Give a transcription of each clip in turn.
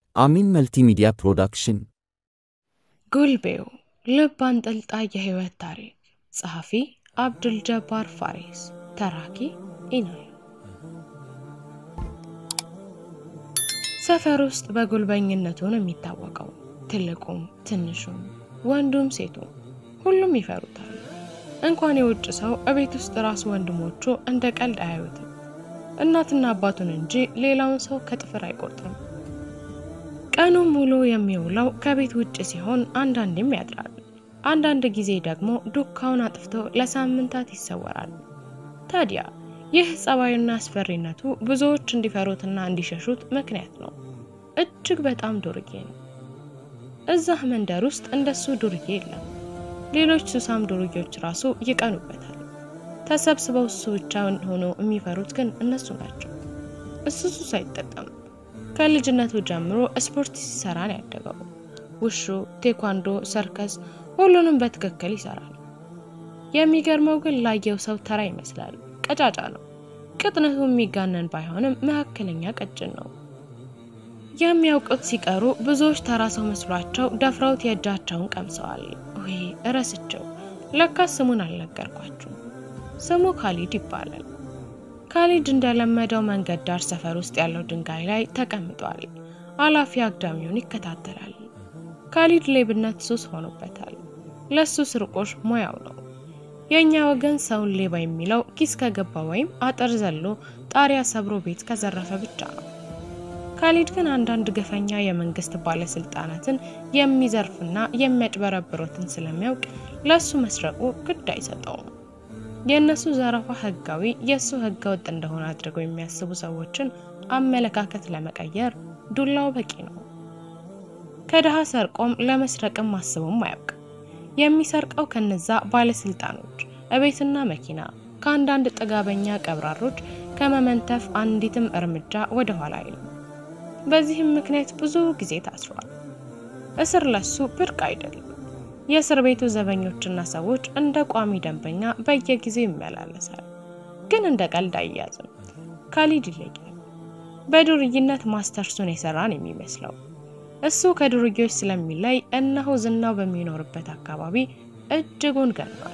አሚን መልቲሚዲያ ፕሮዳክሽን ጉልቤው ልብ አንጠልጣይ የህይወት ታሪክ ጸሐፊ አብዱል ጀባር ፋሪስ ተራኪ ኢናይ ሰፈር ውስጥ በጉልበኝነቱ ነው የሚታወቀው። ትልቁም ትንሹም ወንዱም ሴቱም ሁሉም ይፈሩታል። እንኳን የውጭ ሰው እቤት ውስጥ ራሱ ወንድሞቹ እንደ ቀልድ አያዩትም። እናትና አባቱን እንጂ ሌላውን ሰው ከጥፍር አይቆርጥም። ቀኑን ሙሉ የሚውለው ከቤት ውጭ ሲሆን አንዳንዴም ያድራል። አንዳንድ ጊዜ ደግሞ ዱካውን አጥፍቶ ለሳምንታት ይሰወራል። ታዲያ ይህ ጸባዩና አስፈሪነቱ ብዙዎች እንዲፈሩትና እንዲሸሹት ምክንያት ነው። እጅግ በጣም ዱርዬ ነው። እዛህ መንደር ውስጥ እንደሱ ዱርዬ የለም። ሌሎች ሱሳም ዱርዬዎች ራሱ ይቀኑበታል። ተሰብስበው እሱ ብቻውን ሆኖ የሚፈሩት ግን እነሱ ናቸው። እሱ ሱስ አይጠቀምም። ከልጅነቱ ጀምሮ ስፖርት ሲሰራ ነው ያደገው። ውሹ፣ ቴኳንዶ፣ ሰርከስ ሁሉንም በትክክል ይሰራል። የሚገርመው ግን ላየው ሰው ተራ ይመስላል። ቀጫጫ ነው። ቅጥነቱ የሚጋነን ባይሆንም መካከለኛ ቀጭን ነው። የሚያውቁት ሲቀሩ ብዙዎች ተራ ሰው መስሏቸው ደፍረውት የእጃቸውን ቀምሰዋል። ወይ እረስቸው፣ ለካስ ስሙን አልነገርኳችሁ። ስሙ ካሊድ ይባላል። ካሊድ እንደለመደው መንገድ ዳር ሰፈር ውስጥ ያለው ድንጋይ ላይ ተቀምጧል። አላፊ አግዳሚውን ይከታተላል። ካሊድ ሌብነት ሱስ ሆኖበታል። ለሱ ስርቆሽ ሙያው ነው። የእኛ ወገን ሰውን ሌባ የሚለው ኪስ ከገባ ወይም አጥር ዘሎ ጣሪያ ሰብሮ ቤት ከዘረፈ ብቻ ነው። ካሊድ ግን አንዳንድ ግፈኛ የመንግስት ባለስልጣናትን የሚዘርፍና የሚያጭበረብሩትን ስለሚያውቅ ለሱ መስረቁ ግድ አይሰጠውም። የእነሱ ዘረፋ ህጋዊ፣ የእሱ ህገ ወጥ እንደሆነ አድርገው የሚያስቡ ሰዎችን አመለካከት ለመቀየር ዱላው በቂ ነው። ከድሃ ሰርቆም ለመስረቅም አስቦም አያውቅም። የሚሰርቀው ከነዛ ባለስልጣኖች እቤትና መኪና፣ ከአንዳንድ ጥጋበኛ ቀብራሮች ከመመንተፍ አንዲትም እርምጃ ወደ ኋላ አይልም። በዚህም ምክንያት ብዙ ጊዜ ታስሯል። እስር ለሱ ብርቅ አይደለም። የእስር ቤቱ ዘበኞችና ሰዎች እንደ ቋሚ ደንበኛ በየጊዜው ይመላለሳል። ግን እንደ ቀልድ አይያዝም። ካሊድ ይለያል። በዱርይነት ማስተርሱን የሰራን የሚመስለው እሱ ከዱርዬዎች ስለሚለይ እነሆ ዝናው በሚኖርበት አካባቢ እጅጉን ገኗል።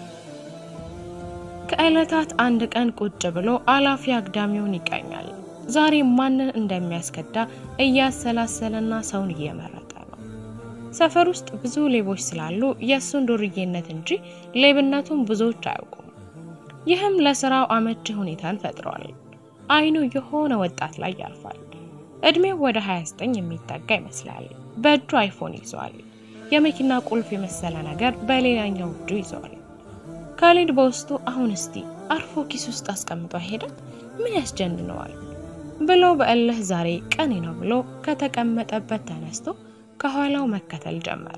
ከዕለታት አንድ ቀን ቁጭ ብሎ አላፊ አግዳሚውን ይቃኛል። ዛሬ ማንን እንደሚያስከዳ እያሰላሰለና ሰውን እየመረጠ ነው። ሰፈር ውስጥ ብዙ ሌቦች ስላሉ የእሱን ዱርዬነት እንጂ ሌብነቱን ብዙዎች አያውቁም። ይህም ለስራው አመቺ ሁኔታን ፈጥሯል። አይኑ የሆነ ወጣት ላይ ያርፋል። እድሜው ወደ 29 የሚጠጋ ይመስላል። በእጁ አይፎን ይዘዋል። የመኪና ቁልፍ የመሰለ ነገር በሌላኛው እጁ ይዘዋል። ካሊድ በውስጡ አሁን እስቲ አርፎ ኪስ ውስጥ አስቀምጦ አይሄድም? ምን ያስጀንነዋል ብሎ በእልህ ዛሬ ቀኔ ነው ብሎ ከተቀመጠበት ተነስቶ ከኋላው መከተል ጀመረ።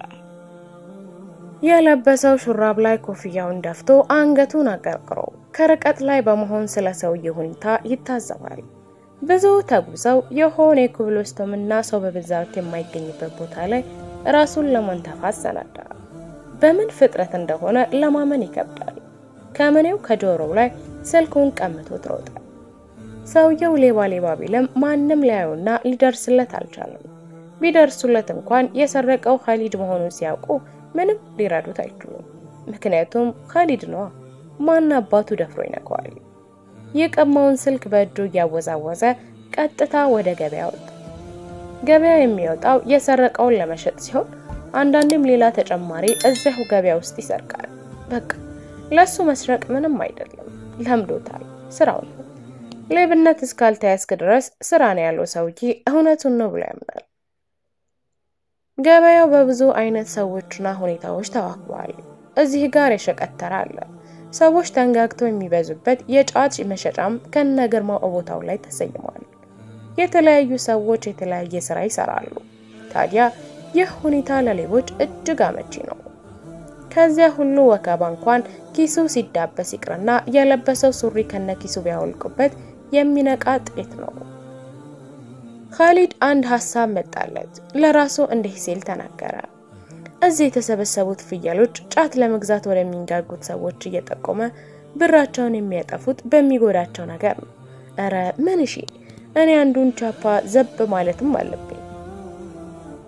የለበሰው ሹራብ ላይ ኮፍያውን ደፍቶ አንገቱን አቀርቅሮ ከርቀት ላይ በመሆን ስለ ሰውዬው ሁኔታ ይታዘባል። ብዙ ተጉዘው የሆነ የኮብልስቶንና ሰው በብዛት የማይገኝበት ቦታ ላይ ራሱን ለመንተፍ አሰናዳ። በምን ፍጥረት እንደሆነ ለማመን ይከብዳል። ከምኔው ከጆሮው ላይ ስልኩን ቀምቶት ሮጠ። ሰውየው ሌባ ሌባ ቢልም ማንም ሊያዩና ሊደርስለት አልቻለም። ቢደርሱለት እንኳን የሰረቀው ካሊድ መሆኑን ሲያውቁ ምንም ሊረዱት አይችሉም። ምክንያቱም ካሊድ ነዋ። ማን አባቱ ደፍሮ ይነካዋል? የቀማውን ስልክ በእጁ እያወዛወዘ ቀጥታ ወደ ገበያ ወጣ። ገበያ የሚወጣው የሰረቀውን ለመሸጥ ሲሆን አንዳንድም ሌላ ተጨማሪ እዚያው ገበያ ውስጥ ይሰርቃል። በቃ ለሱ መስረቅ ምንም አይደለም፣ ለምዶታል። ስራው ነው። ሌብነት እስካልተያዝክ ድረስ ስራ ነው ያለው ሰውዬ እውነቱን ነው ብሎ ያምናል። ገበያው በብዙ አይነት ሰዎችና ሁኔታዎች ተዋክቧል። እዚህ ጋር የሸቀጥ ተራ አለ። ሰዎች ተንጋግተው የሚበዙበት የጫት መሸጫም ከነ ግርማው ቦታው ላይ ተሰይሟል። የተለያዩ ሰዎች የተለያየ ስራ ይሰራሉ። ታዲያ ይህ ሁኔታ ለሌቦች እጅግ አመቺ ነው። ከዚያ ሁሉ ወከባ እንኳን ኪሱ ሲዳበስ ይቅርና የለበሰው ሱሪ ከነ ኪሱ ቢያወልቁበት የሚነቃ ጥቂት ነው። ካሊድ አንድ ሀሳብ መጣለት። ለራሱ እንዲህ ሲል ተናገረ። እዚህ የተሰበሰቡት ፍየሎች ጫት ለመግዛት ወደሚንጋጉት ሰዎች እየጠቆመ ብራቸውን የሚያጠፉት በሚጎዳቸው ነገር ነው። እረ ምን እሺ፣ እኔ አንዱን ቻፓ ዘብ ማለትም አለብኝ።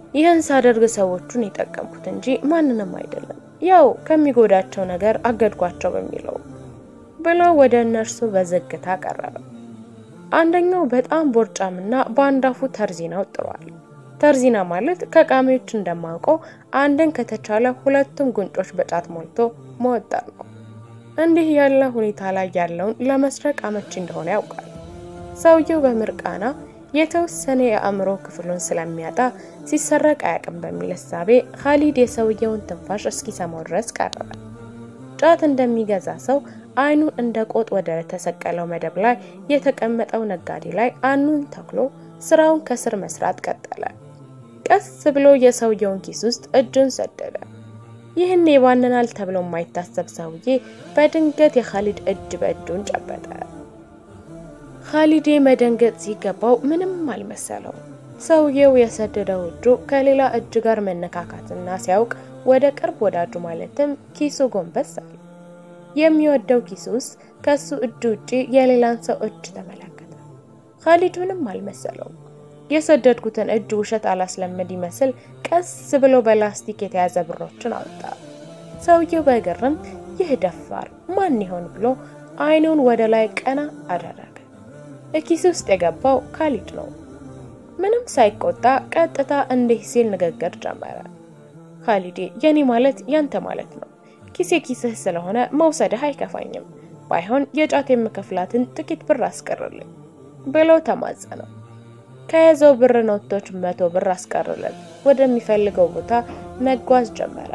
ይህን ሳደርግ ሰዎቹን የጠቀምኩት እንጂ ማንንም አይደለም፣ ያው ከሚጎዳቸው ነገር አገድኳቸው በሚለው ብሎ ወደ እነርሱ በዝግታ ቀረበ። አንደኛው በጣም ቦርጫምና በአንዳፉ ተርዚና ወጥሯል። ተርዚና ማለት ከቃሚዎች እንደማውቀው አንድን ከተቻለ ሁለቱም ጉንጮች በጫት ሞልቶ መወጠር ነው። እንዲህ ያለ ሁኔታ ላይ ያለውን ለመስረቅ አመቺ እንደሆነ ያውቃል። ሰውየው በምርቃና የተወሰነ የአእምሮ ክፍሉን ስለሚያጣ ሲሰረቅ አያውቅም በሚል እሳቤ ካሊድ የሰውየውን ትንፋሽ እስኪሰማው ድረስ ቀረበ። ጫት እንደሚገዛ ሰው አይኑን እንደ ቆጥ ወደ ተሰቀለው መደብ ላይ የተቀመጠው ነጋዴ ላይ አይኑን ተክሎ ስራውን ከስር መስራት ቀጠለ። ቀስ ብሎ የሰውየውን ኪስ ውስጥ እጁን ሰደደ። ይህን ይባንናል ተብሎ የማይታሰብ ሰውዬ በድንገት የካሊድ እጅ በእጁን ጨበጠ። ካሊድ መደንገጥ ሲገባው ምንም አልመሰለው። ሰውየው የሰደደው እጁ ከሌላ እጅ ጋር መነካካትና ሲያውቅ ወደ ቅርብ ወዳጁ ማለትም ኪሱ ጎንበስ አለ። የሚወደው ኪሱ ውስጥ ከሱ እጅ ውጪ የሌላን ሰው እጅ ተመለከተ። ካሊድ ምንም አልመሰለውም። የሰደድኩትን እጅ ውሸት አላስለመድ ይመስል ቀስ ብሎ በላስቲክ የተያዘ ብሮችን አወጣ። ሰውየው በግርም ይህ ደፋር ማን ይሆን ብሎ አይኑን ወደ ላይ ቀና አደረገ። እኪስ ውስጥ የገባው ካሊድ ነው። ምንም ሳይቆጣ ቀጥታ እንዲህ ሲል ንግግር ጀመረ። ካሊዴ የኔ ማለት ያንተ ማለት ነው። ኪሴ ኪስህ ስለሆነ መውሰድህ አይከፋኝም። ባይሆን የጫት የምከፍላትን ጥቂት ብር አስቀርልኝ ብሎ ተማጸነው። ከያዘው ብር ኖቶች መቶ ብር አስቀርልን። ወደሚፈልገው ቦታ መጓዝ ጀመረ።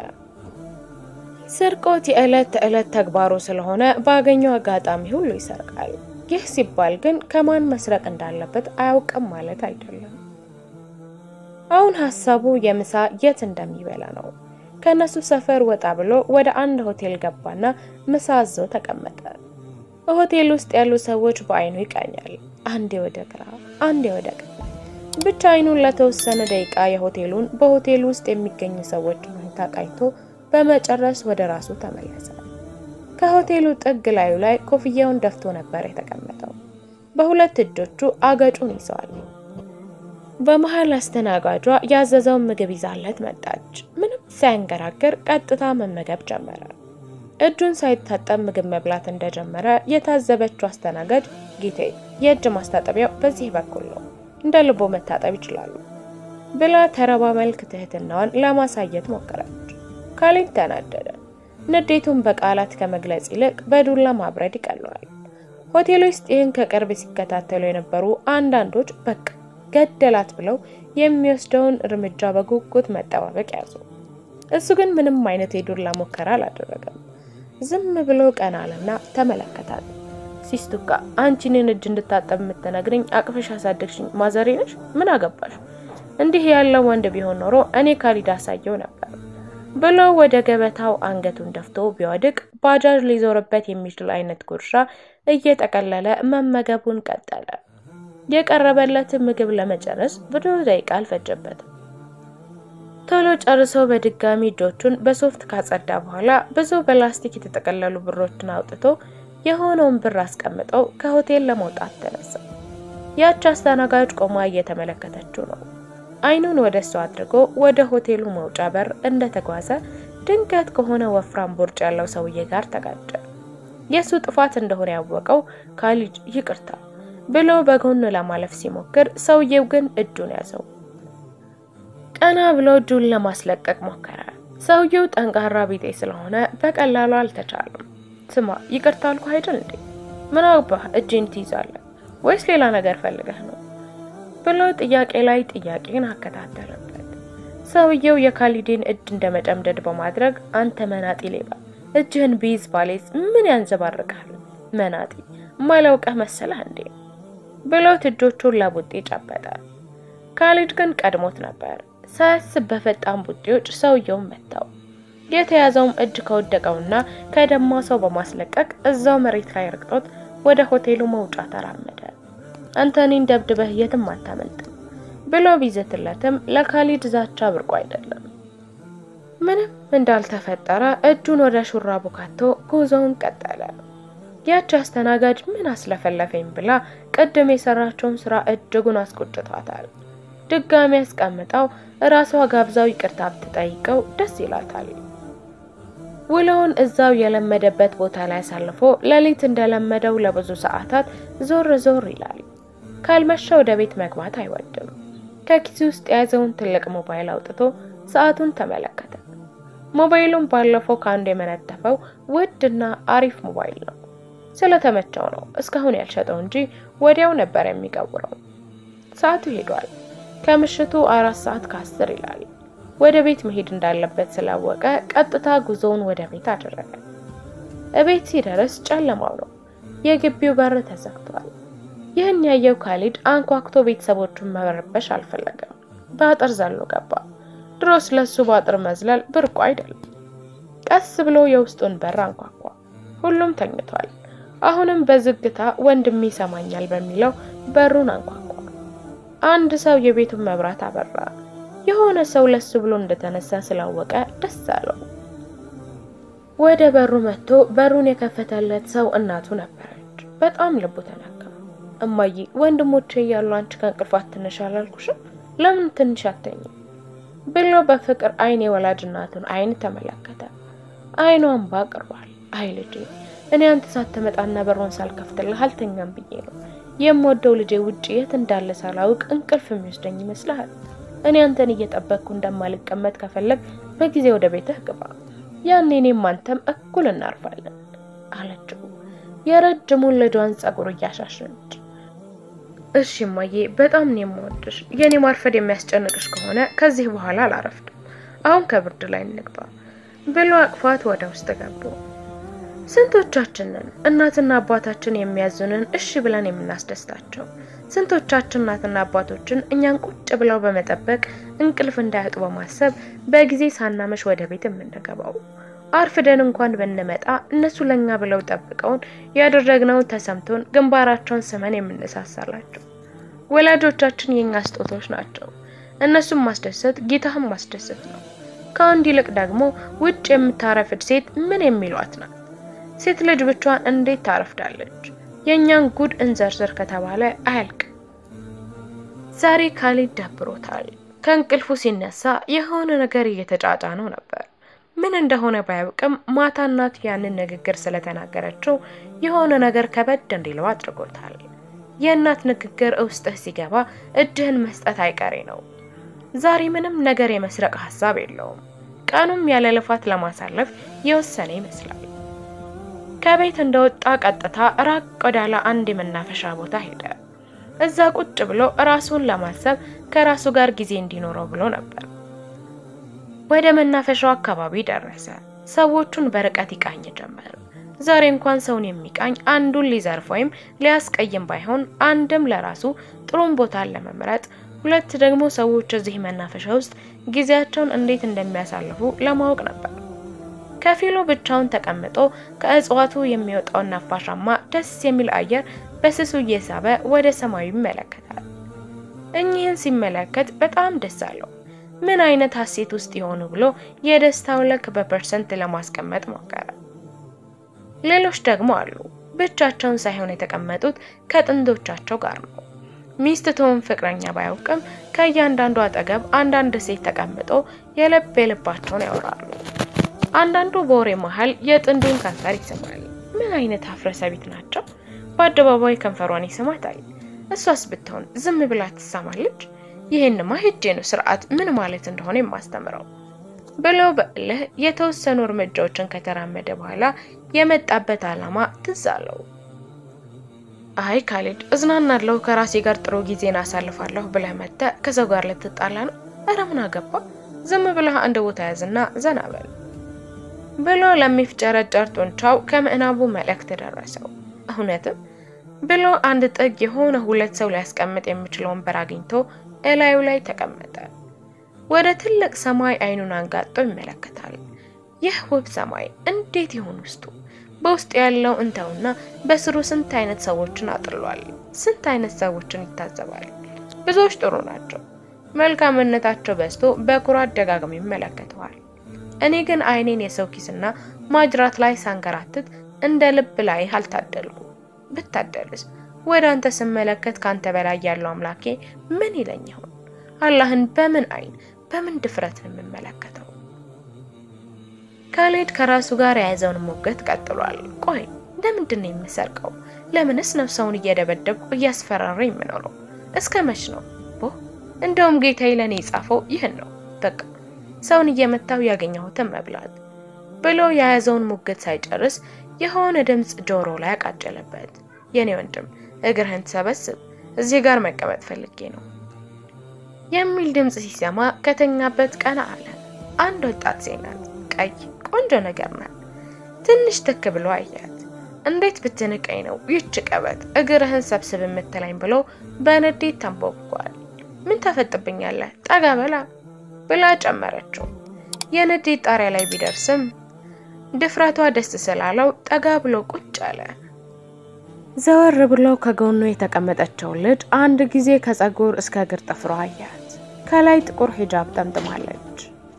ስርቆት የዕለት ተዕለት ተግባሩ ስለሆነ ባገኘው አጋጣሚ ሁሉ ይሰርቃል። ይህ ሲባል ግን ከማን መስረቅ እንዳለበት አያውቅም ማለት አይደለም። አሁን ሀሳቡ የምሳ የት እንደሚበላ ነው። ከነሱ ሰፈር ወጣ ብሎ ወደ አንድ ሆቴል ገባና ምሳ አዞ ተቀመጠ። ሆቴል ውስጥ ያሉ ሰዎች በአይኑ ይቃኛል። አንዴ ወደ ግራ፣ አንዴ ወደ ቀኝ። ብቻ አይኑን ለተወሰነ ደቂቃ የሆቴሉን በሆቴሉ ውስጥ የሚገኙ ሰዎች ሁኔታ ቃኝቶ በመጨረስ ወደ ራሱ ተመለሰ። ከሆቴሉ ጥግ ላዩ ላይ ኮፍያውን ደፍቶ ነበር የተቀመጠው። በሁለት እጆቹ አገጩን ይዘዋል። በመሀል አስተናጋጇ ያዘዘውን ምግብ ይዛለት መጣች። ምንም ሳያንገራግር ቀጥታ መመገብ ጀመረ። እጁን ሳይታጠብ ምግብ መብላት እንደጀመረ የታዘበችው አስተናጋጅ ጌቴ፣ የእጅ ማስታጠቢያው በዚህ በኩል ነው፣ እንደ ልቦ መታጠብ ይችላሉ ብላ ተረባ መልክ ትህትናዋን ለማሳየት ሞከረች። ካሊድ ተናደደ። ንዴቱን በቃላት ከመግለጽ ይልቅ በዱላ ማብረድ ይቀለዋል። ሆቴል ውስጥ ይህን ከቅርብ ሲከታተሉ የነበሩ አንዳንዶች በቃ ገደላት ብለው የሚወስደውን እርምጃ በጉጉት መጠባበቅ ያዙ። እሱ ግን ምንም አይነት የዱላ ሙከራ አላደረገም። ዝም ብሎ ቀና አለና ተመለከታት። ሲስቱካ አንቺ እኔን እጅ እንድታጠብ የምትነግርኝ አቅፍሽ ያሳደግሽኝ ማዘሬ ነሽ? ምን አገባሽ? እንዲህ ያለው ወንድ ቢሆን ኖሮ እኔ ካሊድ አሳየው ነበር ብሎ ወደ ገበታው አንገቱን ደፍቶ ቢወድቅ ባጃጅ ሊዞርበት የሚችል አይነት ጉርሻ እየጠቀለለ መመገቡን ቀጠለ። የቀረበለትን ምግብ ለመጨረስ ብዙ ደቂቃ አልፈጀበትም። ቶሎ ጨርሶ በድጋሚ እጆቹን በሶፍት ካጸዳ በኋላ ብዙ በላስቲክ የተጠቀለሉ ብሮችን አውጥቶ የሆነውን ብር አስቀምጠው ከሆቴል ለመውጣት ተነሳ። ያች አስተናጋጅ ቆማ እየተመለከተችው ነው። አይኑን ወደ እሷ አድርጎ ወደ ሆቴሉ መውጫ በር እንደተጓዘ ድንገት ከሆነ ወፍራም ቦርጭ ያለው ሰውዬ ጋር ተጋጨ። የእሱ ጥፋት እንደሆነ ያወቀው ካሊድ ይቅርታ ብሎ በጎን ለማለፍ ሲሞክር ሰውዬው ግን እጁን ያዘው። ቀና ብሎ እጁን ለማስለቀቅ ሞከረ። ሰውየው ጠንካራ ቢጤ ስለሆነ በቀላሉ አልተቻለም። ስማ ይቅርታ አልኩህ አይደል እንዴ? ምን አባህ እጄን ትይዛለህ ወይስ ሌላ ነገር ፈልገህ ነው ብሎ ጥያቄ ላይ ጥያቄን አከታተለበት። ሰውየው የካሊድን እጅ እንደ መጨምደድ በማድረግ አንተ መናጢ ሌባ፣ እጅህን ቢይዝ ባሌዝ ምን ያንዘባርቃል? መናጢ ማላውቀህ መሰለህ እንዴ ብሎት እጆቹን ለቡጤ ጨበጠ። ካሊድ ግን ቀድሞት ነበር። ሳያስብ በፈጣን ቡጤዎች ሰውየውን መታው። የተያዘውም እጅ ከወደቀውና ከደማ ሰው በማስለቀቅ እዛው መሬት ላይ ረግጦት ወደ ሆቴሉ መውጫ ተራመደ። አንተ እኔን ደብድበህ የትም አታመልጥም ብሎ ቢዘትለትም ለካሊድ ዛቻ ብርቁ አይደለም። ምንም እንዳልተፈጠረ እጁን ወደ ሹራቡ ካቶ ጉዞውን ቀጠለ። ያቺ አስተናጋጅ ምን አስለፈለፈኝ ብላ ቅድም የሰራቸውን ስራ እጅጉን አስቆጭቷታል። ድጋሚ ያስቀምጠው ራሷ ጋብዛው ይቅርታ ብትጠይቀው ደስ ይላታል። ውሎውን እዛው የለመደበት ቦታ ላይ አሳልፎ ሌሊት እንደለመደው ለብዙ ሰዓታት ዞር ዞር ይላል። ካልመሸ ወደ ቤት መግባት አይወድም። ከኪሱ ውስጥ የያዘውን ትልቅ ሞባይል አውጥቶ ሰዓቱን ተመለከተ። ሞባይሉን ባለፈው ከአንዱ የመነተፈው ውድና አሪፍ ሞባይል ነው። ስለተመቸው ነው እስካሁን ያልሸጠው እንጂ ወዲያው ነበር የሚቀውረው። ሰዓቱ ሄዷል። ከምሽቱ አራት ሰዓት ከአስር ይላል። ወደ ቤት መሄድ እንዳለበት ስላወቀ ቀጥታ ጉዞውን ወደ ቤት አደረገ። እቤት ሲደርስ ጨለማው ነው። የግቢው በር ተዘግቷል። ይህን ያየው ካሊድ አንኳኩቶ ቤተሰቦቹን መረበሽ አልፈለገም። በአጥር ዘሎ ገባ። ድሮስ ለሱ በአጥር መዝለል ብርቁ አይደለም። ቀስ ብሎ የውስጡን በር አንኳኳ። ሁሉም ተኝቷል። አሁንም በዝግታ ወንድሜ ይሰማኛል በሚለው በሩን አንኳኳ። አንድ ሰው የቤቱን መብራት አበራ። የሆነ ሰው ለሱ ብሎ እንደተነሳ ስላወቀ ደስ አለው። ወደ በሩ መጥቶ በሩን የከፈተለት ሰው እናቱ ነበረች። በጣም ልቡ ተነካ። እማዬ ወንድሞቼ እያሉ አንቺ ከእንቅልፍ አትነሽ አላልኩሽም? ለምን ትንሽ አተኝም? ብሎ በፍቅር አይን የወላጅ እናቱን አይን ተመለከተ። አይኗ እንባ ቅርቧል። አይ ልጄ እኔ አንተ ሳትመጣና በሩን ሳልከፍትልህ አልተኛም ብዬ ነው የምወደው ልጄ ውጭ የት እንዳለ ሳላውቅ እንቅልፍ የሚወስደኝ ይመስልሃል? እኔ አንተን እየጠበቅኩ እንደማልቀመጥ ከፈለግ በጊዜ ወደ ቤትህ ግባ፣ ያኔ እኔም አንተም እኩል እናርፋለን አለችው የረጅሙን ልጇን ጸጉር እያሻሸች። እሺ እማዬ በጣም ነው የምወድሽ። የኔ ማርፈድ የሚያስጨንቅሽ ከሆነ ከዚህ በኋላ አላረፍድም። አሁን ከብርድ ላይ እንግባ ብሎ አቅፋት ወደ ውስጥ ገቡ። ስንቶቻችንን እናትና አባታችን የሚያዙንን እሺ ብለን የምናስደስታቸው? ስንቶቻችን እናትና አባቶችን እኛን ቁጭ ብለው በመጠበቅ እንቅልፍ እንዳያጡ በማሰብ በጊዜ ሳናመሽ ወደ ቤት የምንገባው? አርፍደን እንኳን ብንመጣ እነሱ ለኛ ብለው ጠብቀውን ያደረግነውን ተሰምቶን ግንባራቸውን ስመን የምንሳሳላቸው ወላጆቻችን የኛ ስጦቶች ናቸው። እነሱን ማስደሰት ጌታህን ማስደሰት ነው። ከወንድ ይልቅ ደግሞ ውጭ የምታረፍድ ሴት ምን የሚሏት ናት? ሴት ልጅ ብቻዋን እንዴት ታረፍዳለች? የእኛን ጉድ እንዘርዝር ከተባለ አያልቅ። ዛሬ ካሊድ ደብሮታል። ከእንቅልፉ ሲነሳ የሆነ ነገር እየተጫጫነው ነበር። ምን እንደሆነ ባያውቅም ማታ እናት ያንን ንግግር ስለተናገረችው የሆነ ነገር ከበድ እንዲለው አድርጎታል። የእናት ንግግር ውስጥህ ሲገባ እጅህን መስጠት አይቀሬ ነው። ዛሬ ምንም ነገር የመስረቅ ሀሳብ የለውም። ቀኑም ያለ ልፋት ለማሳለፍ የወሰነ ይመስላል። ከቤት እንደወጣ ቀጥታ ራቅ ወዳለ አንድ የመናፈሻ ቦታ ሄደ። እዛ ቁጭ ብሎ ራሱን ለማሰብ ከራሱ ጋር ጊዜ እንዲኖረው ብሎ ነበር። ወደ መናፈሻው አካባቢ ደረሰ። ሰዎቹን በርቀት ይቃኝ ጀመር። ዛሬ እንኳን ሰውን የሚቃኝ አንዱን ሊዘርፍ ወይም ሊያስቀይም ባይሆን አንድም ለራሱ ጥሩም ቦታን ለመምረጥ፣ ሁለት ደግሞ ሰዎች እዚህ መናፈሻ ውስጥ ጊዜያቸውን እንዴት እንደሚያሳልፉ ለማወቅ ነበር። ከፊሉ ብቻውን ተቀምጦ ከእጽዋቱ የሚወጣውን ነፋሻማ ደስ የሚል አየር በስሱ እየሳበ ወደ ሰማዩ ይመለከታል። እኚህን ሲመለከት በጣም ደስ አለው። ምን አይነት ሀሴት ውስጥ የሆኑ ብሎ የደስታው ልክ በፐርሰንት ለማስቀመጥ ሞከረ። ሌሎች ደግሞ አሉ ብቻቸውን ሳይሆን የተቀመጡት ከጥንዶቻቸው ጋር ነው። ሚስት ትሁን ፍቅረኛ ባያውቅም ከእያንዳንዱ አጠገብ አንዳንድ ሴት ተቀምጦ የልብ የልባቸውን ያወራሉ። አንዳንዱ በወሬ መሀል የጥንዱን ከንፈር ይስማል። ምን አይነት አፍረሰቢት ናቸው! በአደባባይ ከንፈሯን ይስማታል። እሷስ ብትሆን ዝም ብላ ትሰማለች። ይህንማ ሄጄ ነው ስርዓት ምን ማለት እንደሆነ የማስተምረው ብለው በእልህ የተወሰኑ እርምጃዎችን ከተራመደ በኋላ የመጣበት ዓላማ ትዝ አለው። አይ ካሊድ እዝናናለሁ፣ ከራሴ ጋር ጥሩ ጊዜን አሳልፋለሁ ብለህ መጥተህ ከሰው ጋር ልትጣላ ነው? እረ ምን አገባ? ዝም ብለህ አንድ ቦታ ያዝና ዘና በል ብሎ ለሚፍጨረጨር ጡንቻው ከምዕናቡ መልእክት ደረሰው። እውነትም ብሎ አንድ ጥግ የሆነ ሁለት ሰው ሊያስቀምጥ የሚችል ወንበር አግኝቶ እላዩ ላይ ተቀመጠ። ወደ ትልቅ ሰማይ አይኑን አንጋጦ ይመለከታል። ይህ ውብ ሰማይ እንዴት ይሆን ውስጡ? በውስጡ ያለው እንተውና በስሩ ስንት አይነት ሰዎችን አጥሏል። ስንት አይነት ሰዎችን ይታዘባል። ብዙዎች ጥሩ ናቸው። መልካምነታቸው በዝቶ በኩራት ደጋግሞ ይመለከተዋል። እኔ ግን አይኔን የሰው ኪስና ማጅራት ላይ ሳንከራትት እንደ ልብ ላይ አልታደልኩ። ብታደልስ ወደ አንተ ስመለከት ካንተ በላይ ያለው አምላኬ ምን ይለኝ ይሆን? አላህን በምን አይን በምን ድፍረት ነው የምመለከተው? ካሌድ ከራሱ ጋር የያዘውን ሙግት ቀጥሏል። ቆይ ለምንድን ነው የምሰርቀው? ለምንስ ነው ሰውን እየደበደብኩ እያስፈራራ የምኖረው? እስከ መች ነው? ቦ እንደውም ጌታዬ ለእኔ የጻፈው ይህን ነው። በቃ ሰውን እየመታው ያገኘሁትን መብላት ብሎ የያዘውን ሙግት ሳይጨርስ የሆነ ድምፅ ጆሮ ላይ አቃጨለበት። የኔ ወንድም እግርህን ትሰበስብ፣ እዚህ ጋር መቀመጥ ፈልጌ ነው የሚል ድምፅ ሲሰማ ከተኛበት ቀና አለ። አንድ ወጣት ሴት ናት። ቀይ ቆንጆ ነገር ናት። ትንሽ ትክ ብሎ አያት። እንዴት ብትንቀኝ ነው ይህች ቀበት እግርህን ሰብስብ የምትለኝ ብሎ በንዴት ተንቦብኳል። ምን ታፈጥብኛለህ? ጠጋ በላ ብላ ጨመረችው። የንዴት ጣሪያ ላይ ቢደርስም ድፍረቷ ደስ ስላለው ጠጋ ብሎ ቁጭ አለ። ዘወር ብሎ ከጎኑ የተቀመጠችውን ልጅ አንድ ጊዜ ከጸጉር እስከ እግር ጥፍሯ አያት። ከላይ ጥቁር ሂጃብ ጠምጥማለች።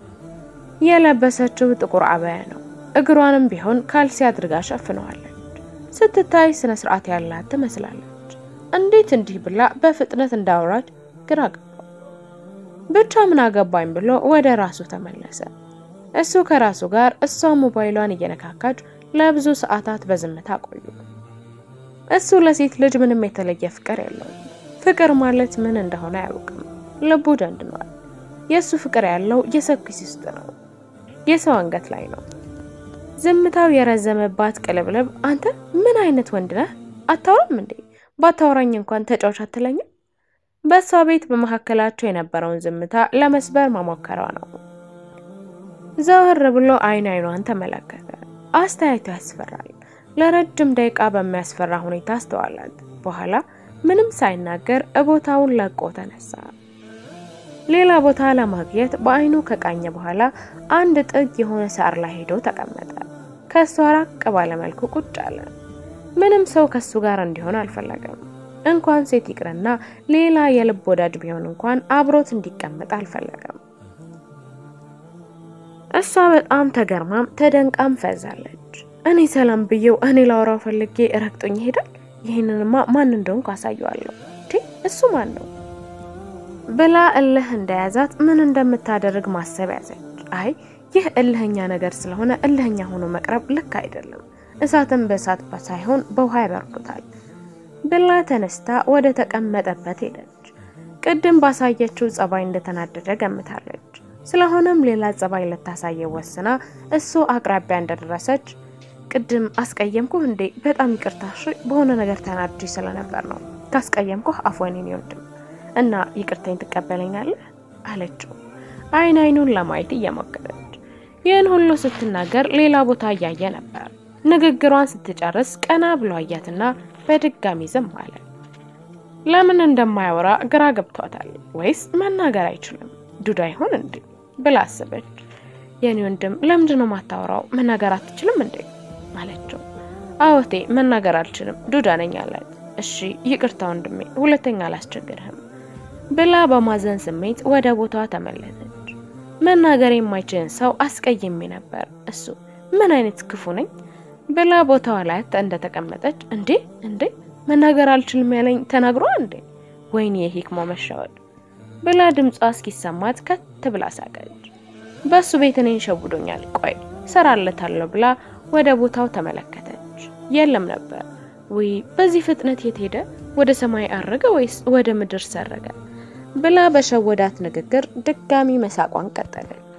የለበሰችው ጥቁር አበያ ነው። እግሯንም ቢሆን ካልሲ አድርጋ ሸፍነዋለች። ስትታይ ስነ ስርዓት ያላት ትመስላለች። እንዴት እንዲህ ብላ በፍጥነት እንዳወራች ግራ ገባው። ብቻ ምን አገባኝ ብሎ ወደ ራሱ ተመለሰ። እሱ ከራሱ ጋር እሷ ሞባይሏን እየነካካች ለብዙ ሰዓታት በዝምታ ቆዩ። እሱ ለሴት ልጅ ምንም የተለየ ፍቅር የለውም። ፍቅር ማለት ምን እንደሆነ አያውቅም። ልቡ ደንድኗል። የእሱ ፍቅር ያለው የሰው ኪስ ውስጥ ነው፣ የሰው አንገት ላይ ነው። ዝምታው የረዘመባት ቅልብልብ አንተ ምን አይነት ወንድ ነህ? አታወራም እንዴ? ባታወራኝ እንኳን ተጫዋች አትለኝም? በእሷ ቤት በመካከላቸው የነበረውን ዝምታ ለመስበር መሞከሯ ነው። ዘወር ብሎ አይን አይኗን ተመለከተ። አስተያየቱ ያስፈራል። ለረጅም ደቂቃ በሚያስፈራ ሁኔታ አስተዋላት። በኋላ ምንም ሳይናገር ቦታውን ለቆ ተነሳ። ሌላ ቦታ ለማግኘት በአይኑ ከቃኘ በኋላ አንድ ጥግ የሆነ ሳር ላይ ሄዶ ተቀመጠ። ከሷ ራቅ ባለ መልኩ ቁጭ አለ። ምንም ሰው ከሱ ጋር እንዲሆን አልፈለገም። እንኳን ሴት ይቅርና ሌላ የልብ ወዳጅ ቢሆን እንኳን አብሮት እንዲቀመጥ አልፈለገም። እሷ በጣም ተገርማም ተደንቃም ፈዛለች። እኔ ሰላም ብዬው እኔ ላወራው ፈልጌ ረግጦኝ ይሄዳል። ይህንንማ ማን እንደሆንኩ አሳየዋለሁ። እሱ ማን ነው ብላ እልህ እንደያዛት ምን እንደምታደርግ ማሰብ ያዘች። አይ ይህ እልህኛ ነገር ስለሆነ እልህኛ ሆኖ መቅረብ ልክ አይደለም። እሳትን በእሳት ሳይሆን በውሃ ያበርዱታል ብላ ተነስታ ወደ ተቀመጠበት ሄደች። ቅድም ባሳየችው ጸባይ እንደተናደደ ገምታለች። ስለሆነም ሌላ ጸባይ ልታሳየው ወስና እሱ አቅራቢያ እንደደረሰች ቅድም አስቀየምኩህ እንዴ? በጣም ይቅርታ እሺ፣ በሆነ ነገር ተናድጄ ስለነበር ነው። ካስቀየምኩህ አፎኔን ይወድም እና ይቅርታኝ ትቀበለኛለህ አለችው፣ አይን አይኑን ለማየት እየሞከረች። ይህን ሁሉ ስትናገር ሌላ ቦታ እያየ ነበር። ንግግሯን ስትጨርስ ቀና ብሎ አያትና በድጋሚ ዝም አለ። ለምን እንደማያወራ ግራ ገብቷታል። ወይስ መናገር አይችልም ዱዳ ይሆን እንዴ ብላ አሰበች። የኔ ወንድም ለምንድን ነው ማታወራው? መናገር አትችልም እንዴ አለችው። አዎቴ መናገር አልችልም ዱዳ ነኝ አላት። እሺ ይቅርታ ወንድሜ፣ ሁለተኛ አላስቸግርህም ብላ በማዘን ስሜት ወደ ቦታዋ ተመለሰች። መናገር የማይችልን ሰው አስቀይሜ ነበር። እሱ ምን አይነት ክፉ ነኝ ብላ ቦታዋ ላይ እንደተቀመጠች እንዴ እንዴ መናገር አልችልም ያለኝ ተናግሯ እንዴ ወይኔ የሂክማ መሻወድ ብላ ድምጿ እስኪሰማት ከት ብላ ሳቀች። በሱ ቤት እኔን ሸውዶኛል፣ ቆይ ሰራለታለሁ ብላ ወደ ቦታው ተመለከተች። የለም ነበር። ውይ በዚህ ፍጥነት የት ሄደ? ወደ ሰማይ አረገ ወይስ ወደ ምድር ሰረገ? ብላ በሸወዳት ንግግር ድጋሚ መሳቋን ቀጠለች።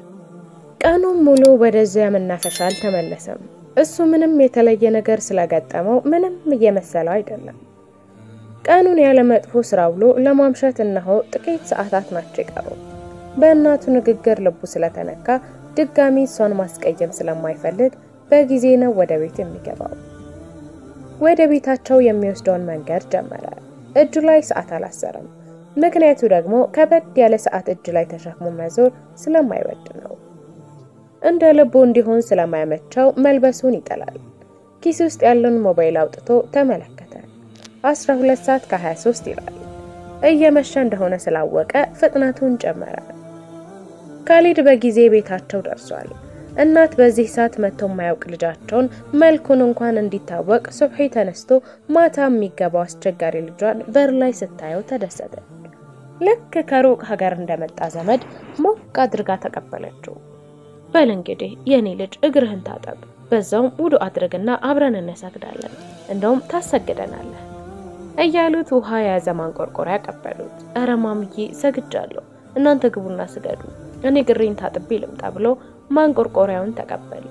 ቀኑን ሙሉ ወደዚያ መናፈሻ አልተመለሰም። እሱ ምንም የተለየ ነገር ስለገጠመው ምንም እየመሰለው አይደለም። ቀኑን ያለ መጥፎ ስራ ውሎ ለማምሸት እነሆ ጥቂት ሰዓታት ናቸው የቀሩ። በእናቱ ንግግር ልቡ ስለተነካ ድጋሚ እሷን ማስቀየም ስለማይፈልግ በጊዜ ነው ወደ ቤት የሚገባው። ወደ ቤታቸው የሚወስደውን መንገድ ጀመረ። እጁ ላይ ሰዓት አላሰረም። ምክንያቱ ደግሞ ከበድ ያለ ሰዓት እጅ ላይ ተሸክሞ መዞር ስለማይወድ ነው። እንደ ልቡ እንዲሆን ስለማያመቸው መልበሱን ይጠላል። ኪስ ውስጥ ያለውን ሞባይል አውጥቶ ተመለከተ። 12 ሰዓት ከ23 ይላል። እየመሸ እንደሆነ ስላወቀ ፍጥነቱን ጨመረ። ካሊድ በጊዜ ቤታቸው ደርሷል። እናት በዚህ ሰዓት መጥቶ የማያውቅ ልጃቸውን መልኩን እንኳን እንዲታወቅ ሱብሒ ተነስቶ ማታ የሚገባው አስቸጋሪ ልጇን በር ላይ ስታየው ተደሰተች። ልክ ከሩቅ ሀገር እንደመጣ ዘመድ ሞቅ አድርጋ ተቀበለችው። በል እንግዲህ የኔ ልጅ እግርህን ታጠብ፣ በዛውም ውዱ አድርግና አብረን እንሰግዳለን፣ እንደውም ታሰግደናለህ እያሉት ውሃ የያዘ ማንቆርቆሪያ ቀበሉት። እረ ማምዬ ሰግጃለሁ፣ እናንተ ግቡና ስገዱ፣ እኔ ግሬን ታጥቤ ልምጣ ብሎ ማንቆርቆሪያውን ተቀበለ።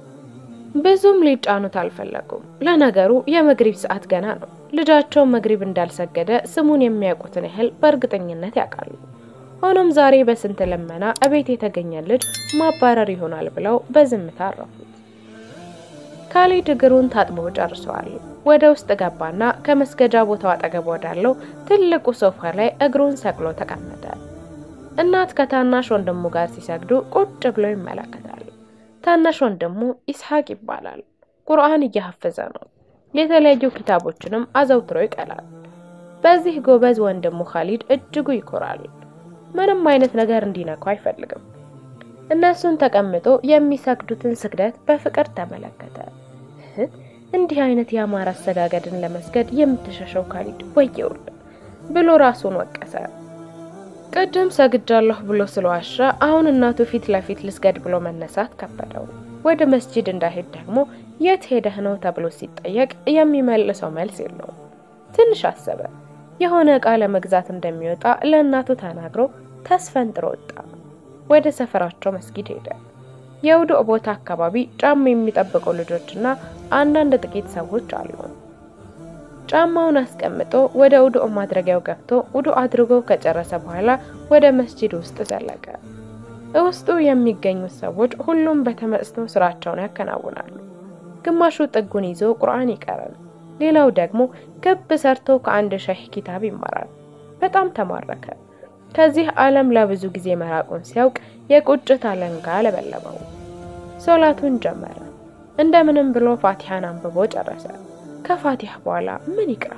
ብዙም ሊጫኑት አልፈለጉም። ለነገሩ የመግሪብ ሰዓት ገና ነው። ልጃቸው መግሪብ እንዳልሰገደ ስሙን የሚያውቁትን ያህል በእርግጠኝነት ያውቃሉ። ሆኖም ዛሬ በስንት ልመና እቤት የተገኘ ልጅ ማባረር ይሆናል ብለው በዝምታ አረፉት። ካሊድ እግሩን ታጥቦ ጨርሰዋል። ወደ ውስጥ ገባና ከመስገጃ ቦታው አጠገብ ወዳለው ትልቁ ሶፋ ላይ እግሩን ሰቅሎ ተቀመጠ። እናት ከታናሽ ወንድሙ ጋር ሲሰግዱ ቁጭ ብሎ ይመለከታል። ታናሽ ወንድሙ ኢስሐቅ ይባላል። ቁርአን እያሐፈዘ ነው። የተለያዩ ኪታቦችንም አዘውትሮ ይቀላል። በዚህ ጎበዝ ወንድሙ ካሊድ እጅጉ ይኮራል። ምንም አይነት ነገር እንዲነካው አይፈልግም። እነሱን ተቀምጦ የሚሰግዱትን ስግደት በፍቅር ተመለከተ። እንዲህ አይነት የአማራ አሰጋገድን ለመስገድ የምትሸሸው ካሊድ ወየውል ብሎ ራሱን ወቀሰ። ቅድም ሰግጃለሁ ብሎ ስለዋሻ አሁን እናቱ ፊት ለፊት ልስገድ ብሎ መነሳት ከበደው። ወደ መስጂድ እንዳይሄድ ደግሞ የት ሄደህ ነው ተብሎ ሲጠየቅ የሚመልሰው መልስ የለውም። ትንሽ አሰበ። የሆነ ዕቃ ለመግዛት እንደሚወጣ ለእናቱ ተናግሮ ተስፈንጥሮ ወጣ። ወደ ሰፈራቸው መስጊድ ሄደ። የውዱእ ቦታ አካባቢ ጫማ የሚጠብቁ ልጆችና አንዳንድ ጥቂት ሰዎች አሉ። ጫማውን አስቀምጦ ወደ ውዱእ ማድረጊያው ገብቶ ውዱእ አድርጎ ከጨረሰ በኋላ ወደ መስጂድ ውስጥ ዘለቀ። ውስጡ የሚገኙት ሰዎች ሁሉም በተመስጦ ስራቸውን ያከናውናሉ። ግማሹ ጥጉን ይዞ ቁርአን ይቀራል። ሌላው ደግሞ ክብ ሰርቶ ከአንድ ሸህ ኪታብ ይማራል። በጣም ተማረከ። ከዚህ ዓለም ለብዙ ጊዜ መራቁን ሲያውቅ የቁጭት አለንጋ ለበለበው። ሶላቱን ጀመረ። እንደምንም ብሎ ፋቲሃን አንብቦ ጨረሰ። ከፋቲሃ በኋላ ምን ይቅራ?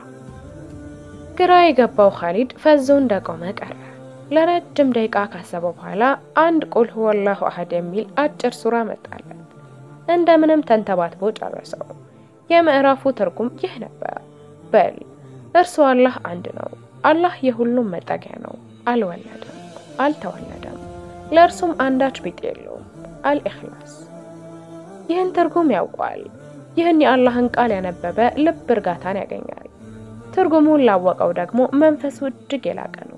ግራ የገባው ካሊድ ፈዞ እንደቆመ ቀረ። ለረጅም ደቂቃ ካሰበ በኋላ አንድ ቁል ሁወላሁ አሐድ የሚል አጭር ሱራ መጣለት። እንደምንም ተንተባትቦ ጨረሰው። የምዕራፉ ትርጉም ይህ ነበር። በል እርሱ አላህ አንድ ነው። አላህ የሁሉም መጠጊያ ነው። አልወለደም፣ አልተወለደም፣ ለእርሱም አንዳች ቢጤ የለውም። አልኢኽላስ። ይህን ትርጉም ያውቋል። ይህን የአላህን ቃል ያነበበ ልብ እርጋታን ያገኛል። ትርጉሙን ላወቀው ደግሞ መንፈሱ እጅግ የላቀ ነው።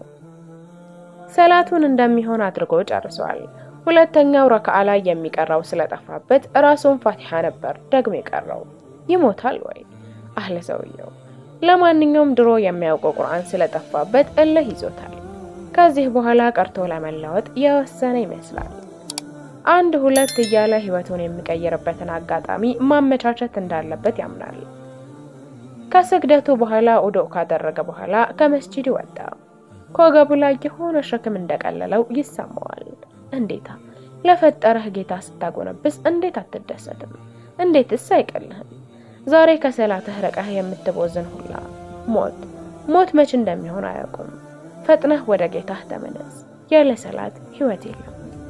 ሰላቱን እንደሚሆን አድርጎ ጨርሷል። ሁለተኛው ረክዓ ላይ የሚቀራው ስለጠፋበት ራሱን ፋቲሃ ነበር ደግሞ የቀረው። ይሞታል ወይ አህለ ሰውየው። ለማንኛውም ድሮ የሚያውቀው ቁርአን ስለጠፋበት እልህ ይዞታል። ከዚህ በኋላ ቀርቶ ለመለወጥ የወሰነ ይመስላል። አንድ ሁለት እያለ ህይወቱን የሚቀይርበትን አጋጣሚ ማመቻቸት እንዳለበት ያምናል። ከስግደቱ በኋላ ውዱእ ካደረገ በኋላ ከመስጂድ ወጣ። ከወገቡ ላይ የሆነ ሸክም እንደቀለለው ይሰማዋል። እንዴታ ለፈጠረህ ጌታ ስታጎነብስ እንዴት አትደሰትም? እንዴትስ አይቀልህም? ዛሬ ከሰላትህ ርቀህ የምትቦዝን ሁላ ሞት ሞት መች እንደሚሆን አያውቁም። ፈጥነህ ወደ ጌታህ ተመለስ። ያለ ሰላት ህይወት የለም።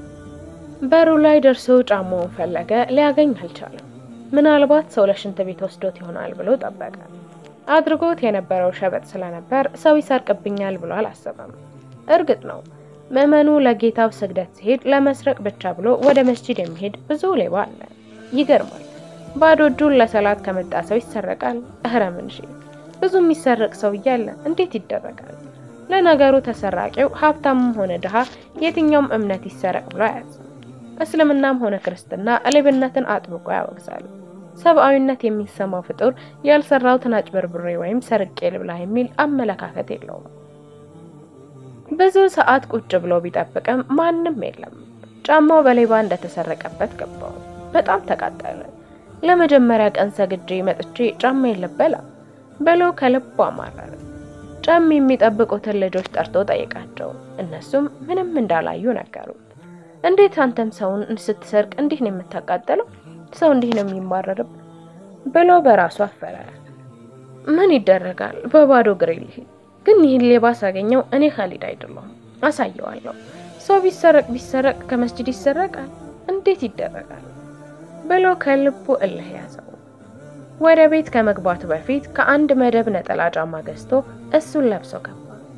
በሩ ላይ ደርሶ ጫማውን ፈለገ፣ ሊያገኝ አልቻለም። ምናልባት ሰው ለሽንት ቤት ወስዶት ይሆናል ብሎ ጠበቀ። አድርጎት የነበረው ሸበጥ ስለነበር ሰው ይሰርቅብኛል ብሎ አላሰበም። እርግጥ ነው ምዕመኑ ለጌታው ስግደት ሲሄድ ለመስረቅ ብቻ ብሎ ወደ መስጂድ የሚሄድ ብዙ ሌባ አለ። ይገርማል። ባዶ እጁን ለሰላት ከመጣ ሰው ይሰረቃል። እህረ ምንሺ ብዙ የሚሰረቅ ሰው እያለ እንዴት ይደረጋል? ለነገሩ ተሰራቂው ሀብታምም ሆነ ድሃ የትኛውም እምነት ይሰረቅ ብሎ አያዝም። እስልምናም ሆነ ክርስትና ሌብነትን አጥብቆ ያወግዛል። ሰብአዊነት የሚሰማው ፍጡር ያልሰራውትን አጭበርብሬ ወይም ሰርቄ ልብላ የሚል አመለካከት የለውም። ብዙ ሰዓት ቁጭ ብሎ ቢጠብቅም ማንም የለም። ጫማው በሌባ እንደተሰረቀበት ገባው። በጣም ተቃጠለ። ለመጀመሪያ ቀን ሰግጄ መጥቼ ጫማ የለበላ ብሎ ከልቡ አማረረ። ጫም የሚጠብቁትን ልጆች ጠርቶ ጠይቃቸው። እነሱም ምንም እንዳላዩ ነገሩት። እንዴት አንተም ሰውን ስትሰርቅ እንዲህ ነው የምታቃጠለው? ሰው እንዲህ ነው የሚማረርብ ብሎ በራሱ አፈረ። ምን ይደረጋል፣ በባዶ እግሬ ልሂድ። ግን ይህን ሌባ ሳገኘው እኔ ካሊድ አይደለሁም፣ አሳየዋለሁ። ሰው ቢሰረቅ ቢሰረቅ ከመስጂድ ይሰረቃል፣ እንዴት ይደረጋል ብሎ ከልቡ እልህ ያዘው። ወደ ቤት ከመግባቱ በፊት ከአንድ መደብ ነጠላ ጫማ ገዝቶ እሱን ለብሶ ገባ።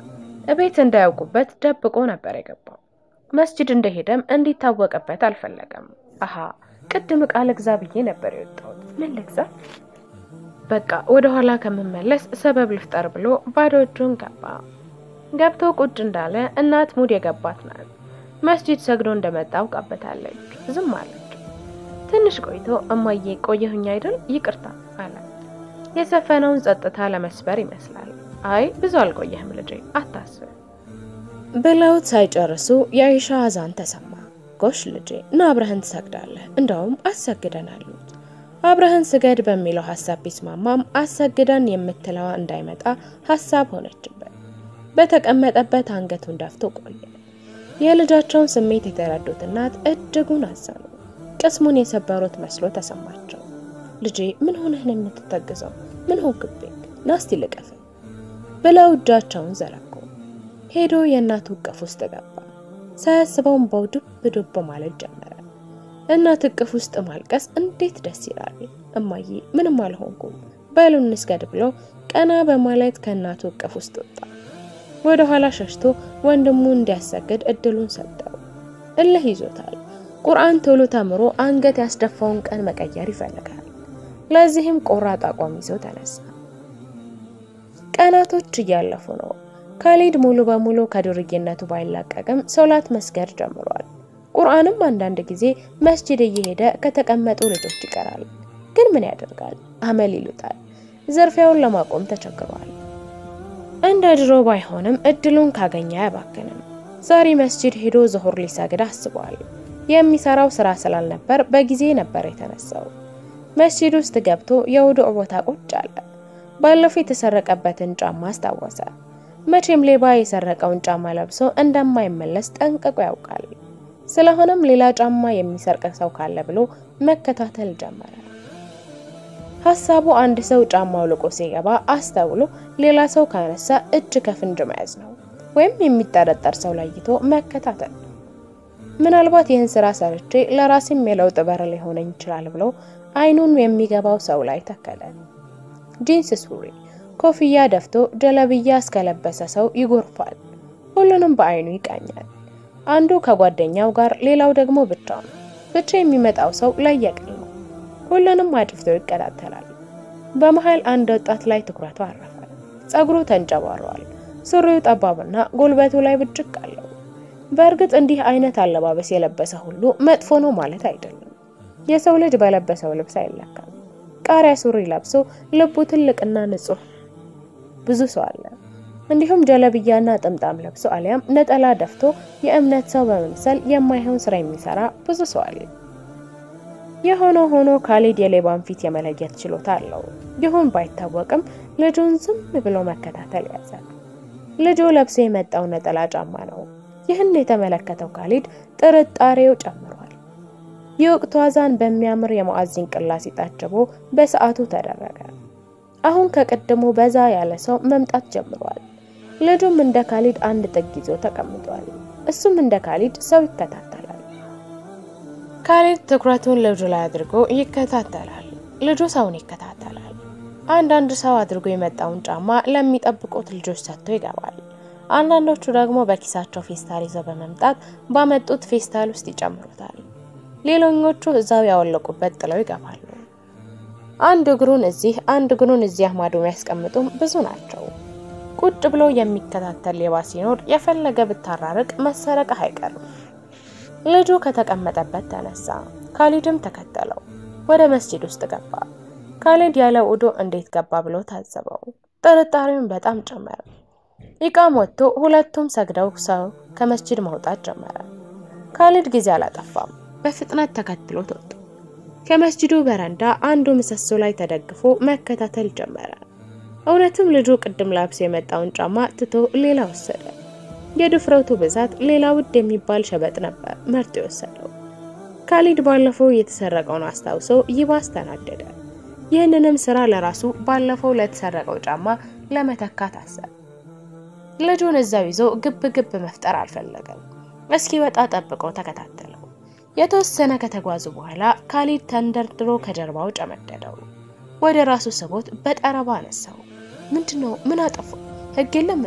እቤት እንዳያውቁበት ደብቆ ነበር የገባው። መስጂድ እንደሄደም እንዲታወቅበት አልፈለገም። አሃ ቅድም ዕቃ ልግዛ ብዬ ነበር የወጣሁት። ምን ልግዛ? በቃ ወደ ኋላ ከምመለስ ሰበብ ልፍጠር ብሎ ባዶ እጁን ገባ። ገብቶ ቁጭ እንዳለ እናት ሙድ የገባት ናት። መስጂድ ሰግዶ እንደመጣ አውቃበታለች። ዝም አለች። ትንሽ ቆይቶ እማዬ ቆየሁኝ አይደል? ይቅርታ አለ። የሰፈነውን ጸጥታ ለመስበር ይመስላል። አይ ብዙ አልቆየህም ልጄ አታስብ ብለውት ሳይጨርሱ የአይሻ አዛን ተሰማ። ጎሽ ልጄ ና አብረህን ትሰግዳለህ፣ እንደውም አሰግደን አሉት። አብረህን ስገድ በሚለው ሀሳብ ቢስማማም አሰግደን የምትለዋ እንዳይመጣ ሀሳብ ሆነችበት። በተቀመጠበት አንገቱን ደፍቶ ቆየ። የልጃቸውን ስሜት የተረዱት እናት እጅጉን አዘኑ። ቅስሙን የሰበሩት መስሎ ተሰማቸው። ልጄ ምን ሆነህ ነው የምትተግዘው? ምን ሆንክብኝ? ናስቲ ልቀፍ ብለው እጃቸውን ዘረጉ። ሄዶ የእናቱ እቅፍ ውስጥ ገባ። ሳያስበውን በው ዱብ ዱብ ማለት ጀመረ። እናት እቅፍ ውስጥ ማልቀስ እንዴት ደስ ይላል! እማዬ ምንም አልሆንኩም በሉ እንስገድ ብሎ ቀና በማለት ከእናቱ እቅፍ ውስጥ ወጣ። ወደ ኋላ ሸሽቶ ወንድሙ እንዲያሰግድ እድሉን ሰጠው። እልህ ይዞታል። ቁርአን ቶሎ ተምሮ አንገት ያስደፋውን ቀን መቀየር ይፈልጋል። ለዚህም ቆራጥ አቋም ይዞ ተነሳ። ቀናቶች እያለፉ ነው። ካሊድ ሙሉ በሙሉ ከዱርዬነቱ ባይላቀቅም ሶላት መስገድ ጀምሯል። ቁርአንም አንዳንድ ጊዜ መስጂድ እየሄደ ከተቀመጡ ልጆች ይቀራል። ግን ምን ያደርጋል፣ አመል ይሉታል። ዝርፊያውን ለማቆም ተቸግሯል። እንደ ድሮ ባይሆንም እድሉን ካገኘ አያባክንም። ዛሬ መስጂድ ሄዶ ዙሁር ሊሰግድ አስቧል። የሚሰራው ስራ ስላልነበር በጊዜ ነበር የተነሳው። መስጂድ ውስጥ ገብቶ የውዱእ ቦታ ቁጭ አለ። ባለፈው የተሰረቀበትን ጫማ አስታወሰ። መቼም ሌባ የሰረቀውን ጫማ ለብሶ እንደማይመለስ ጠንቅቆ ያውቃል። ስለሆነም ሌላ ጫማ የሚሰርቅ ሰው ካለ ብሎ መከታተል ጀመረ። ሀሳቡ አንድ ሰው ጫማው ልቆ ሲገባ አስተውሎ ሌላ ሰው ካነሳ እጅ ከፍንጅ መያዝ ነው፣ ወይም የሚጠረጠር ሰው ለይቶ መከታተል። ምናልባት ይህን ስራ ሰርቼ ለራሴም የለውጥ በር ሊሆነኝ ይችላል ብሎ አይኑን የሚገባው ሰው ላይ ተከለ። ጂንስ ሱሪ፣ ኮፍያ ደፍቶ ጀለብያ እስከለበሰ ሰው ይጎርፋል። ሁሉንም በአይኑ ይቃኛል። አንዱ ከጓደኛው ጋር፣ ሌላው ደግሞ ብቻው ነው። ብቻ የሚመጣው ሰው ለየቅል ነው። ሁሉንም አድፍቶ ይከታተላል። በመሃል አንድ ወጣት ላይ ትኩረቱ አረፈ። ጸጉሩ ተንጨባሯል። ሱሪው ጠባብና ጉልበቱ ላይ ብጭቅ አለው። በእርግጥ እንዲህ አይነት አለባበስ የለበሰ ሁሉ መጥፎ ነው ማለት አይደለም። የሰው ልጅ በለበሰው ልብስ አይለካም። ቃሪያ ሱሪ ለብሶ ልቡ ትልቅና ንጹህ ብዙ ሰው አለ። እንዲሁም ጀለብያና ጥምጣም ለብሶ አሊያም ነጠላ ደፍቶ የእምነት ሰው በመምሰል የማይሆን ስራ የሚሰራ ብዙ ሰው አለ። የሆነ ሆኖ ካሊድ የሌባን ፊት የመለየት ችሎታ አለው። ይሁን ባይታወቅም ልጁን ዝም ብሎ መከታተል ያዘ። ልጁ ለብሶ የመጣው ነጠላ ጫማ ነው። ይህን የተመለከተው ካሊድ ጥርጣሬው ጨምሯል። የወቅቱ አዛን በሚያምር የሙአዚን ቅላሴ ታጅቦ በሰዓቱ ተደረገ። አሁን ከቀድሞ በዛ ያለ ሰው መምጣት ጀምሯል። ልጁም እንደ ካሊድ አንድ ጥግ ይዞ ተቀምጧል። እሱም እንደ ካሊድ ሰው ይከታተላል። ካሊድ ትኩረቱን ልጁ ላይ አድርጎ ይከታተላል። ልጁ ሰውን ይከታተላል። አንዳንድ ሰው አድርጎ የመጣውን ጫማ ለሚጠብቁት ልጆች ሰጥቶ ይገባል። አንዳንዶቹ ደግሞ በኪሳቸው ፌስታል ይዘው በመምጣት ባመጡት ፌስታል ውስጥ ይጨምሩታል። ሌሎኞቹ እዛው ያወለቁበት ጥለው ይገባሉ። አንድ እግሩን እዚህ አንድ እግሩን እዚያ ማዶ የሚያስቀምጡም ብዙ ናቸው። ቁጭ ብሎ የሚከታተል ሌባ ሲኖር የፈለገ ብታራርቅ መሰረቅህ አይቀርም። ልጁ ከተቀመጠበት ተነሳ። ካሊድም ተከተለው። ወደ መስጂድ ውስጥ ገባ። ካሊድ ያለ ውዶ እንዴት ገባ ብሎ ታዘበው። ጥርጣሬውን በጣም ጨመረ። ኢቃም ወጥቶ ሁለቱም ሰግደው ሰው ከመስጂድ መውጣት ጀመረ። ካሊድ ጊዜ አላጠፋም። በፍጥነት ተከትሎት ወጡ። ከመስጂዱ በረንዳ አንዱ ምሰሶ ላይ ተደግፎ መከታተል ጀመረ። እውነትም ልጁ ቅድም ላብሶ የመጣውን ጫማ ትቶ ሌላ ወሰደ። የድፍረቱ ብዛት ሌላ ውድ የሚባል ሸበጥ ነበር መርጦ የወሰደው። ካሊድ ባለፈው የተሰረቀውን አስታውሶ ይባስ ተናደደ። ይህንንም ስራ ለራሱ ባለፈው ለተሰረቀው ጫማ ለመተካት አሰበ። ልጁን እዛው ይዞ ግብ ግብ መፍጠር አልፈለገም። እስኪ ወጣ ጠብቀው ተከታተለው። የተወሰነ ከተጓዙ በኋላ ካሊድ ተንደርድሮ ከጀርባው ጨመደደው። ወደ ራሱ ስቦት በጠረባ አነሳው። ምንድነው? ምን አጠፋ? ህግ የለም እንዴ?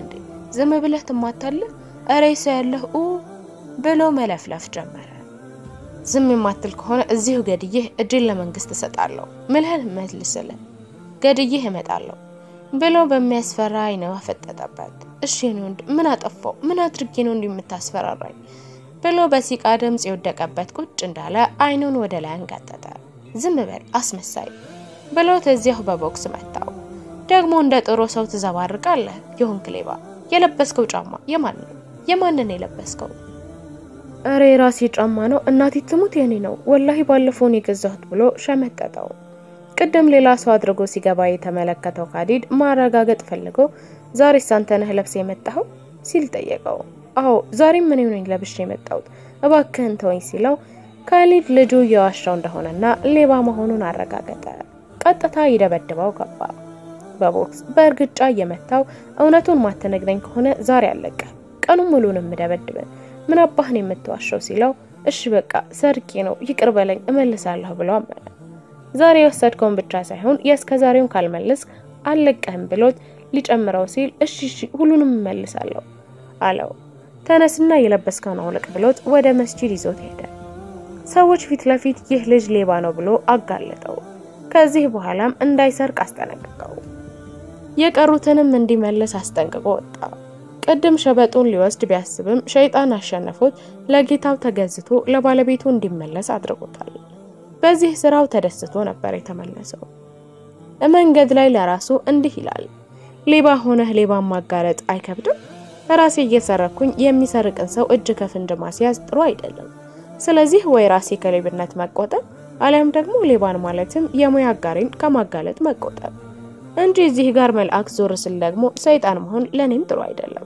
ዝም ብለህ ትማታለህ? እረ ሰው ያለህ ኡ ብሎ መለፍለፍ ጀመረ። ዝም የማትል ከሆነ እዚሁ ገድዬህ እጅን ለመንግስት እሰጣለሁ ምልህን መልስልህ ገድዬህ እመጣለሁ ብሎ በሚያስፈራ አይነ ፈጠጠበት። እሺ የኔ ወንድ ምን አጠፋው? ምን አድርጌ ነው እንዲህ የምታስፈራራኝ? ብሎ በሲቃ ድምፅ የወደቀበት ቁጭ እንዳለ አይኑን ወደ ላይ አንጋጠጠ። ዝም በል አስመሳይ ብሎት እዚያው በቦክስ መታው። ደግሞ እንደ ጥሩ ሰው ትዘባርቃለህ የሆንክ ሌባ። የለበስከው ጫማ የማን ነው? የማንን የለበስከው? እረ የራሴ ጫማ ነው እናቴ ትሙት የኔ ነው ወላሂ ባለፈውን የገዛሁት ብሎ ሸመጠጠው። ቅድም ሌላ ሰው አድርጎ ሲገባ የተመለከተው ካዲድ ማረጋገጥ ፈልጎ ዛሬስ አንተ ነህ ለብሰ የመጣኸው ሲል ጠየቀው። አዎ ዛሬም ምን ነኝ ለብሼ የመጣሁት እባክህን ተወኝ ሲለው ካሊድ ልጁ እየዋሻው እንደሆነና ሌባ መሆኑን አረጋገጠ። ቀጥታ ይደበድበው ገባ። በቦክስ በእርግጫ እየመታው እውነቱን ማትነግረኝ ከሆነ ዛሬ አለቀ ቀኑን ሙሉንም ምደበድብን ምን አባህን የምትዋሸው ሲለው እሺ በቃ ሰርቄ ነው ይቅር በለኝ እመልሳለሁ ብሎ አመነ። ዛሬ የወሰድከውን ብቻ ሳይሆን የእስከ ዛሬውን ካልመልስ አልለቀህም ብሎት ሊጨምረው ሲል እሺ እሺ ሁሉንም እመልሳለሁ አለው። ተነስና የለበስከውን አውልቅ ብሎት ወደ መስጂድ ይዞት ሄደ። ሰዎች ፊት ለፊት ይህ ልጅ ሌባ ነው ብሎ አጋለጠው። ከዚህ በኋላም እንዳይሰርቅ አስጠነቅቀው የቀሩትንም እንዲመልስ አስጠንቅቆ ወጣ። ቅድም ሸበጡን ሊወስድ ቢያስብም ሸይጣን አሸነፎት ለጌታው ተገዝቶ ለባለቤቱ እንዲመለስ አድርጎታል። በዚህ ስራው ተደስቶ ነበር የተመለሰው። መንገድ ላይ ለራሱ እንዲህ ይላል፣ ሌባ ሆነህ ሌባን ማጋለጥ አይከብድም? ራሴ እየሰረኩኝ የሚሰርቅን ሰው እጅ ከፍንጅ ማስያዝ ጥሩ አይደለም። ስለዚህ ወይ ራሴ ከሌብነት መቆጠብ አሊያም ደግሞ ሌባን ማለትም የሙያ አጋሪን ከማጋለጥ መቆጠብ እንጂ እዚህ ጋር መልአክ ዞር ስል ደግሞ ሰይጣን መሆን ለኔም ጥሩ አይደለም።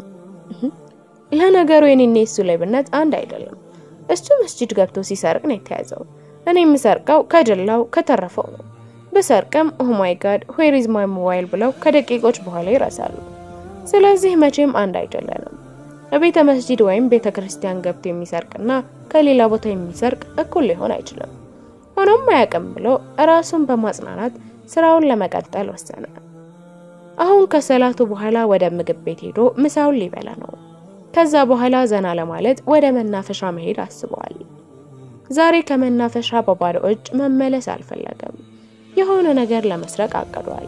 ለነገሩ የኔና የሱ ሌብነት አንድ አይደለም። እሱ መስጂድ ገብቶ ሲሰርቅ ነው የተያዘው። እኔ የምሰርቀው ከጀላው ከተረፈው ነው። ብሰርቅም ኦ ማይ ጋድ ዌር ኢዝ ማይ ሞባይል ብለው ከደቂቆች በኋላ ይረሳሉ። ስለዚህ መቼም አንድ አይደለንም። በቤተ መስጂድ ወይም ቤተ ክርስቲያን ገብቶ የሚሰርቅና ከሌላ ቦታ የሚሰርቅ እኩል ሊሆን አይችልም። ሆኖም አያውቅም ብሎ ራሱን በማጽናናት ስራውን ለመቀጠል ወሰነ። አሁን ከሰላቱ በኋላ ወደ ምግብ ቤት ሄዶ ምሳውን ሊበላ ነው። ከዛ በኋላ ዘና ለማለት ወደ መናፈሻ መሄድ አስበዋል። ዛሬ ከመናፈሻ በባዶ እጅ መመለስ አልፈለገም። የሆነ ነገር ለመስረቅ አቅዷል።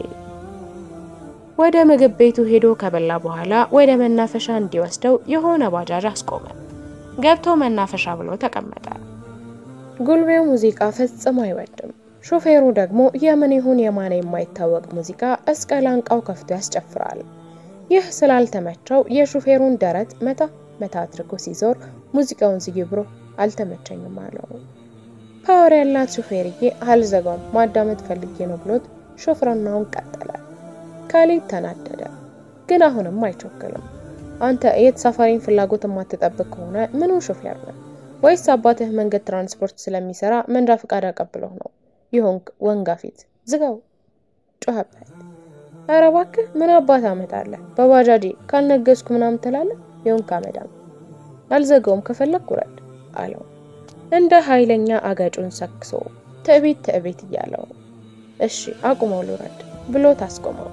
ወደ ምግብ ቤቱ ሄዶ ከበላ በኋላ ወደ መናፈሻ እንዲወስደው የሆነ ባጃጅ አስቆመ። ገብቶ መናፈሻ ብሎ ተቀመጠ። ጉልቤው ሙዚቃ ፈጽሞ አይወድም። ሾፌሩ ደግሞ የምን ይሁን የማን የማይታወቅ ሙዚቃ እስከ ላንቃው ከፍቶ ያስጨፍራል። ይህ ስላልተመቸው የሾፌሩን ደረት መታ መታ አድርጎ ሲዞር ሙዚቃውን ዝጊ ብሎ አልተመቸኝም አለው። ፓወር ያላት ሾፌርዬ አልዘጋም ማዳመጥ ፈልጌ ነው ብሎት ሾፍርናውን ቀጠለ። ካሊድ ተናደደ፣ ግን አሁንም አይቾክልም። አንተ የተሳፋሪን ፍላጎት የማትጠብቅ ከሆነ ምኑ ሾፌር ነው? ወይስ አባትህ መንገድ ትራንስፖርት ስለሚሰራ መንጃ ፈቃድ አቀብለው ነው ይሆንክ ወንጋ ፊት ዝጋው ጮኸበት። ኧረ እባክህ ምን አባት አመጣለህ? በባጃጄ ካልነገስኩ ምናምን ትላለህ። ይሆንክ አመዳም አልዘጋውም፣ ከፈለግ ውረድ አለው እንደ ኃይለኛ አገጩን ሰክሶ ትዕቢት ትዕቢት እያለው እሺ አቁመው ልውረድ ብሎ ታስቆመው።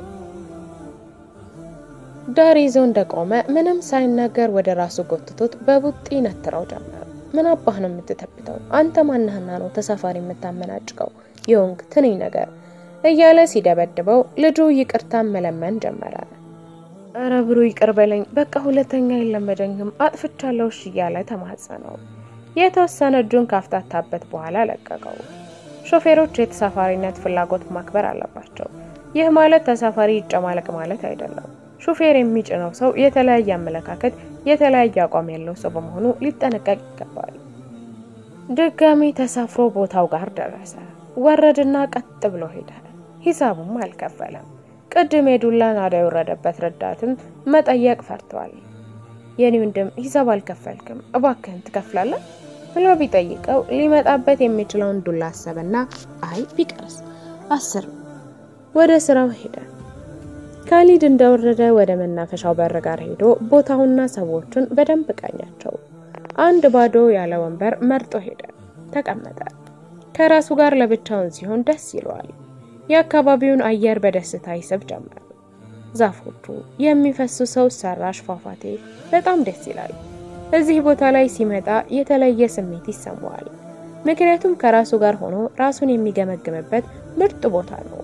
ዳር ይዞ እንደቆመ ምንም ሳይናገር ወደ ራሱ ጎትቶት በቡጢ ነትረው ጀመር። ምን አባህ ነው የምትተብተው? አንተ ማነህና ነው ተሳፋሪ የምታመናጭቀው? የወንግ ትንኝ ነገር እያለ ሲደበድበው ልጁ ይቅርታን መለመን ጀመረ። እረ ብሩ ይቅር በለኝ በቃ ሁለተኛ የለመደኝም አጥፍቻለሁ እሺ እያለ ተማጸነው። የተወሰነ እጁን ካፍታታበት በኋላ ለቀቀው። ሾፌሮች የተሳፋሪነት ፍላጎት ማክበር አለባቸው። ይህ ማለት ተሳፋሪ ይጨማለቅ ማለት አይደለም። ሹፌር የሚጭነው ሰው የተለያየ አመለካከት፣ የተለያየ አቋም ያለው ሰው በመሆኑ ሊጠነቀቅ ይገባል። ድጋሚ ተሳፍሮ ቦታው ጋር ደረሰ። ወረድና ቀጥ ብሎ ሄደ። ሂሳቡም አልከፈለም። ቅድም የዱላ ናዳ የወረደበት ረዳትም መጠየቅ ፈርቷል። የኔ ወንድም ሂሳብ አልከፈልክም እባክህን ትከፍላለህ ብሎ ቢጠይቀው ሊመጣበት የሚችለውን ዱላ አሰበና አይ ቢቀርስ አስር ወደ ስራው ሄደ። ካሊድ እንደወረደ ወደ መናፈሻው በር ጋር ሄዶ ቦታውና ሰዎቹን በደንብ ቃኛቸው። አንድ ባዶ ያለ ወንበር መርጦ ሄደ፣ ተቀመጠ። ከራሱ ጋር ለብቻውን ሲሆን ደስ ይለዋል። የአካባቢውን አየር በደስታ ይስብ ጀመር። ዛፎቹ፣ የሚፈሱ ሰው ሰራሽ ፏፏቴ በጣም ደስ ይላል። እዚህ ቦታ ላይ ሲመጣ የተለየ ስሜት ይሰማዋል። ምክንያቱም ከራሱ ጋር ሆኖ ራሱን የሚገመግምበት ምርጥ ቦታ ነው።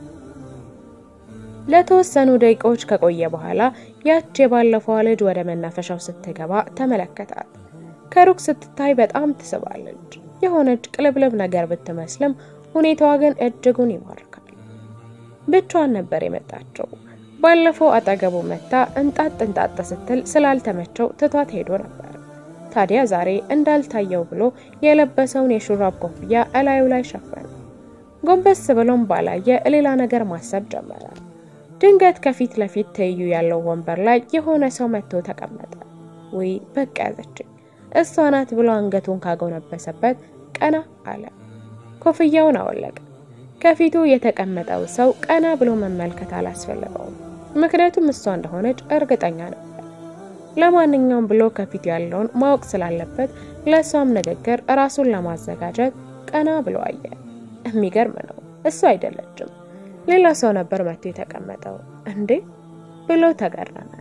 ለተወሰኑ ደቂቃዎች ከቆየ በኋላ ያች የባለፈዋ ልጅ ወደ መናፈሻው ስትገባ ተመለከታት። ከሩቅ ስትታይ በጣም ትስባለች። የሆነች ቅልብልብ ነገር ብትመስልም ሁኔታዋ ግን እጅጉን ይማርካል። ብቻዋን ነበር የመጣቸው። ባለፈው አጠገቡ መታ እንጣጥ እንጣጥ ስትል ስላልተመቸው ትቷት ሄዶ ነበር። ታዲያ ዛሬ እንዳልታየው ብሎ የለበሰውን የሹራብ ኮፍያ እላዩ ላይ ሸፈነ። ጎንበስ ብሎም ባላየ ሌላ ነገር ማሰብ ጀመረ። ድንገት ከፊት ለፊት ትይዩ ያለው ወንበር ላይ የሆነ ሰው መጥቶ ተቀመጠ። ወይ በቃ ያዘችኝ እሷ ናት ብሎ አንገቱን ካጎነበሰበት ቀና አለ። ኮፍያውን አወለቀ። ከፊቱ የተቀመጠው ሰው ቀና ብሎ መመልከት አላስፈለገውም፣ ምክንያቱም እሷ እንደሆነች እርግጠኛ ነበር። ለማንኛውም ብሎ ከፊቱ ያለውን ማወቅ ስላለበት ለእሷም ንግግር ራሱን ለማዘጋጀት ቀና ብሎ አየ። የሚገርም ነው፣ እሱ አይደለችም፣ ሌላ ሰው ነበር መጥቶ የተቀመጠው። እንዴ ብሎ ተገረመ።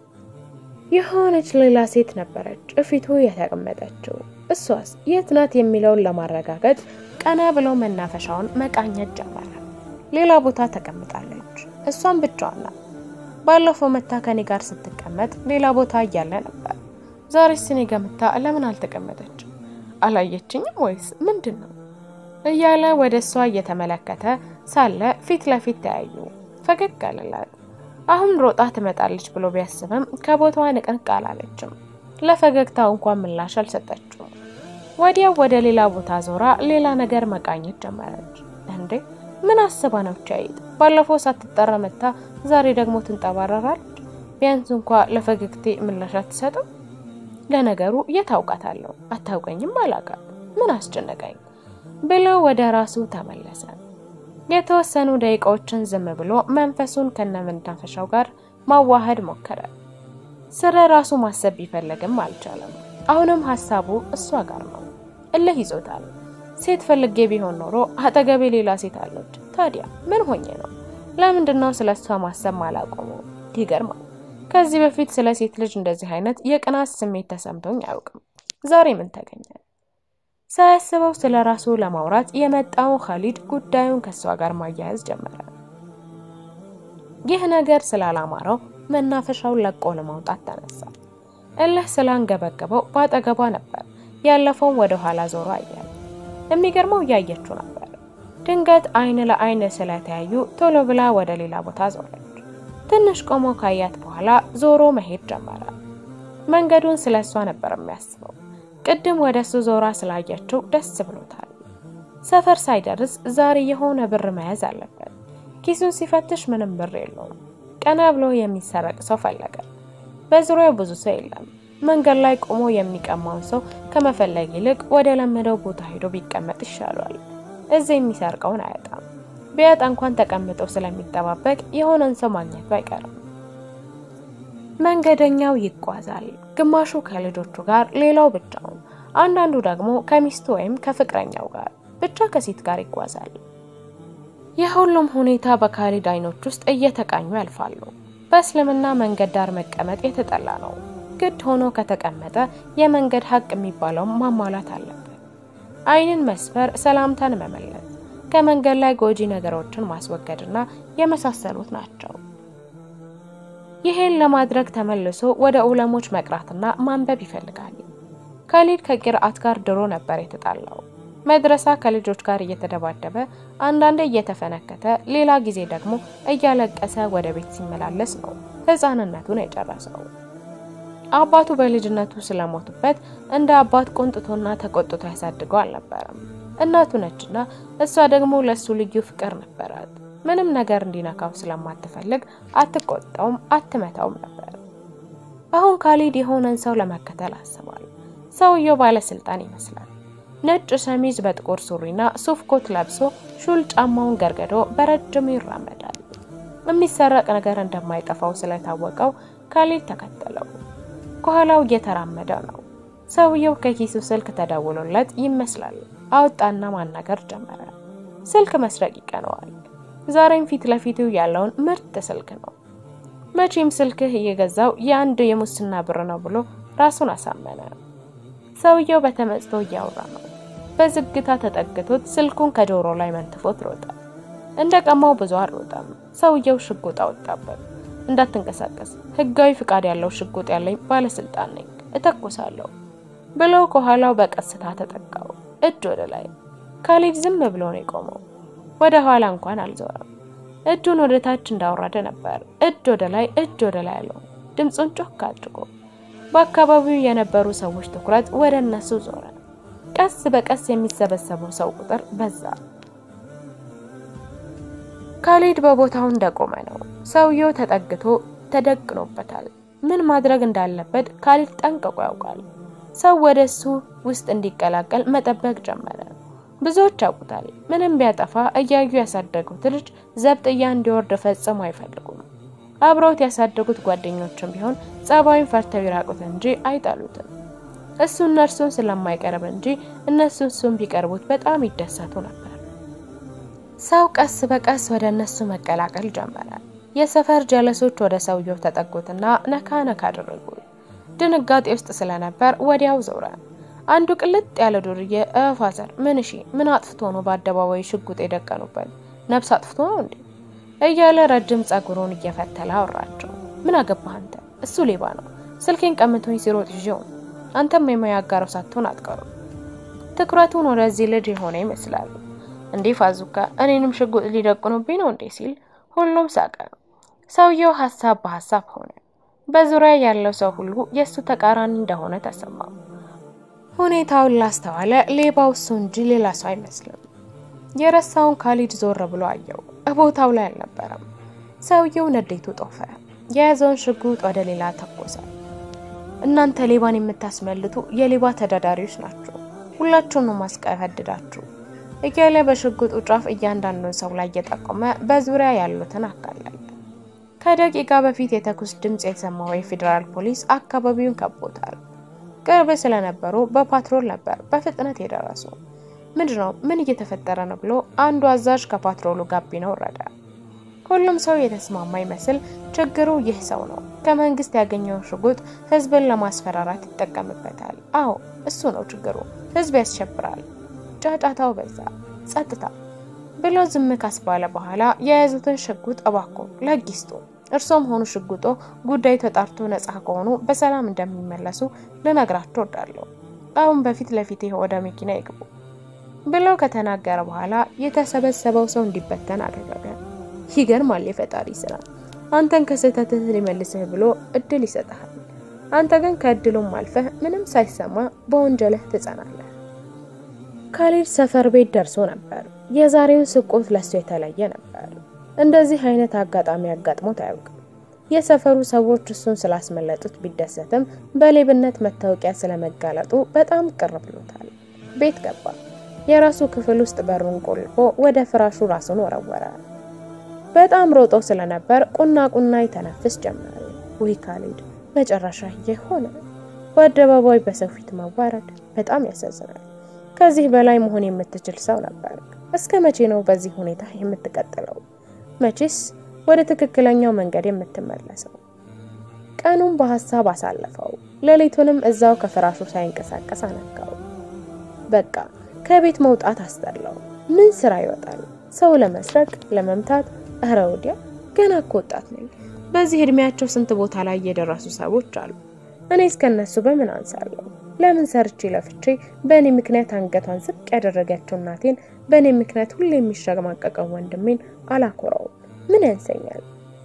የሆነች ሌላ ሴት ነበረች እፊቱ የተቀመጠችው። እሷስ የት ናት የሚለውን ለማረጋገጥ ቀና ብሎ መናፈሻውን መቃኘት ጀመረ። ሌላ ቦታ ተቀምጣለች። እሷም ብቻዋን ናት። ባለፈው መታ ከኔ ጋር ስትቀመጥ ሌላ ቦታ እያለ ነበር። ዛሬስ እኔ ጋ መታ ለምን አልተቀመጠችም? አላየችኝም ወይስ ምንድን ነው? እያለ ወደ እሷ እየተመለከተ ሳለ ፊት ለፊት ተያዩ። ፈገግ አለላት። አሁን ሮጣ ትመጣለች ብሎ ቢያስብም ከቦታዋ ንቅንቅ አላለችም። ለፈገግታው እንኳን ምላሽ አልሰጠችውም። ወዲያው ወደ ሌላ ቦታ ዞራ ሌላ ነገር መቃኘት ጀመረች። እንዴ ምን አስባ ነው ቻይት? ባለፈው ሳትጠራ መታ ዛሬ ደግሞ ትንጠባረራለች። ቢያንስ እንኳ ለፈገግቴ ምላሽ አትሰጥም። ለነገሩ የት አውቃታለሁ? አታውቀኝም፣ አላውቃት። ምን አስጨነቀኝ ብሎ ወደ ራሱ ተመለሰ። የተወሰኑ ደቂቃዎችን ዝም ብሎ መንፈሱን ከነመናፈሻው ጋር ማዋሃድ ሞከረ። ስለ ራሱ ማሰብ ቢፈልግም አልቻለም። አሁንም ሀሳቡ እሷ ጋር ነው። እልህ ይዞታል። ሴት ፈልጌ ቢሆን ኖሮ አጠገቤ ሌላ ሴት አለች። ታዲያ ምን ሆኜ ነው? ለምንድን ነው ስለ እሷ ማሰብ ማላቆሙ? ይገርማል። ከዚህ በፊት ስለ ሴት ልጅ እንደዚህ አይነት የቅናት ስሜት ተሰምቶኝ አያውቅም። ዛሬ ምን ተገኘ? ሳያስበው ስለ ራሱ ለማውራት የመጣው ካሊድ ጉዳዩን ከእሷ ጋር ማያያዝ ጀመረ። ይህ ነገር ስላላማረው መናፈሻውን ለቆ ለማውጣት ተነሳ። እልህ ስላንገበገበው በአጠገቧ ነበር። ያለፈውን ወደ ኋላ ዞሮ አየ። የሚገርመው እያየችው ነበር። ድንገት አይን ለአይን ስለተያዩ ቶሎ ብላ ወደ ሌላ ቦታ ዞረች። ትንሽ ቆሞ ካያት በኋላ ዞሮ መሄድ ጀመረ። መንገዱን ስለ እሷ ነበር የሚያስበው። ቅድም ወደ እሱ ዞራ ስላየችው ደስ ብሎታል። ሰፈር ሳይደርስ ዛሬ የሆነ ብር መያዝ አለበት። ኪሱን ሲፈትሽ ምንም ብር የለውም። ቀና ብሎ የሚሰረቅ ሰው ፈለገ። በዙሪያው ብዙ ሰው የለም። መንገድ ላይ ቆሞ የሚቀማውን ሰው ከመፈለግ ይልቅ ወደ ለመደው ቦታ ሄዶ ቢቀመጥ ይሻሏል። እዚህ የሚሰርቀውን አያጣም። ቢያጣ እንኳን ተቀምጦ ስለሚጠባበቅ የሆነን ሰው ማግኘቱ አይቀርም። መንገደኛው ይጓዛል። ግማሹ ከልጆቹ ጋር፣ ሌላው ብቻውን፣ አንዳንዱ ደግሞ ከሚስቱ ወይም ከፍቅረኛው ጋር ብቻ ከሴት ጋር ይጓዛል። የሁሉም ሁኔታ በካሊድ አይኖች ውስጥ እየተቃኙ ያልፋሉ። በእስልምና መንገድ ዳር መቀመጥ የተጠላ ነው። ግድ ሆኖ ከተቀመጠ የመንገድ ሀቅ የሚባለውን ማሟላት አለበት። አይንን መስፈር፣ ሰላምታን መመለስ፣ ከመንገድ ላይ ጎጂ ነገሮችን ማስወገድና የመሳሰሉት ናቸው። ይሄን ለማድረግ ተመልሶ ወደ ዑለሞች መቅራትና ማንበብ ይፈልጋል። ካሊድ ከቂርአት ጋር ድሮ ነበር የተጣላው። መድረሳ ከልጆች ጋር እየተደባደበ አንዳንዴ እየተፈነከተ ሌላ ጊዜ ደግሞ እያለቀሰ ወደ ቤት ሲመላለስ ነው ሕፃንነቱን የጨረሰው። አባቱ በልጅነቱ ስለሞቱበት እንደ አባት ቆንጥቶና ተቆጥቶ ያሳድገው አልነበረም። እናቱ ነችና እሷ ደግሞ ለሱ ልዩ ፍቅር ነበራት። ምንም ነገር እንዲነካው ስለማትፈልግ አትቆጣውም፣ አትመታውም ነበር። አሁን ካሊድ የሆነን ሰው ለመከተል አስቧል። ሰውየው ባለስልጣን ይመስላል። ነጭ ሸሚዝ በጥቁር ሱሪና ሱፍ ኮት ለብሶ ሹል ጫማውን ገርገዶ በረጅሙ ይራመዳል። የሚሰረቅ ነገር እንደማይጠፋው ስለታወቀው ካሊድ ተከተለው። ከኋላው እየተራመደ ነው። ሰውየው ከኪሱ ስልክ ተደውሎለት ይመስላል። አወጣና ማናገር ጀመረ። ስልክ መስረቅ ይቀነዋል። ዛሬም ፊት ለፊቱ ያለውን ምርጥ ስልክ ነው። መቼም ስልክህ እየገዛው የአንድ የሙስና ብር ነው ብሎ ራሱን አሳመነ። ሰውየው በተመስጦ እያወራ ነው። በዝግታ ተጠግቶት ስልኩን ከጆሮ ላይ መንትፎት ሮጠ። እንደ ቀማው ብዙ አልሮጠም። ሰውየው ሽጉጥ አወጣበት። እንዳትንቀሳቀስ፣ ህጋዊ ፍቃድ ያለው ሽጉጥ ያለኝ ባለስልጣን ነኝ፣ እተኩሳለሁ ብሎ ከኋላው በቀስታ ተጠቃው። እጅ ወደ ላይ። ካሊድ ዝም ብሎ ነው የቆመው። ወደ ኋላ እንኳን አልዞረም። እጁን ወደ ታች እንዳወረደ ነበር። እጅ ወደ ላይ፣ እጅ ወደ ላይ አለው፣ ድምፁን ጮክ አድርጎ። በአካባቢው የነበሩ ሰዎች ትኩረት ወደ እነሱ ዞረ። ቀስ በቀስ የሚሰበሰበው ሰው ቁጥር በዛ። ካሊድ በቦታው እንደቆመ ነው። ሰውየው ተጠግቶ ተደቅኖበታል። ምን ማድረግ እንዳለበት ካሊድ ጠንቅቆ ያውቃል። ሰው ወደ እሱ ውስጥ እንዲቀላቀል መጠበቅ ጀመረ። ብዙዎች ያውቁታል። ምንም ቢያጠፋ እያዩ ያሳደጉት ልጅ ዘብጥያ እንዲወርድ ፈጽሞ አይፈልጉም። አብረውት ያሳደጉት ጓደኞችም ቢሆን ጸባዩን ፈርተው ይራቁት እንጂ አይጠሉትም። እሱ እነርሱን ስለማይቀርብ እንጂ እነሱ እሱን ቢቀርቡት በጣም ይደሰቱ ነበር። ሰው ቀስ በቀስ ወደ እነሱ መቀላቀል ጀመረ። የሰፈር ጀለሶች ወደ ሰውየው ተጠጉትና ነካ ነካ አደረጉ። ድንጋጤ ውስጥ ስለነበር ወዲያው ዞረ። አንዱ ቅልጥ ያለ ዱርዬ እፋዘር ምን እሺ ምን አጥፍቶ ነው በአደባባይ ሽጉጥ የደቀኑበት? ነፍስ አጥፍቶ ነው እንዴ? እያለ ረጅም ጸጉሩን እየፈተለ አወራቸው። ምን አገባህ አንተ? እሱ ሌባ ነው። ስልኬን ቀምቶኝ ሲሮጥ ይዤው ነው። አንተም የሙያ አጋረው ሳትሆን አትቀሩም። ትኩረቱን ወደዚህ ልጅ የሆነ ይመስላል። እንዴ ፋዙካ እኔንም ሽጉጥ ሊደቅኑብኝ ነው እንዴ ሲል ሁሉም ሳቀ። ሰውየው ሀሳብ በሀሳብ ሆነ። በዙሪያ ያለው ሰው ሁሉ የእሱ ተቃራኒ እንደሆነ ተሰማው። ሁኔታውን ላስተዋለ ሌባው እሱ እንጂ ሌላ ሰው አይመስልም። የረሳውን ካሊድ ዞር ብሎ አየው። ቦታው ላይ አልነበረም። ሰውየው ነዴቱ ጦፈ። የያዘውን ሽጉጥ ወደ ሌላ ተኮሰ። እናንተ ሌባን የምታስመልጡ የሌባ ተዳዳሪዎች ናችሁ፣ ሁላችሁን ነው ማስቀፈድዳችሁ እያለ በሽጉጡ ጫፍ እያንዳንዱን ሰው ላይ እየጠቆመ በዙሪያ ያሉትን አካላል። ከደቂቃ በፊት የተኩስ ድምፅ የተሰማው የፌዴራል ፖሊስ አካባቢውን ከቦታል። ቅርብ ስለነበሩ በፓትሮል ነበር በፍጥነት የደረሱ። ምንድን ነው ምን እየተፈጠረ ነው ብሎ አንዱ አዛዥ ከፓትሮሉ ጋቢና ወረደ። ሁሉም ሰው የተስማማ ይመስል ችግሩ ይህ ሰው ነው፣ ከመንግስት ያገኘውን ሽጉጥ ህዝብን ለማስፈራራት ይጠቀምበታል። አዎ እሱ ነው ችግሩ፣ ህዝብ ያስሸብራል። ጫጫታው በዛ። ጸጥታ ብሎ ዝም ካስባለ በኋላ የያዙትን ሽጉጥ እባኮ ለህግ ይስጡ፣ እርሶም ሆኑ ሽጉጦ ጉዳዩ ተጣርቶ ነጻ ከሆኑ በሰላም እንደሚመለሱ ልነግራቸው እወዳለሁ። አሁን በፊት ለፊቴ ወደ መኪና ይግቡ ብለው ከተናገረ በኋላ የተሰበሰበው ሰው እንዲበተን አደረገ። ይገርማል የፈጣሪ ስራ። አንተን ከስህተትህ ሊመልስህ ብሎ እድል ይሰጥሃል። አንተ ግን ከእድሉም አልፈህ ምንም ሳይሰማ በወንጀልህ ትጸናለህ። ካሊድ ሰፈር ቤት ደርሶ ነበር። የዛሬውን ስቆት ለሱ የተለየ ነበር። እንደዚህ አይነት አጋጣሚ አጋጥሞት አያውቅም። የሰፈሩ ሰዎች እሱን ስላስመለጡት ቢደሰትም በሌብነት መታወቂያ ስለመጋለጡ በጣም ቅር ብሎታል። ቤት ገባ። የራሱ ክፍል ውስጥ በሩን ቆልፎ ወደ ፍራሹ ራሱን ወረወረ። በጣም ሮጦ ስለነበር ቁና ቁና ይተነፍስ ጀመረ። ውይ ካሊድ መጨረሻ ይህ ሆነ። በአደባባይ በሰው ፊት መዋረድ በጣም ያሳዝናል። ከዚህ በላይ መሆን የምትችል ሰው ነበር። እስከ መቼ ነው በዚህ ሁኔታ የምትቀጥለው? መቼስ ወደ ትክክለኛው መንገድ የምትመለሰው? ቀኑን በሀሳብ አሳለፈው። ሌሊቱንም እዛው ከፍራሹ ሳይንቀሳቀስ አነጋው። በቃ ከቤት መውጣት አስጠላው። ምን ስራ ይወጣል? ሰው ለመስረቅ፣ ለመምታት። እረ ወዲያ ገና እኮ ወጣት ነኝ። በዚህ እድሜያቸው ስንት ቦታ ላይ የደረሱ ሰዎች አሉ። እኔ እስከነሱ በምን አንሳለሁ? ለምን ሰርቼ ለፍቼ በእኔ ምክንያት አንገቷን ዝቅ ያደረገችው እናቴን በእኔ ምክንያት ሁሌ የሚሸማቀቀው ወንድሜን አላኮራውም? ምን ያንሰኛል?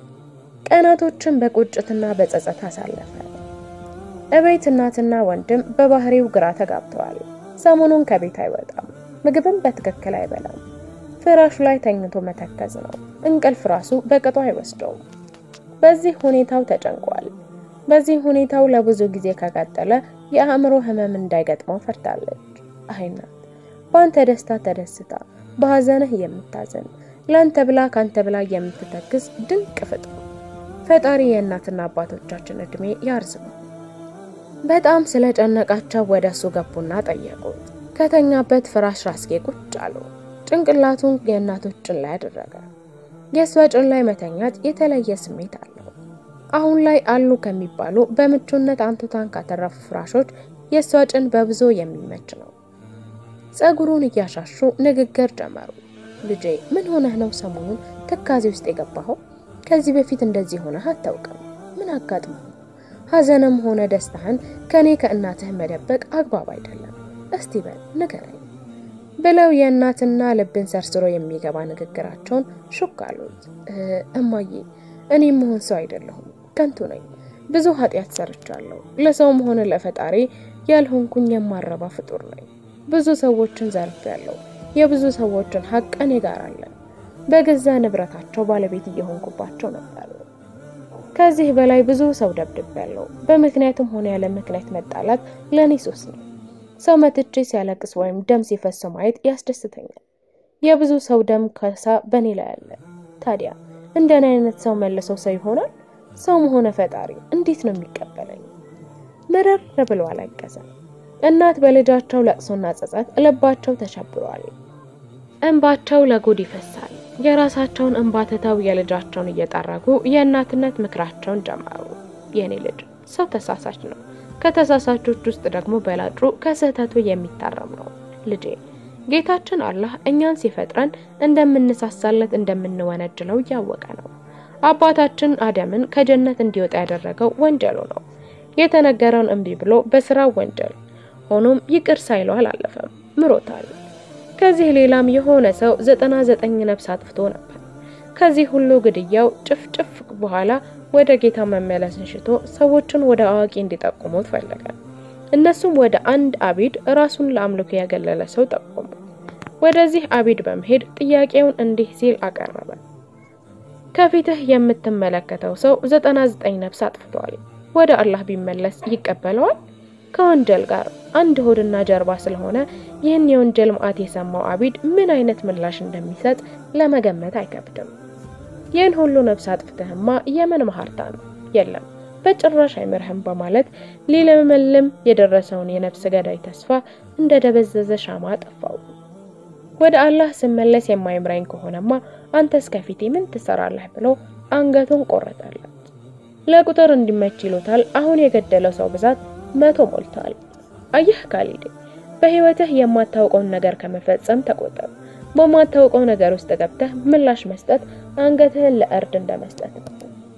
ቀናቶችን በቁጭትና በጸጸት አሳለፈ። እቤት እናትና ወንድም በባህሪው ግራ ተጋብተዋል። ሰሞኑን ከቤት አይወጣም፣ ምግብም በትክክል አይበላም። ፍራሹ ላይ ተኝቶ መተከዝ ነው። እንቅልፍ ራሱ በቅጡ አይወስደውም። በዚህ ሁኔታው ተጨንቋል። በዚህ ሁኔታው ለብዙ ጊዜ ከቀጠለ የአእምሮ ህመም እንዳይገጥመው ፈርታለች። አይናት በአንተ ደስታ ተደስታ በሀዘንህ የምታዘን ለአንተ ብላ ካንተ ብላ የምትተክዝ ድንቅ ፍጡር ፈጣሪ የእናትና አባቶቻችን እድሜ ያርዝመው። በጣም ስለጨነቃቸው ወደ እሱ ገቡና ጠየቁት። ከተኛበት ፍራሽ ራስጌ ቁጭ አሉ። ጭንቅላቱን የእናቶች ጭን ላይ አደረገ። የእሷ ጭን ላይ መተኛት የተለየ ስሜት አለው። አሁን ላይ አሉ ከሚባሉ በምቹነት አንቱታን ካተረፉ ፍራሾች የእሷ ጭን በብዙ የሚመች ነው። ጸጉሩን እያሻሹ ንግግር ጀመሩ። ልጄ ምን ሆነህ ነው ሰሞኑን ትካዜ ውስጥ የገባኸው? ከዚህ በፊት እንደዚህ ሆነህ አታውቅም። ምን አጋጥሞ? ሐዘንም ሆነ ደስታህን ከኔ ከእናትህ መደበቅ አግባብ አይደለም። እስቲ በል ንገረኝ ብለው የእናትና ልብን ሰርስሮ የሚገባ ንግግራቸውን ሹክ አሉት። እማዬ እኔ መሆን ሰው አይደለሁም፣ ከንቱ ነኝ። ብዙ ኃጢአት ሰርቻለሁ። ለሰውም ሆነ ለፈጣሪ ያልሆንኩኝ የማረባ ፍጡር ነኝ። ብዙ ሰዎችን ዘርፌያለሁ። የብዙ ሰዎችን ሀቅ እኔ ጋር አለ። በገዛ ንብረታቸው ባለቤት እየሆንኩባቸው ነበር። ከዚህ በላይ ብዙ ሰው ደብድቤያለሁ። በምክንያትም ሆነ ያለ ምክንያት መጣላት ለእኔ ሱስ ነው። ሰው መትቼ ሲያለቅስ ወይም ደም ሲፈስ ማየት ያስደስተኛል። የብዙ ሰው ደም ከሳ በእኔ ላይ አለ። ታዲያ እንደኔ አይነት ሰው መልሶ ሰው ይሆናል? ሰውም ሆነ ፈጣሪ እንዴት ነው የሚቀበለኝ? ምርር ብሎ አለቀሰ። እናት በልጃቸው ለቅሶና ጸጸት ልባቸው ተሸብሯል። እንባቸው ለጉድ ይፈሳል። የራሳቸውን እንባ ትተው የልጃቸውን እየጠረጉ የእናትነት ምክራቸውን ጀመሩ። የኔ ልጅ ሰው ተሳሳች ነው። ከተሳሳቾች ውስጥ ደግሞ በላጩ ከስህተቱ የሚታረም ነው። ልጄ ጌታችን አላህ እኛን ሲፈጥረን እንደምንሳሳለት እንደምንወነጅለው እያወቀ ነው። አባታችን አደምን ከጀነት እንዲወጣ ያደረገው ወንጀሉ ነው። የተነገረውን እምቢ ብሎ በስራው ወንጀል ሆኖም ይቅር ሳይለው አላለፈም፣ ምሮታል። ከዚህ ሌላም የሆነ ሰው ዘጠና ዘጠኝ ነፍስ አጥፍቶ ነበር። ከዚህ ሁሉ ግድያው ጭፍጭፍ በኋላ ወደ ጌታ መመለስን ሽቶ ሰዎችን ወደ አዋቂ እንዲጠቁሙት ፈለገ። እነሱም ወደ አንድ አቢድ ራሱን ለአምልኮ ያገለለ ሰው ጠቆሙ። ወደዚህ አቢድ በመሄድ ጥያቄውን እንዲህ ሲል አቀረበ። ከፊትህ የምትመለከተው ሰው ዘጠና ዘጠኝ ነፍስ አጥፍቷል። ወደ አላህ ቢመለስ ይቀበለዋል? ከወንጀል ጋር አንድ ሆድና ጀርባ ስለሆነ ይህን የወንጀል መዓት የሰማው አቢድ ምን አይነት ምላሽ እንደሚሰጥ ለመገመት አይከብድም። ይህን ሁሉ ነፍስ አጥፍተህማ የምን መሀርታ ነው? የለም በጭራሽ አይምርህም በማለት ሊለመልም የደረሰውን የነፍስ ገዳይ ተስፋ እንደ ደበዘዘ ሻማ ጠፋው። ወደ አላህ ስመለስ የማይምራኝ ከሆነማ አንተስ ከፊቴ ምን ትሰራለህ ብሎ አንገቱን ቆረጠለት። ለቁጥር እንዲመች ይሉታል። አሁን የገደለው ሰው ብዛት መቶ ሞልቷል። አየህ ካሊድ፣ በህይወትህ የማታውቀውን ነገር ከመፈጸም ተቆጠብ። በማታውቀው ነገር ውስጥ ገብተህ ምላሽ መስጠት አንገትህን ለእርድ እንደመስጠት ነው።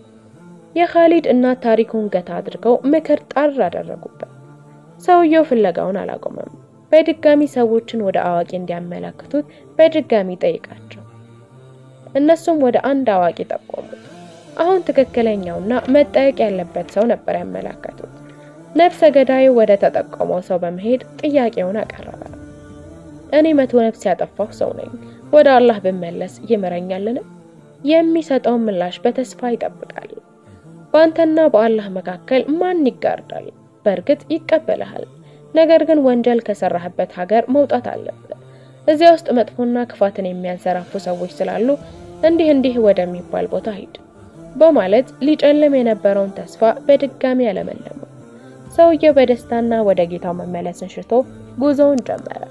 የካሊድ እናት ታሪኩን ገታ አድርገው ምክር ጣር አደረጉበት። ሰውየው ፍለጋውን አላቆመም። በድጋሚ ሰዎችን ወደ አዋቂ እንዲያመለክቱት በድጋሚ ጠይቃቸው። እነሱም ወደ አንድ አዋቂ ጠቆሙት። አሁን ትክክለኛውና መጠየቅ ያለበት ሰው ነበር ያመለከቱት። ነፍሰ ገዳዩ ወደ ተጠቆመው ሰው በመሄድ ጥያቄውን አቀረበ። እኔ መቶ ነፍስ ያጠፋሁ ሰው ነኝ። ወደ አላህ ብመለስ ይምረኛልን? የሚሰጠውን ምላሽ በተስፋ ይጠብቃል። በአንተና በአላህ መካከል ማን ይጋርዳል? በእርግጥ ይቀበልሃል። ነገር ግን ወንጀል ከሰራህበት ሀገር መውጣት አለብህ። እዚያ ውስጥ መጥፎና ክፋትን የሚያንሰራፉ ሰዎች ስላሉ እንዲህ እንዲህ ወደሚባል ቦታ ሂድ በማለት ሊጨልም የነበረውን ተስፋ በድጋሚ ያለመለሙ። ሰውየው በደስታና ወደ ጌታው መመለስን ሽቶ ጉዞውን ጀመረ።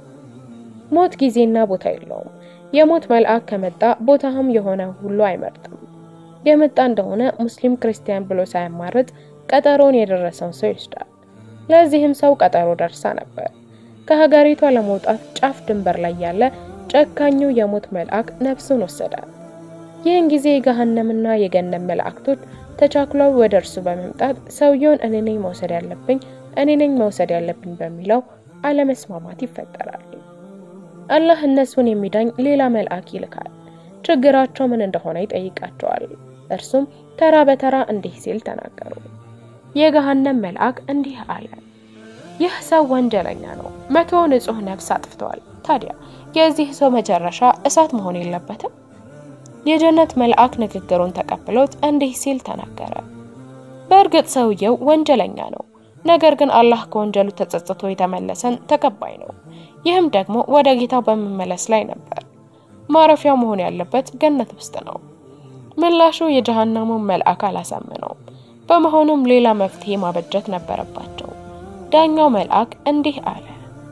ሞት ጊዜና ቦታ የለውም። የሞት መልአክ ከመጣ ቦታህም የሆነ ሁሉ አይመርጥም። የመጣ እንደሆነ ሙስሊም ክርስቲያን ብሎ ሳያማርጥ ቀጠሮን የደረሰውን ሰው ይወስዳል። ለዚህም ሰው ቀጠሮ ደርሳ ነበር። ከሀገሪቷ ለመውጣት ጫፍ ድንበር ላይ ያለ ጨካኙ የሞት መልአክ ነፍሱን ወሰዳል። ይህን ጊዜ የገሃነምና የገነት መላእክቶች ተቻክለው ወደ እርሱ በመምጣት ሰውየውን እኔ ነኝ መውሰድ ያለብኝ እኔ ነኝ መውሰድ ያለብኝ በሚለው አለመስማማት ይፈጠራል። አላህ እነሱን የሚዳኝ ሌላ መልአክ ይልካል። ችግራቸው ምን እንደሆነ ይጠይቃቸዋል። እርሱም ተራ በተራ እንዲህ ሲል ተናገሩ። የገሃነም መልአክ እንዲህ አለ፣ ይህ ሰው ወንጀለኛ ነው። መቶ ንጹሕ ነፍስ አጥፍተዋል። ታዲያ የዚህ ሰው መጨረሻ እሳት መሆን የለበትም? የጀነት መልአክ ንግግሩን ተቀብሎት እንዲህ ሲል ተናገረ። በእርግጥ ሰውየው ወንጀለኛ ነው። ነገር ግን አላህ ከወንጀሉ ተጸጽቶ የተመለሰን ተቀባይ ነው። ይህም ደግሞ ወደ ጌታው በመመለስ ላይ ነበር። ማረፊያው መሆን ያለበት ገነት ውስጥ ነው። ምላሹ የጀሃነሙን መልአክ አላሳመነውም። በመሆኑም ሌላ መፍትሄ ማበጀት ነበረባቸው። ዳኛው መልአክ እንዲህ አለ፣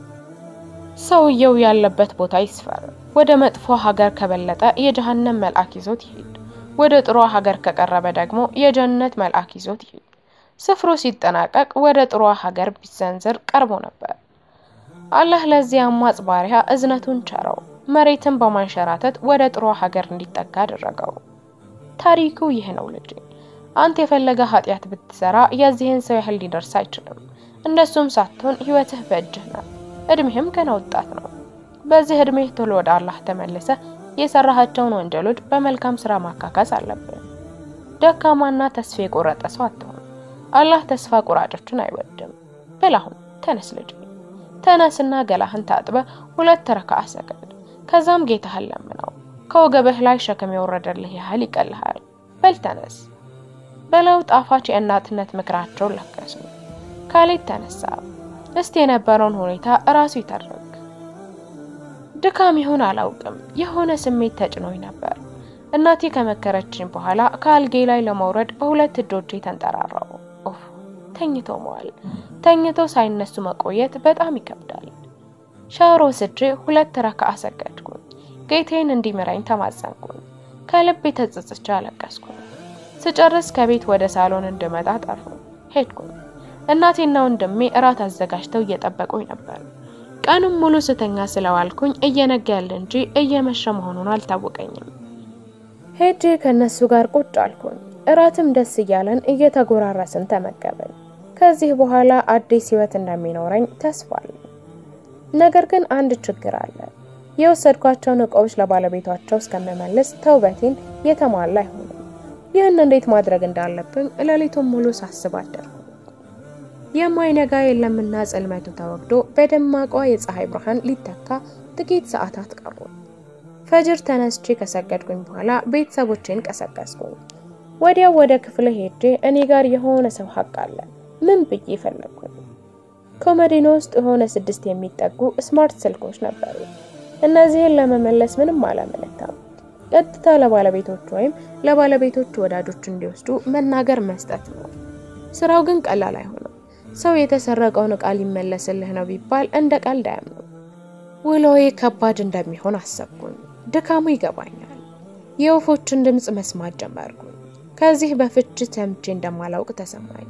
ሰውየው ያለበት ቦታ ይስፈር። ወደ መጥፎ ሀገር ከበለጠ የጀሃነም መልአክ ይዞት ይሄድ። ወደ ጥሩ ሀገር ከቀረበ ደግሞ የጀነት መልአክ ይዞት ይሄድ። ስፍሩ ሲጠናቀቅ ወደ ጥሩ ሀገር ቢሰንዝር ቀርቦ ነበር። አላህ ለዚህ አማጽ ባሪያ እዝነቱን ቸረው፣ መሬትን በማንሸራተት ወደ ጥሩ ሀገር እንዲጠጋ አደረገው። ታሪኩ ይህ ነው ልጄ። አንተ የፈለገ ኃጢአት ብትሰራ የዚህን ሰው ያህል ሊደርስ አይችልም። እንደሱም ሳትሆን ህይወትህ በእጅህ ናት። እድሜህም ገና ወጣት ነው። በዚህ እድሜህ ቶሎ ወደ አላህ ተመልሰ የሰራሃቸውን ወንጀሎች በመልካም ስራ ማካካስ አለብን። ደካማና ተስፋ የቆረጠ ሰው አትሆን። አላህ ተስፋ ቁራጮችን አይወድም። በል አሁን ተነስ ልጄ፣ ተነስና ገላህን ታጥበ ሁለት ረካዓ ሰገድ። ከዛም ጌታህን ለምነው። ከወገብህ ላይ ሸክም የወረደልህ ያህል ይቀልሃል። በል ተነስ በለው ጣፋጭ የእናትነት ምክራቸውን ለገሱ። ካሌድ ተነሳ። እስቲ የነበረውን ሁኔታ እራሱ ይተርክ። ድካም ይሁን አላውቅም፣ የሆነ ስሜት ተጭኖኝ ነበር። እናቴ ከመከረችኝ በኋላ ከአልጌ ላይ ለመውረድ በሁለት እጆቼ ተንጠራራው። ኦፍ ተኝቶ መዋል፣ ተኝቶ ሳይነሱ መቆየት በጣም ይከብዳል። ሻወር ወስጄ ሁለት ረካዓ ሰገድኩኝ። ጌቴን እንዲምረኝ ተማጸንኩኝ። ከልቤ ተጸጽቼ አለቀስኩኝ። ስጨርስ ከቤት ወደ ሳሎን እንድመጣ ጠሩ። ሄድኩኝ። እናቴና ወንድሜ እራት አዘጋጅተው እየጠበቁኝ ነበር። ቀኑን ሙሉ ስተኛ ስለዋልኩኝ እየነጋ ያለ እንጂ እየመሸ መሆኑን አልታወቀኝም። ሄጄ ከነሱ ጋር ቁጭ አልኩኝ። እራትም ደስ እያለን እየተጎራረስን ተመገብን። ከዚህ በኋላ አዲስ ህይወት እንደሚኖረኝ ተስፋ አለኝ። ነገር ግን አንድ ችግር አለ። የወሰድኳቸውን እቃዎች ለባለቤቷቸው እስከምመልስ ተውበቴን የተሟላ አይሆንም። ይህን እንዴት ማድረግ እንዳለብኝ ሌሊቱን ሙሉ ሳስብ አደርኩ። የማይነጋ የለምና ጽልመቱ ተወግዶ በደማቋ የፀሐይ ብርሃን ሊተካ ጥቂት ሰዓታት ቀሩ። ፈጅር ተነስቼ ከሰገድኩኝ በኋላ ቤተሰቦቼን ቀሰቀስኩኝ። ወዲያው ወደ ክፍለ ሄጄ እኔ ጋር የሆነ ሰው ሀቅ አለ ምን ብዬ ፈለግኩኝ። ኮመዲኖ ውስጥ የሆነ ስድስት የሚጠጉ ስማርት ስልኮች ነበሩ። እነዚህን ለመመለስ ምንም አላመነታም። ቀጥታ ለባለቤቶቹ ወይም ለባለቤቶቹ ወዳጆች እንዲወስዱ መናገር መስጠት ነው። ስራው ግን ቀላል አይሆንም። ሰው የተሰረቀውን እቃ ሊመለስልህ ነው ቢባል እንደ ቀልድ አያምኑ። ውሎዬ ከባድ እንደሚሆን አሰብኩኝ። ድካሙ ይገባኛል። የወፎችን ድምፅ መስማት ጀመርኩኝ። ከዚህ በፊት ሰምቼ እንደማላውቅ ተሰማኝ።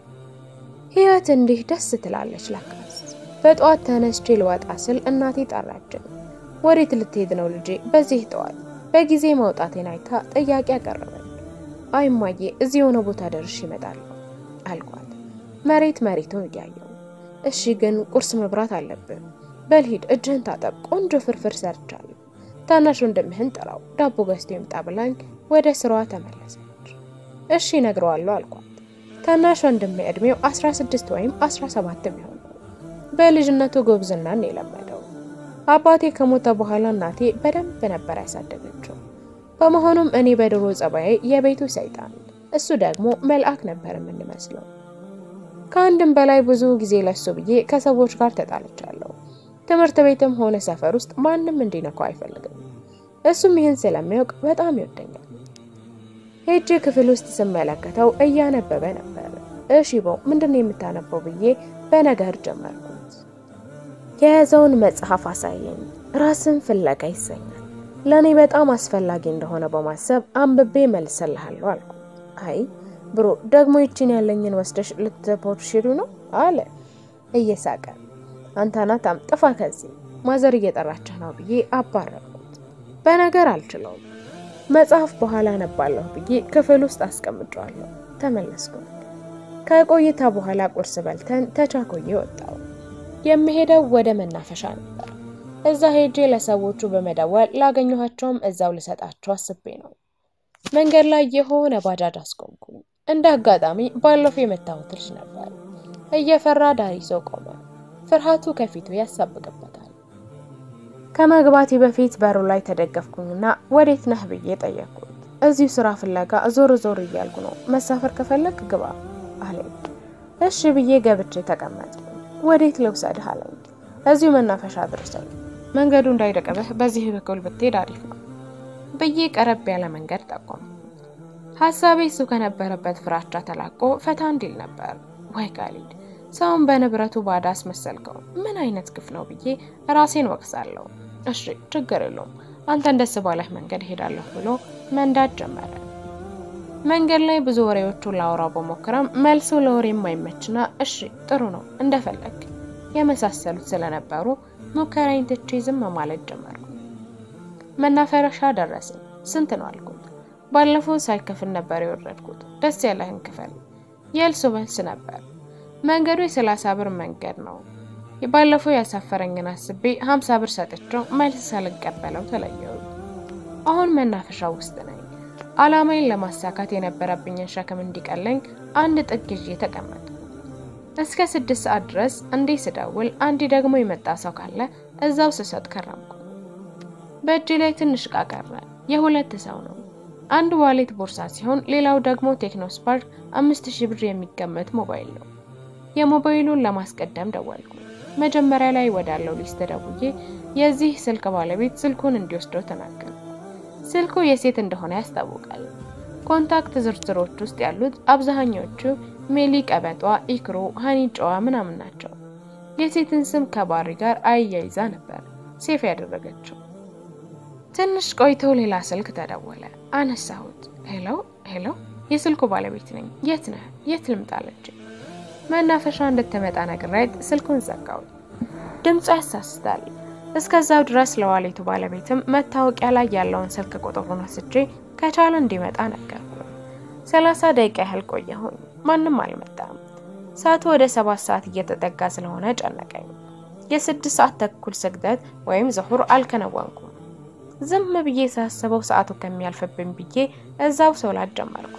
ህይወት እንዲህ ደስ ትላለች ለካስ። በጠዋት ተነስቼ ልወጣ ስል እናቴ ጠራችን። ወዴት ልትሄድ ነው ልጄ? በዚህ ጠዋት በጊዜ መውጣቴን አይታ ጥያቄ አቀረበች። አይ እማዬ፣ እዚህ የሆነ ቦታ ደርሼ እመጣለሁ አልኳት፣ መሬት መሬቱን እያየው። እሺ ግን ቁርስ መብራት አለብን። በልሂድ፣ እጅህን ታጠብ፣ ቆንጆ ፍርፍር ሰርቻለሁ። ታናሽ ወንድምህን ጥራው፣ ዳቦ ገዝቶ ይምጣ ብላኝ ወደ ስራዋ ተመለሰች። እሺ እነግረዋለሁ አልኳት። ታናሽ ወንድሜ እድሜው 16 ወይም 17 የሚሆን ነው። በልጅነቱ ጎብዝናን የለመደው አባቴ ከሞተ በኋላ እናቴ በደንብ ነበር ያሳደገችው። በመሆኑም እኔ በድሮ ጸባዬ የቤቱ ሰይጣን፣ እሱ ደግሞ መልአክ ነበር የምንመስለው። ከአንድም በላይ ብዙ ጊዜ ለሱ ብዬ ከሰዎች ጋር ተጣልቻለሁ። ትምህርት ቤትም ሆነ ሰፈር ውስጥ ማንም እንዲነካው አይፈልግም። እሱም ይህን ስለሚያውቅ በጣም ይወደኛል። ሄጄ ክፍል ውስጥ ስመለከተው እያነበበ ነበር። እሺ በው ምንድን ነው የምታነበው ብዬ በነገር ጀመርኩት። የያዘውን መጽሐፍ አሳየኝ። ራስን ፍለጋ ይሰኛል። ለእኔ በጣም አስፈላጊ እንደሆነ በማሰብ አንብቤ መልስልሃለሁ አልኩ። አይ ብሮ ደግሞ ይችን ያለኝን ወስደሽ ልትፖርሽዱ ነው አለ እየሳቀ። አንተ ናታም ጥፋ ከዚህ ማዘር እየጠራችህ ነው ብዬ አባረርኩት። በነገር አልችለውም። መጽሐፍ በኋላ ነባለሁ ብዬ ክፍል ውስጥ አስቀምጫለሁ። ተመለስኩ። ከቆይታ በኋላ ቁርስ በልተን ተቻኮዬ ወጣው። የምሄደው ወደ መናፈሻ ነበር። እዛ ሄጄ ለሰዎቹ በመደወል ላገኘኋቸውም እዛው ልሰጣቸው አስቤ ነው። መንገድ ላይ የሆነ ባጃጅ አስቆምኩኝ። እንደ አጋጣሚ ባለፈው የመታሁት ልጅ ነበር። እየፈራ ዳር ይዞ ቆመ። ፍርሃቱ ከፊቱ ያሳብቅበታል። ከመግባቴ በፊት በሩ ላይ ተደገፍኩኝና ወዴት ነህ ብዬ ጠየቅኩት። እዚሁ ስራ ፍለጋ ዞር ዞር እያልኩ ነው፣ መሳፈር ከፈለግ ግባ አለኝ። እሺ ብዬ ገብቼ ተቀመጥኩ። ወዴት ልውሰድህ አለኝ። እዚሁ መናፈሻ አድርሰኝ፣ መንገዱ እንዳይደቅብህ በዚህ በኩል ብትሄድ አሪፍ ነው ብዬ ቀረብ ያለ መንገድ ጠቆም። ሀሳቤ እሱ ከነበረበት ፍራቻ ተላቆ ፈታ እንዲል ነበር። ወይ ካሊድ ሰውን በንብረቱ ባዳ አስመሰልከው፣ ምን አይነት ግፍ ነው ብዬ ራሴን ወቅሳለሁ። እሺ ችግር የለውም አንተን ደስ ባለህ መንገድ ሄዳለሁ ብሎ መንዳት ጀመረ። መንገድ ላይ ብዙ ወሬዎቹን ላወራው በሞክረም መልሱ ለወሬ የማይመችና እሺ ጥሩ ነው እንደፈለግ የመሳሰሉት ስለነበሩ ሙከራዬን ትቼ ዝም ማለት ጀመርኩ። መናፈረሻ ደረስን። ስንት ነው አልኩት። ባለፈው ሳይከፍል ነበር የወረድኩት። ደስ ያለህን ክፈል። የእልሱ መልስ ነበር። መንገዱ የሰላሳ ብር መንገድ ነው። ባለፈው ያሳፈረኝን አስቤ ሀምሳ ብር ሰጥቼው መልስ ሳልቀበለው ተለየው። አሁን መናፈሻ ውስጥ ነኝ። አላማዬን ለማሳካት የነበረብኝን ሸክም እንዲቀለኝ አንድ ጥግ ይዤ ተቀመጥኩ። እስከ ስድስት ሰዓት ድረስ እንዴ ስደውል አንዴ ደግሞ የመጣ ሰው ካለ እዛው ስሰጥ ከረምኩ። በእጅ ላይ ትንሽ እቃ ቀረ። የሁለት ሰው ነው። አንድ ዋሌት ቦርሳ ሲሆን ሌላው ደግሞ ቴክኖ ስፓርክ አምስት ሺህ ብር የሚገመት ሞባይል ነው። የሞባይሉን ለማስቀደም ደወልኩ። መጀመሪያ ላይ ወዳለው ሊስት ደውዬ የዚህ ስልክ ባለቤት ስልኩን እንዲወስደው ተናገሩ። ስልኩ የሴት እንደሆነ ያስታውቃል። ኮንታክት ዝርዝሮች ውስጥ ያሉት አብዛኛዎቹ ሜሊ ቀበጧ፣ ኢክሮ፣ ሀኒ ጨዋ ምናምን ናቸው። የሴትን ስም ከባሪ ጋር አያይዛ ነበር ሴፍ ያደረገችው። ትንሽ ቆይቶ ሌላ ስልክ ተደወለ። አነሳሁት። ሄሎ ሄሎ፣ የስልኩ ባለቤት ነኝ። የት ነህ? የት ልምጣለች? መናፈሻ እንድትመጣ ነግሬያት ስልኩን ዘጋው። ድምፁ ያሳስታል። እስከዛው ድረስ ለዋሌቱ ባለቤትም መታወቂያ ላይ ያለውን ስልክ ቁጥሩን ወስጄ ከቻለ እንዲመጣ ነገርኩ። ሰላሳ ደቂቃ ያህል ቆየሁኝ። ማንም አልመጣም። ሰዓቱ ወደ ሰባት ሰዓት እየተጠጋ ስለሆነ ጨነቀኝ። የስድስት ሰዓት ተኩል ስግደት ወይም ዝሁር አልከነወንኩም። ዝም ብዬ ሳስበው ሰዓቱ ከሚያልፍብኝ ብዬ እዛው ሶላት ጀመርኩ።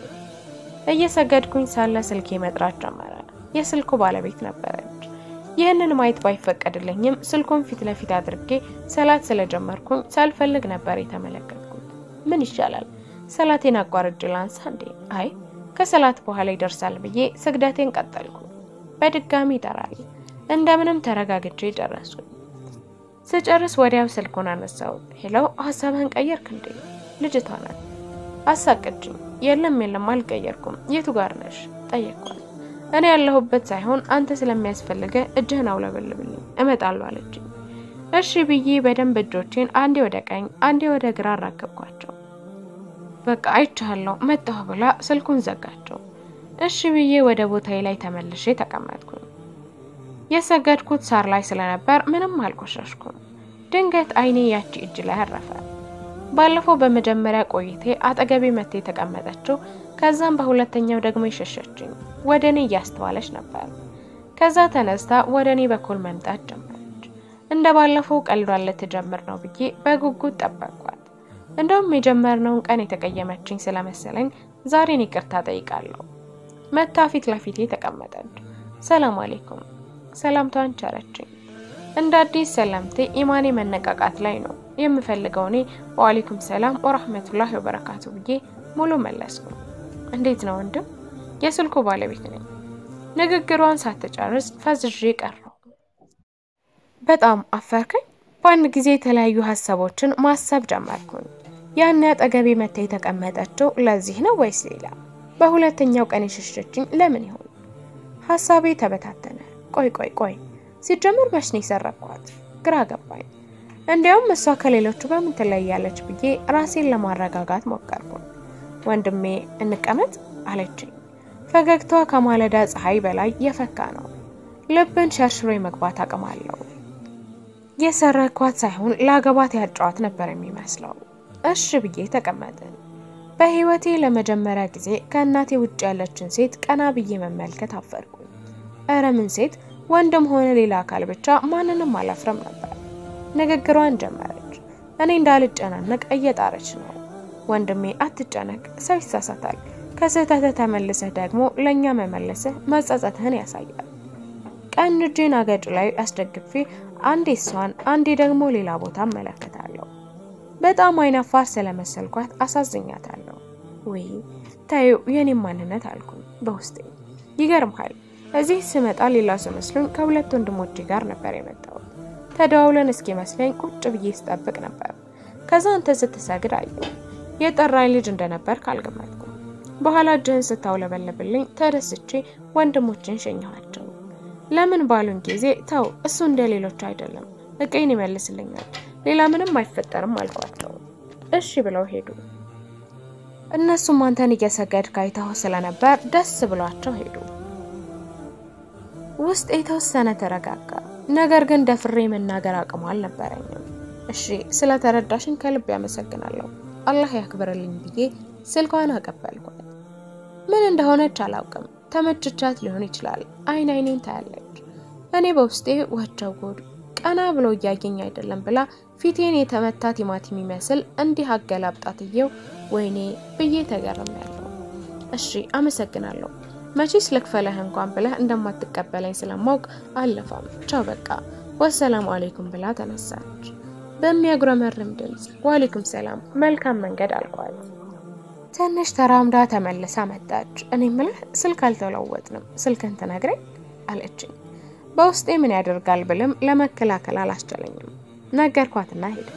እየሰገድኩኝ ሳለ ስልኬ መጥራት ጀመረ። የስልኩ ባለቤት ነበረች። ይህንን ማየት ባይፈቀድልኝም ስልኩን ፊት ለፊት አድርጌ ሰላት ስለጀመርኩኝ ሳልፈልግ ነበር የተመለከትኩት። ምን ይሻላል? ሰላቴን አቋርጬ ላንሳ እንዴ? አይ ከሰላት በኋላ ይደርሳል ብዬ ስግደቴን ቀጠልኩ። በድጋሚ ይጠራል። እንደምንም ተረጋግቼ ጨረስኩኝ። ስጨርስ ወዲያው ስልኩን አነሳው። ሄሎ ሀሳብህን ቀየርክ እንዴ? ልጅቷ ናት። አሳቅችኝ። የለም የለም አልቀየርኩም። የቱ ጋር ነሽ? ጠየቅኳት። እኔ ያለሁበት ሳይሆን አንተ ስለሚያስፈልገ እጅህን አውለበልብልኝ እመጣለሁ አለችኝ። እሺ ብዬ በደንብ እጆቼን አንዴ ወደ ቀኝ አንዴ ወደ ግራ አራከብኳቸው። በቃ አይቻለሁ መጣሁ ብላ ስልኩን ዘጋቸው። እሺ ብዬ ወደ ቦታዬ ላይ ተመልሼ ተቀመጥኩኝ። የሰገድኩት ሳር ላይ ስለነበር ምንም አልቆሸሽኩም። ድንገት አይኔ ያቺ እጅ ላይ አረፈ። ባለፈው በመጀመሪያ ቆይቴ አጠገቤ መቴ የተቀመጠችው ከዛም በሁለተኛው ደግሞ የሸሸችኝ ወደ እኔ እያስተዋለች ነበር። ከዛ ተነስታ ወደ እኔ በኩል መምጣት ጀመረች። እንደ ባለፈው ቀልዷን ልትጀምር ነው ብዬ በጉጉት ጠበቅኳት። እንደውም የጀመርነውን ቀን የተቀየመችኝ ስለመሰለኝ ዛሬን ይቅርታ ጠይቃለሁ። መታ ፊት ለፊቴ ተቀመጠች። ሰላም አሌይኩም ሰላምታዋን ቸረችኝ። እንደ አዲስ ሰላምቴ ኢማኔ መነቃቃት ላይ ነው የምፈልገው እኔ ወአሌይኩም ሰላም ወራህመቱላሂ ወበረካቱ ብዬ ሙሉ መለስኩ። እንዴት ነው ወንድም? የስልኩ ባለቤት ነኝ። ንግግሯን ሳትጨርስ ፈዝዤ ቀረው። በጣም አፈርከኝ። በአንድ ጊዜ የተለያዩ ሀሳቦችን ማሰብ ጀመርኩኝ። ያን አጠገቤ መታ የተቀመጠችው ለዚህ ነው ወይስ ሌላ? በሁለተኛው ቀን የሸሸችኝ ለምን ይሆን? ሀሳቤ ተበታተነ። ቆይ ቆይ ቆይ ሲጀምር መች ነው የሰረኳት? ግራ ገባኝ። እንዲያውም እሷ ከሌሎቹ በምን ትለያለች ብዬ ራሴን ለማረጋጋት ሞከርኩ። ወንድሜ እንቀመጥ አለችኝ። ፈገግታዋ ከማለዳ ፀሐይ በላይ የፈካ ነው። ልብን ሸርሽሮ የመግባት አቅም አለው። የሰረኳት ሳይሆን ለአገባት ያጫዋት ነበር የሚመስለው። እሺ ብዬ ተቀመጥን። በህይወቴ ለመጀመሪያ ጊዜ ከእናቴ ውጭ ያለችን ሴት ቀና ብዬ መመልከት አፈርኩኝ። እረ ምን ሴት ወንድም ሆነ ሌላ አካል ብቻ ማንንም አላፍረም ነበር። ንግግሯን ጀመረች። እኔ እንዳልጨናነቅ እየጣረች ነው። ወንድሜ አትጨነቅ፣ ሰው ይሳሳታል። ከስህተትህ ተመልሰህ ደግሞ ለእኛ መመለስህ መጸጸትህን ያሳያል። ቀኝ እጄን አገጭ ላይ አስደግፌ አንዴ እሷን አንዴ ደግሞ ሌላ ቦታ እመለከታለሁ። በጣም አይናፋር ስለመሰልኳት አሳዝኛታለሁ። ወይ ታዩ የኔም ማንነት አልኩኝ በውስጤ። ይገርምሃል እዚህ ስመጣ ሌላ ሰው መስሎኝ ከሁለት ወንድሞቼ ጋር ነበር የመጣሁት። ተደዋውለን እስኪመስለኝ ቁጭ ብዬ ስጠብቅ ነበር። ከዛ አንተ ስትሰግድ አየሁ። የጠራኝ ልጅ እንደነበር ካልገመትኩ። በኋላ እጅህን ስታውለበለብልኝ ተደስቼ ወንድሞችን ሸኘኋቸው። ለምን ባሉን ጊዜ ተው እሱ እንደ ሌሎች አይደለም፣ እቄን ይመልስልኛል፣ ሌላ ምንም አይፈጠርም አልኳቸው። እሺ ብለው ሄዱ። እነሱም አንተን እየሰገድክ አይተው ስለነበር ደስ ብሏቸው ሄዱ። ውስጥ የተወሰነ ተረጋጋ። ነገር ግን ደፍሬ መናገር አቅሙ አልነበረኝም። እሺ ስለተረዳሽን ከልብ ያመሰግናለሁ፣ አላህ ያክብርልኝ ብዬ ስልኳን አቀበልኳት። ምን እንደሆነች አላውቅም። ተመችቻት ሊሆን ይችላል። አይን አይኔን ታያለች። እኔ በውስጤ ወቸው ጉድ ቀና ብሎ እያየኝ አይደለም ብላ ፊቴን የተመታ ቲማቲም የሚመስል እንዲህ አገላብጣትየው ወይኔ ብዬ ተገርሜያለሁ። እሺ አመሰግናለሁ፣ መቼስ ልክፈልህ እንኳን ብለህ እንደማትቀበለኝ ስለማውቅ አለፋም፣ ቻው በቃ ወሰላሙ አሌይኩም ብላ ተነሳች። በሚያጉረመርም ድምፅ ዋሌኩም ሰላም መልካም መንገድ አልኳት። ትንሽ ተራምዳ ተመልሳ መጣች። እኔ ምልህ ስልክ አልተለወጥንም፣ ስልክን ትነግረኝ አለችኝ። በውስጤ ምን ያደርጋል ብልም ለመከላከል አላስቻለኝም። ነገርኳትና ሄደች።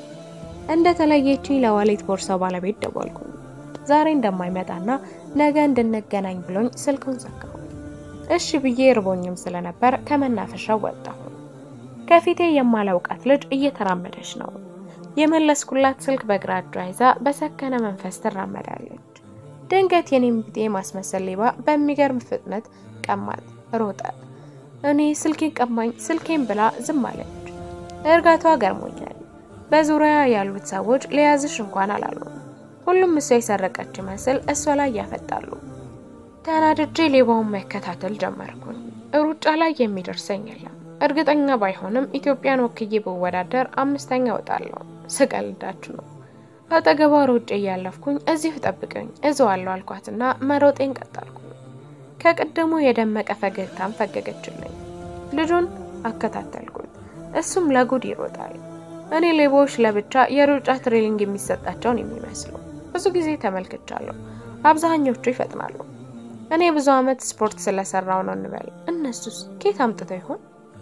እንደተለየችኝ ለዋሌት ቦርሳው ባለቤት ደወልኩኝ። ዛሬ እንደማይመጣና ነገ እንድንገናኝ ብሎኝ ስልኩን ዘጋሁ። እሺ ብዬ ርቦኝም ስለነበር ከመናፈሻው ወጣሁ። ከፊቴ የማላውቃት ልጅ እየተራመደች ነው። የመለስኩላት ስልክ በግራ እጇ ይዛ በሰከነ መንፈስ ትራመዳለች። ድንገት የኔም ቢጤ ማስመሰል ሌባ በሚገርም ፍጥነት ቀማት፣ ሮጠ። እኔ ስልኬን ቀማኝ ስልኬን ብላ ዝም አለች። እርጋቷ ገርሞኛል። በዙሪያ ያሉት ሰዎች ለያዝሽ እንኳን አላሉም። ሁሉም እሷ የሰረቀች ይመስል እሷ ላይ ያፈጣሉ። ተናድጄ ሌባውን መከታተል ጀመርኩኝ። ሩጫ ላይ የሚደርሰኝ የለም። እርግጠኛ ባይሆንም ኢትዮጵያን ወክዬ ብወዳደር አምስተኛ እወጣለሁ። ስቀልዳችሁ ነው። አጠገቧ ሮጬ እያለፍኩኝ እዚሁ ጠብቀኝ እዘዋለሁ አልኳትና መሮጤን ቀጠልኩ። ከቅድሙ የደመቀ ፈገግታም ፈገገችልኝ። ልጁን አከታተልኩት። እሱም ለጉድ ይሮጣል። እኔ ሌቦች ለብቻ የሩጫ ትሬኒንግ የሚሰጣቸውን የሚመስሉ ብዙ ጊዜ ተመልክቻለሁ። አብዛኞቹ ይፈጥናሉ። እኔ ብዙ ዓመት ስፖርት ስለሰራው ነው እንበል። እነሱስ ኬት አምጥተው ይሆን?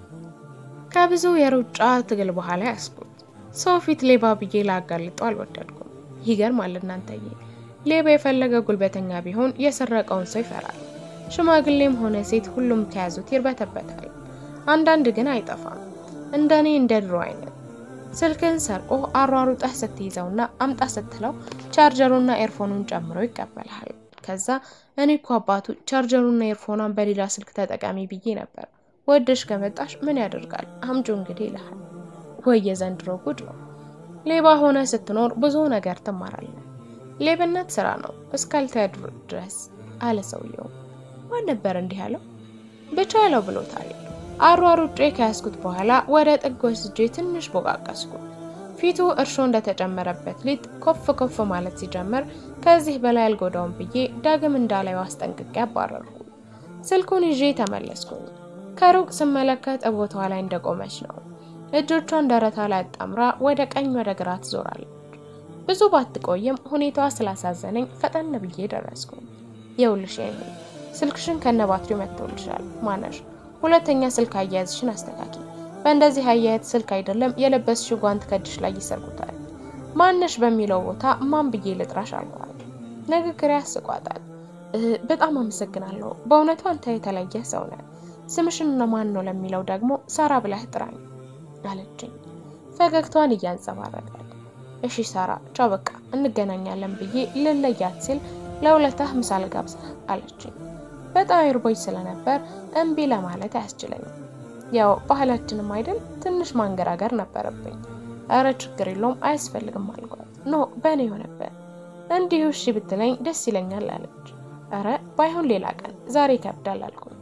ከብዙ የሩጫ ትግል በኋላ ያስኩት ሰው ፊት ሌባ ብዬ ላጋልጠው አልወደድኩም። ይገርማል እናንተዬ፣ ሌባ የፈለገ ጉልበተኛ ቢሆን የሰረቀውን ሰው ይፈራል። ሽማግሌም ሆነ ሴት ሁሉም ከያዙት ይርበተበታል። አንዳንድ ግን አይጠፋም፣ እንደኔ እንደ ድሮ አይነት ስልክን ሰርቆ አሯሩጠህ ስትይዘውና አምጣ ስትለው ቻርጀሩና ኤርፎኑን ጨምሮ ይቀበልሃል። ከዛ እኔ እኮ አባቱ ቻርጀሩና ኤርፎኗን በሌላ ስልክ ተጠቃሚ ብዬ ነበር ወደሽ ከመጣሽ ምን ያደርጋል አምጆ እንግዲህ ይልሃል። ወይ የዘንድሮ ጉድ ነው። ሌባ ሆነ ስትኖር ብዙ ነገር ትማራለህ። ሌብነት ስራ ነው እስካልተያድሩ ድረስ አለ ሰውየው። ማን ነበር እንዲህ ያለው? ብቻ ያለው ብሎታል። አሯሩጬ ከያዝኩት በኋላ ወደ ጥግ ወስጄ ትንሽ ቦቃቀስኩት። ፊቱ እርሾ እንደተጨመረበት ሊጥ ኮፍ ኮፍ ማለት ሲጀምር ከዚህ በላይ አልጎዳውም ብዬ ዳግም እንዳላዩ አስጠንቅቄ አባረርኩ። ስልኩን ይዤ ተመለስኩኝ። ከሩቅ ስመለከት ቦታዋ ላይ እንደቆመች ነው። እጆቿን ደረታ ላይ አጣምራ ወደ ቀኝ ወደ ግራ ትዞራለች። ብዙ ባትቆይም ሁኔታዋ ስላሳዘነኝ ፈጠን ብዬ ደረስኩ። የውልሽ ይሄ ስልክሽን ከነ ባትሪው መጥቶልሻል። ማነሽ? ሁለተኛ ስልክ አያያዝሽን አስተካኪ። በእንደዚህ አያያዝ ስልክ አይደለም የለበስሽው ጓንት ከእጅሽ ላይ ይሰርቁታል። ማነሽ በሚለው ቦታ ማን ብዬ ልጥራሽ አልኳት። ንግግር ያስቋጣል። በጣም አመሰግናለሁ። በእውነቱ አንተ የተለየ ሰው ነህ። ስምሽን ማን ነው ለሚለው ደግሞ ሳራ ብለህ ጥራኝ አለችኝ ፈገግታዋን እያንጸባረቀ። እሺ ሳራ ቻው በቃ እንገናኛለን ብዬ ልለያት ሲል ለሁለታህ ምሳ ልጋብዝህ አለችኝ። በጣም ይርቦኝ ስለነበር እምቢ ለማለት አያስችለኝም። ያው ባህላችንም አይደል ትንሽ ማንገራገር ነበረብኝ። እረ ችግር የለውም አያስፈልግም አልኳት። ኖ በእኔ የሆነበት እንዲሁ እሺ ብትለኝ ደስ ይለኛል አለች። እረ ባይሆን ሌላ ቀን ዛሬ ይከብዳል አልኩኝ።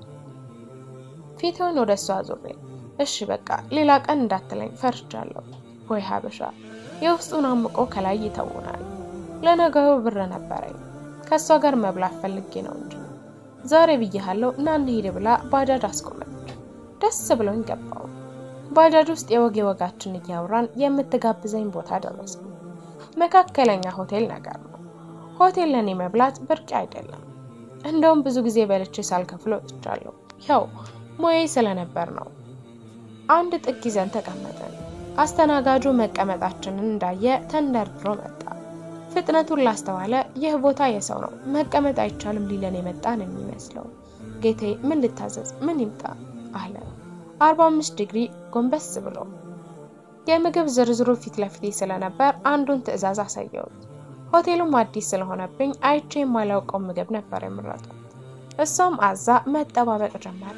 ፊትውን ወደ እሷ አዙሬ እሺ በቃ ሌላ ቀን እንዳትለኝ ፈርቻለሁ። ወይ ሀበሻ የውስጡን አምቆ ከላይ ይተውናል። ለነገሩ ብር ነበረኝ ከእሷ ጋር መብላት ፈልጌ ነው እንጂ ዛሬ ብያሃለሁ እና እንሂድ ብላ ባጃጅ አስቆመች። ደስ ብሎኝ ገባው። ባጃጅ ውስጥ የወግ የወጋችን እያወራን የምትጋብዘኝ ቦታ ደረስኩ። መካከለኛ ሆቴል ነገር ነው። ሆቴል ለእኔ መብላት ብርቅ አይደለም። እንደውም ብዙ ጊዜ በልቼ ሳልከፍል ወጥቻለሁ። ያው ሙያዬ ስለነበር ነው። አንድ ጥግ ይዘን ተቀመጠን። አስተናጋጁ መቀመጣችንን እንዳየ ተንደርድሮ መጣ። ፍጥነቱን ላስተዋለ ይህ ቦታ የሰው ነው፣ መቀመጥ አይቻልም ሊለን የመጣ ነው የሚመስለው። ጌቴ ምን ልታዘዝ? ምን ይምጣ አለ። አርባ አምስት ዲግሪ ጎንበስ ብሎ የምግብ ዝርዝሩ ፊት ለፊቴ ስለነበር አንዱን ትዕዛዝ አሳየሁት። ሆቴሉም አዲስ ስለሆነብኝ አይቼ የማላውቀው ምግብ ነበር የምረጥኩት። እሷም አዛ መጠባበቅ ጀመር።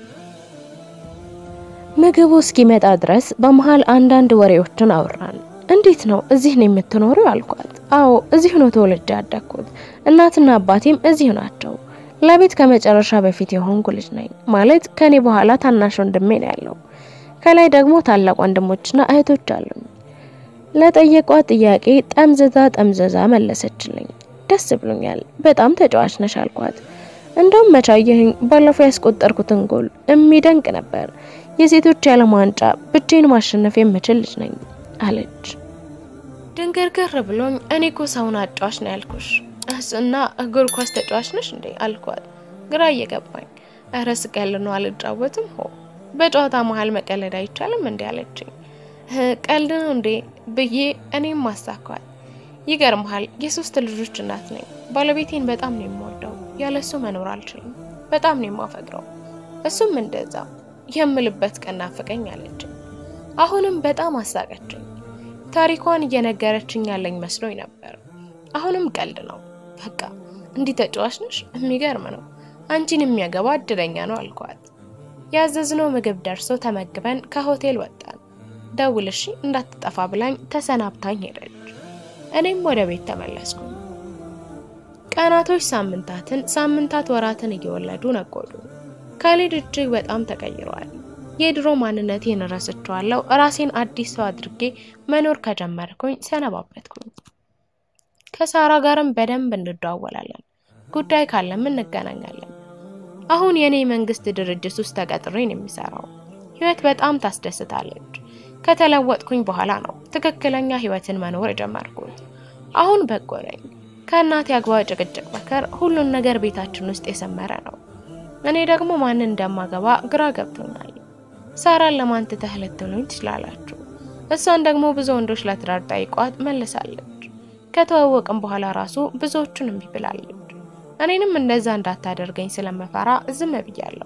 ምግቡ እስኪመጣ ድረስ በመሀል አንዳንድ ወሬዎችን አወራን። እንዴት ነው እዚህ ነው የምትኖሪው? አልኳት። አዎ እዚሁ ነው ተወልጄ ያደግኩት። እናትና አባቴም እዚሁ ናቸው። ለቤት ከመጨረሻ በፊት የሆንኩ ልጅ ነኝ። ማለት ከኔ በኋላ ታናሽ ወንድሜ ነው ያለው። ከላይ ደግሞ ታላቅ ወንድሞችና እህቶች አሉኝ። ለጠየቋት ጥያቄ ጠምዘዛ ጠምዘዛ መለሰችልኝ። ደስ ብሎኛል። በጣም ተጫዋች ነሽ አልኳት። እንደውም መቻየህኝ ባለፈው ያስቆጠርኩትን ጎል የሚደንቅ ነበር። የሴቶች የዓለም ዋንጫ ብቻዬን ማሸነፍ የምችል ልጅ ነኝ አለች። ድንግርግር ብሎኝ እኔ እኮ ሰውን አጫዋች ነው ያልኩሽ እና እግር ኳስ ተጫዋች ነሽ እንዴ አልኳት። ግራ እየገባኝ እረ ስቀል ነው አልጫወትም። ሆ በጨዋታ መሀል መቀለድ አይቻልም እንዴ አለችኝ። ቀልድ ነው እንዴ ብዬ እኔም ማሳኳል። ይገርምሃል የሶስት ልጆች እናት ነኝ። ባለቤቴን በጣም ነው የምወደው። ያለሱ መኖር አልችልም። በጣም ነው የማፈቅረው። እሱም እንደዛ የምልበት ቀን ናፈቀኝ አለችኝ። አሁንም በጣም አሳቀችኝ። ታሪኳን እየነገረችኝ ያለኝ መስሎኝ ነበር። አሁንም ቀልድ ነው። በቃ እንዲህ ተጫዋች ነሽ? የሚገርም ነው። አንቺን የሚያገባ እድለኛ ነው አልኳት። ያዘዝነው ምግብ ደርሶ ተመግበን ከሆቴል ወጣን። ደውልሽ እንዳትጠፋ ብላኝ ተሰናብታኝ ሄደች። እኔም ወደ ቤት ተመለስኩ። ቀናቶች ሳምንታትን፣ ሳምንታት ወራትን እየወለዱ ነጎዱ። ካሌድ እጅግ በጣም ተቀይሯል። የድሮ ማንነቴን ረስቼዋለሁ። ራሴን አዲስ ሰው አድርጌ መኖር ከጀመርኩኝ ሰነባበትኩኝ። ከሳራ ጋርም በደንብ እንደዋወላለን። ጉዳይ ካለም እንገናኛለን። አሁን የኔ መንግስት ድርጅት ውስጥ ተቀጥሬ ነው የሚሰራው። ህይወት በጣም ታስደስታለች። ከተለወጥኩኝ በኋላ ነው ትክክለኛ ህይወትን መኖር የጀመርኩት። አሁን በጎ ነኝ። ከእናቴ አግባ ጭቅጭቅ መከር ሁሉን ነገር ቤታችን ውስጥ የሰመረ ነው። እኔ ደግሞ ማንን እንደማገባ ግራ ገብቶኛል። ሳራን ለማን ትተህ ልትሉኝ ትችላላችሁ። እሷን ደግሞ ብዙ ወንዶች ለትዳር ጠይቋት መልሳለች። ከተዋወቅም በኋላ ራሱ ብዙዎቹን እምቢ ብላለች። እኔንም እንደዛ እንዳታደርገኝ ስለመፈራ ዝም ብያለሁ።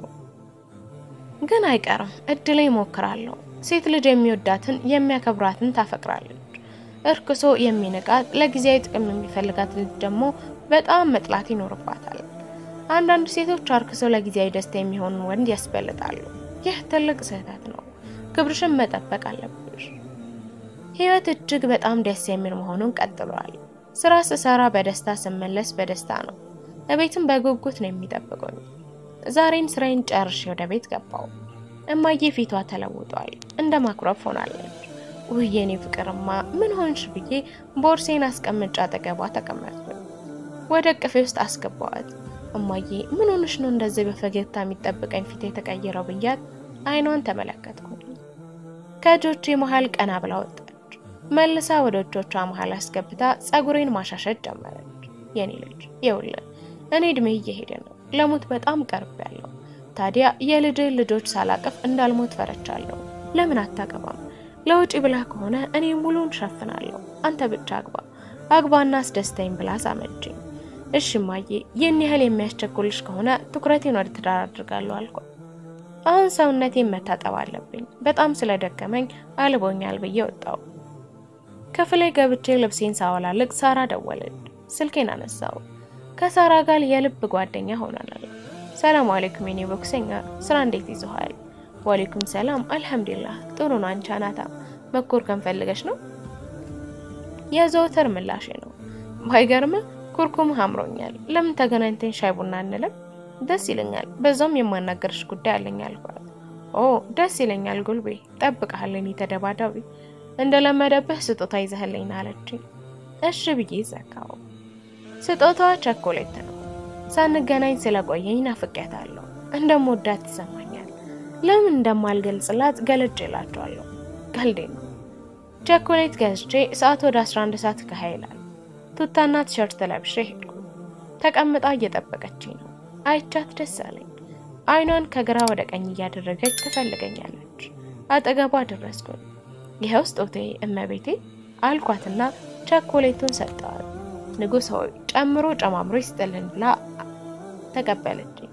ግን አይቀርም፣ እድሌ እሞክራለሁ። ሴት ልጅ የሚወዳትን የሚያከብራትን ታፈቅራለች። እርክሶ የሚንቃት ለጊዜያዊ ጥቅም የሚፈልጋት ልጅ ደግሞ በጣም መጥላት ይኖርባታል። አንዳንድ ሴቶች አርክሶ ለጊዜያዊ ደስታ የሚሆን ወንድ ያስበልጣሉ። ይህ ትልቅ ስህተት ነው። ክብርሽን መጠበቅ አለብሽ። ህይወት እጅግ በጣም ደስ የሚል መሆኑን ቀጥሏል። ስራ ስሰራ በደስታ ስመለስ በደስታ ነው። እቤትም በጉጉት ነው የሚጠብቁኝ። ዛሬን ስራዬን ጨርሼ ወደ ቤት ገባው። እማዬ ፊቷ ተለውጧል፣ እንደ ማኩረፍ ሆናለች። ውይ የኔ ፍቅርማ ምን ሆንሽ ብዬ ቦርሴን አስቀምጬ አጠገቧ ተቀመጥኩኝ። ወደ እቅፌ ውስጥ አስገባዋት። እማዬ ምን ሆንሽ ነው እንደዚህ በፈገግታ የሚጠብቀኝ ፊት የተቀየረው ብያት አይኗን ተመለከትኩኝ። ከእጆቼ መሀል ቀና ብላ ወጣች። መልሳ ወደ እጆቿ መሀል አስገብታ ጸጉሬን ማሻሸት ጀመረች። የኔ ልጅ ይኸውልህ እኔ እድሜ እየሄደ ነው፣ ለሞት በጣም ቀርብ ያለው። ታዲያ የልጅህ ልጆች ሳላቅፍ እንዳልሞት ፈረቻለሁ። ለምን አታገባም? ለውጪ ብላ ከሆነ እኔ ሙሉን ሸፍናለሁ። አንተ ብቻ አግባ አግባና አስደስተኝ ብላ ሳመችኝ። እሺ እማዬ፣ ይህን ያህል የሚያስቸኩልሽ ከሆነ ትኩረቴን ወደ ትዳር አድርጋለሁ አልኩ። አሁን ሰውነቴን መታጠብ አለብኝ፣ በጣም ስለደከመኝ አልቦኛል ብዬ ወጣው። ክፍሌ ገብቼ ልብሴን ሳወላልቅ ሳራ ደወለች። ስልኬን አነሳው። ከሳራ ጋር የልብ ጓደኛ ሆነናል። ሰላም አለይኩም የኔ ቦክሰኛ፣ ስራ እንዴት ይዞሃል? ዋሌኩም ሰላም አልሐምዱሊላህ ጥሩ ነው። አንቺ አናታ መኮር ከንፈልገሽ ነው የዘወትር ምላሼ ነው። ባይገርም ኩርኩም አምሮኛል። ለምን ተገናኝተን ሻይ ቡና እንልም? ደስ ይለኛል። በዛውም የማናገርሽ ጉዳይ አለኝ አልኳት። ኦ ደስ ይለኛል ጉልቤ፣ ጠብቀሃለኝ ተደባዳቢ እንደለመደብህ ስጦታ ይዘህልኝ አለችኝ። እሺ ብዬ ዘጋው። ስጦታዋ ቸኮሌት ነው። ሳንገናኝ ስለቆየኝ ናፍቄያታለሁ። እንደምወዳት ይሰማኛል። ለምን እንደማልገልጽላት ገልጭ እላቸዋለሁ። ቀልዴ ነው። ቸኮሌት ገዝቼ ሰዓት ወደ 11 ሰዓት ከሀ ይላል። ቱታና ቲሸርት ለብሼ ሄድኩ። ተቀምጣ እየጠበቀችኝ ነው። አይቻት ደስ አለኝ። አይኗን ከግራ ወደ ቀኝ እያደረገች ትፈልገኛለች። አጠገቧ ደረስኩኝ። ይኸው ስጦቴ እመቤቴ አልኳትና ቸኮሌቱን ሰጠዋል። ንጉሥ ሆይ ጨምሮ ጨማምሮ ይስጥልን ብላ ተቀበለችኝ።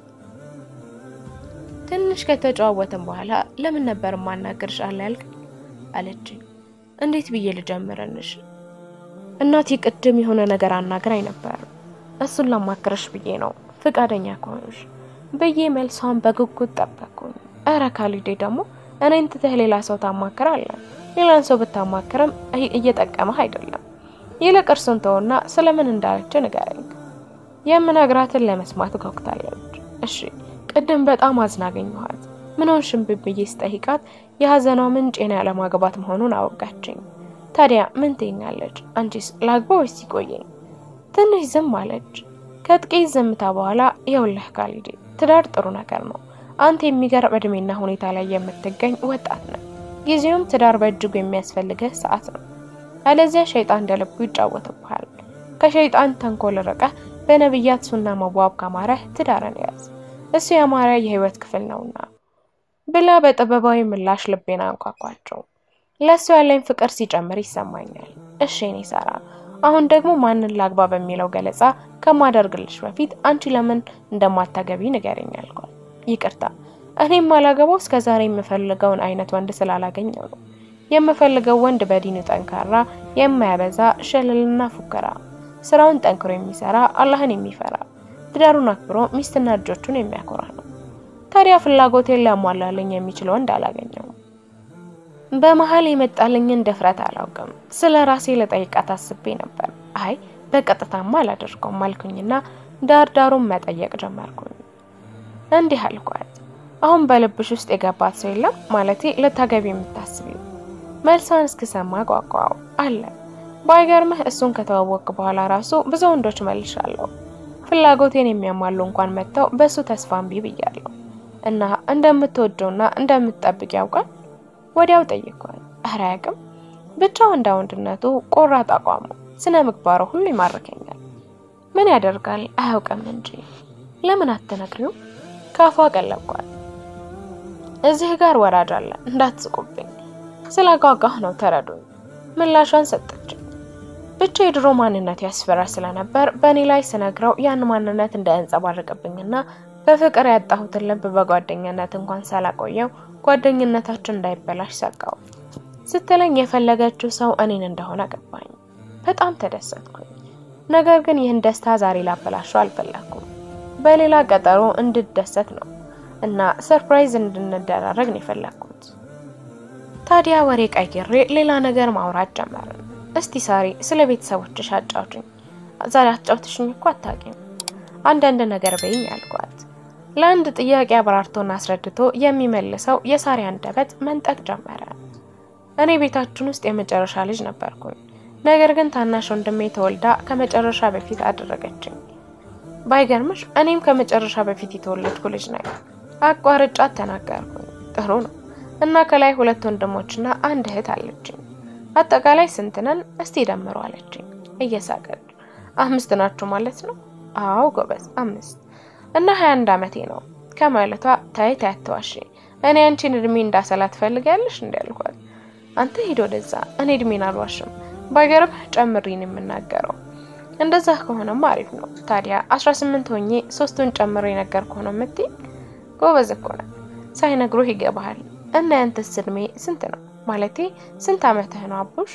ትንሽ ከተጨዋወትን በኋላ ለምን ነበር ማናገርሽ አለ ያልክ አለችኝ። እንዴት ብዬ ልጀምርንሽ? እናቴ ቅድም የሆነ ነገር አናግራኝ ነበር። እሱን ላማክረሽ ብዬ ነው ፍቃደኛ ከሆንሽ ብዬ መልሷን በጉጉት ጠበቅኩኝ። እረ ካሊዴ ደግሞ እኔን ትተህ ሌላ ሰው ታማክራለህ? ሌላን ሰው ብታማክርም እየጠቀመህ አይደለም። ይልቅ እርሱን ተውና ስለምን እንዳለች ንገረኝ። የምነግራትን ለመስማት ጓጉታለች። እሺ ቅድም በጣም አዝናገኘኋት። ምን ሆንሽም ብዬ ስጠይቃት የሀዘኗ ምንጭ የኔ ያለማግባት መሆኑን አወጋችኝ። ታዲያ ምን ትይኛለች? አንቺስ ላግባ ወይስ ይቆየኝ? ትንሽ ዝም አለች። ከጥቂት ዝምታ በኋላ የውልህ ካሊዴ ትዳር ጥሩ ነገር ነው። አንተ የሚገርም እድሜና ሁኔታ ላይ የምትገኝ ወጣት ነው። ጊዜውም ትዳር በእጅጉ የሚያስፈልግህ ሰዓት ነው። አለዚያ ሸይጣን እንደ ልቡ ይጫወትብሃል። ከሸይጣን ተንኮል ርቀህ በነቢያት ሱና መዋብ ካማረህ ትዳርን ያዝ፣ እሱ ያማረ የህይወት ክፍል ነውና ብላ በጥበባዊ ምላሽ ልቤን አንኳኳቸው። ለእሱ ያለኝ ፍቅር ሲጨምር ይሰማኛል። እሺ እኔ ሳራ፣ አሁን ደግሞ ማንን ላግባ በሚለው ገለጻ ከማደርግልሽ በፊት አንቺ ለምን እንደማታገቢ ንገረኝ አልኳት። ይቅርታ እኔም ማላገባው እስከ ዛሬ የምፈልገውን አይነት ወንድ ስላላገኘው ነው። የምፈልገው ወንድ በዲኑ ጠንካራ፣ የማያበዛ ሸለልና ፉከራ፣ ስራውን ጠንክሮ የሚሰራ፣ አላህን የሚፈራ፣ ትዳሩን አክብሮ ሚስትና ልጆቹን የሚያኮራ ነው። ታዲያ ፍላጎቴን ሊያሟላልኝ የሚችል ወንድ አላገኘውም። በመሀል የመጣልኝን ድፍረት አላውቅም። ስለ ራሴ ለጠይቃት አስቤ ነበር። አይ በቀጥታማ አላደርገውም አልኩኝና ዳር ዳሩን መጠየቅ ጀመርኩኝ። እንዲህ አልኳት፣ አሁን በልብሽ ውስጥ የገባት ሰው የለም ማለቴ ልታገቢ የምታስቢው? መልሷን እስክሰማ ጓጓው አለ። ባይገርምህ እሱን ከተዋወቅክ በኋላ ራሱ ብዙ ወንዶች መልሻለሁ። ፍላጎቴን የሚያሟሉ እንኳን መጥተው በእሱ ተስፋ እምቢ ብያለሁ። እና እንደምትወደውና እንደምትጠብቅ ያውቃል? ወዲያው ጠይቋል። ኧረ አያውቅም። ብቻ ወንዳ ወንድነቱ፣ ቆራጥ አቋሙ፣ ስነ ምግባሩ ሁሉ ይማርከኛል። ምን ያደርጋል አያውቅም እንጂ ለምን አትነግሪው? ካፏ ቀለብኳል። እዚህ ጋር ወራጅ አለ እንዳትስቁብኝ። ስላጓጓህ ነው ተረዱኝ። ምላሿን ሰጠችኝ። ብቻ የድሮ ማንነት ያስፈራ ስለነበር በእኔ ላይ ስነግረው ያን ማንነት እንዳያንጸባርቅብኝና በፍቅር ያጣሁትን ልብ በጓደኝነት እንኳን ሳላቆየው ጓደኝነታችን እንዳይበላሽ ሰጋው። ስትለኝ የፈለገችው ሰው እኔን እንደሆነ ገባኝ። በጣም ተደሰትኩኝ። ነገር ግን ይህን ደስታ ዛሬ ላበላሸው አልፈለኩም። በሌላ ቀጠሮ እንድደሰት ነው እና ሰርፕራይዝ እንድንደራረግ ነው የፈለግኩት። ታዲያ ወሬ ቀይሬ ሌላ ነገር ማውራት ጀመርን። እስቲ ሳሪ ስለ ቤተሰቦችሽ አጫውችኝ። ዛሬ አጫውትሽኝ እኮ አታውቂም። አንዳንድ ነገር በይኝ ያልኳት። ለአንድ ጥያቄ አብራርቶና አስረድቶ የሚመልሰው የሳሪ አንደበት መንጠቅ ጀመረ። እኔ ቤታችን ውስጥ የመጨረሻ ልጅ ነበርኩኝ። ነገር ግን ታናሽ ወንድሜ ተወልዳ ከመጨረሻ በፊት አደረገችኝ። ባይገርምሽ እኔም ከመጨረሻ በፊት የተወለድኩ ልጅ ነኝ። አቋርጫት ተናገርኩኝ። ጥሩ ነው እና ከላይ ሁለት ወንድሞችና አንድ እህት አለችኝ። አጠቃላይ ስንት ነን? እስቲ ደምሮ አለችኝ እየሳቀች። አምስት ናችሁ ማለት ነው? አዎ ጎበዝ አምስት እና ሀያ አንድ አመቴ ነው ከማለቷ ታይ ታይ አትዋሺ፣ እኔ አንቺን እድሜ እንዳሰላ ትፈልጊያለሽ እንዲ ያልኳት። አንተ ሂድ ወደዛ፣ እኔ እድሜን አልዋሽም። ባይገርምህ ጨምሪን የምናገረው እንደዛ ከሆነማ አሪፍ ነው። ታዲያ አስራ ስምንት ሆኜ ሶስቱን ጨምሮ የነገርኩህ ነው የምትይ? ጎበዝ እኮ ነህ። ሳይነግሩህ ይገባሃል። እና ያንተስ እድሜ ስንት ነው? ማለቴ ስንት አመትህ ነው አቡሽ?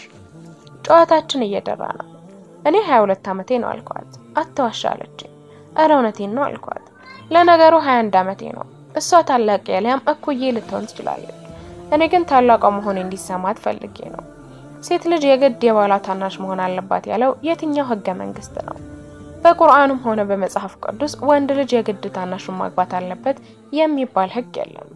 ጨዋታችን እየደራ ነው። እኔ ሀያ ሁለት አመቴ ነው አልኳት። አትዋሻ አለችኝ። እረ እውነቴን ነው አልኳት። ለነገሩ ሀያ አንድ አመቴ ነው። እሷ ታላቅ ያሊያም እኩዬ ልትሆን ትችላለች። እኔ ግን ታላቋ መሆኔ እንዲሰማት ፈልጌ ነው። ሴት ልጅ የግድ የባሏ ታናሽ መሆን አለባት ያለው የትኛው ህገ መንግስት ነው? በቁርአኑም ሆነ በመጽሐፍ ቅዱስ ወንድ ልጅ የግድ ታናሹን ማግባት አለበት የሚባል ህግ የለም።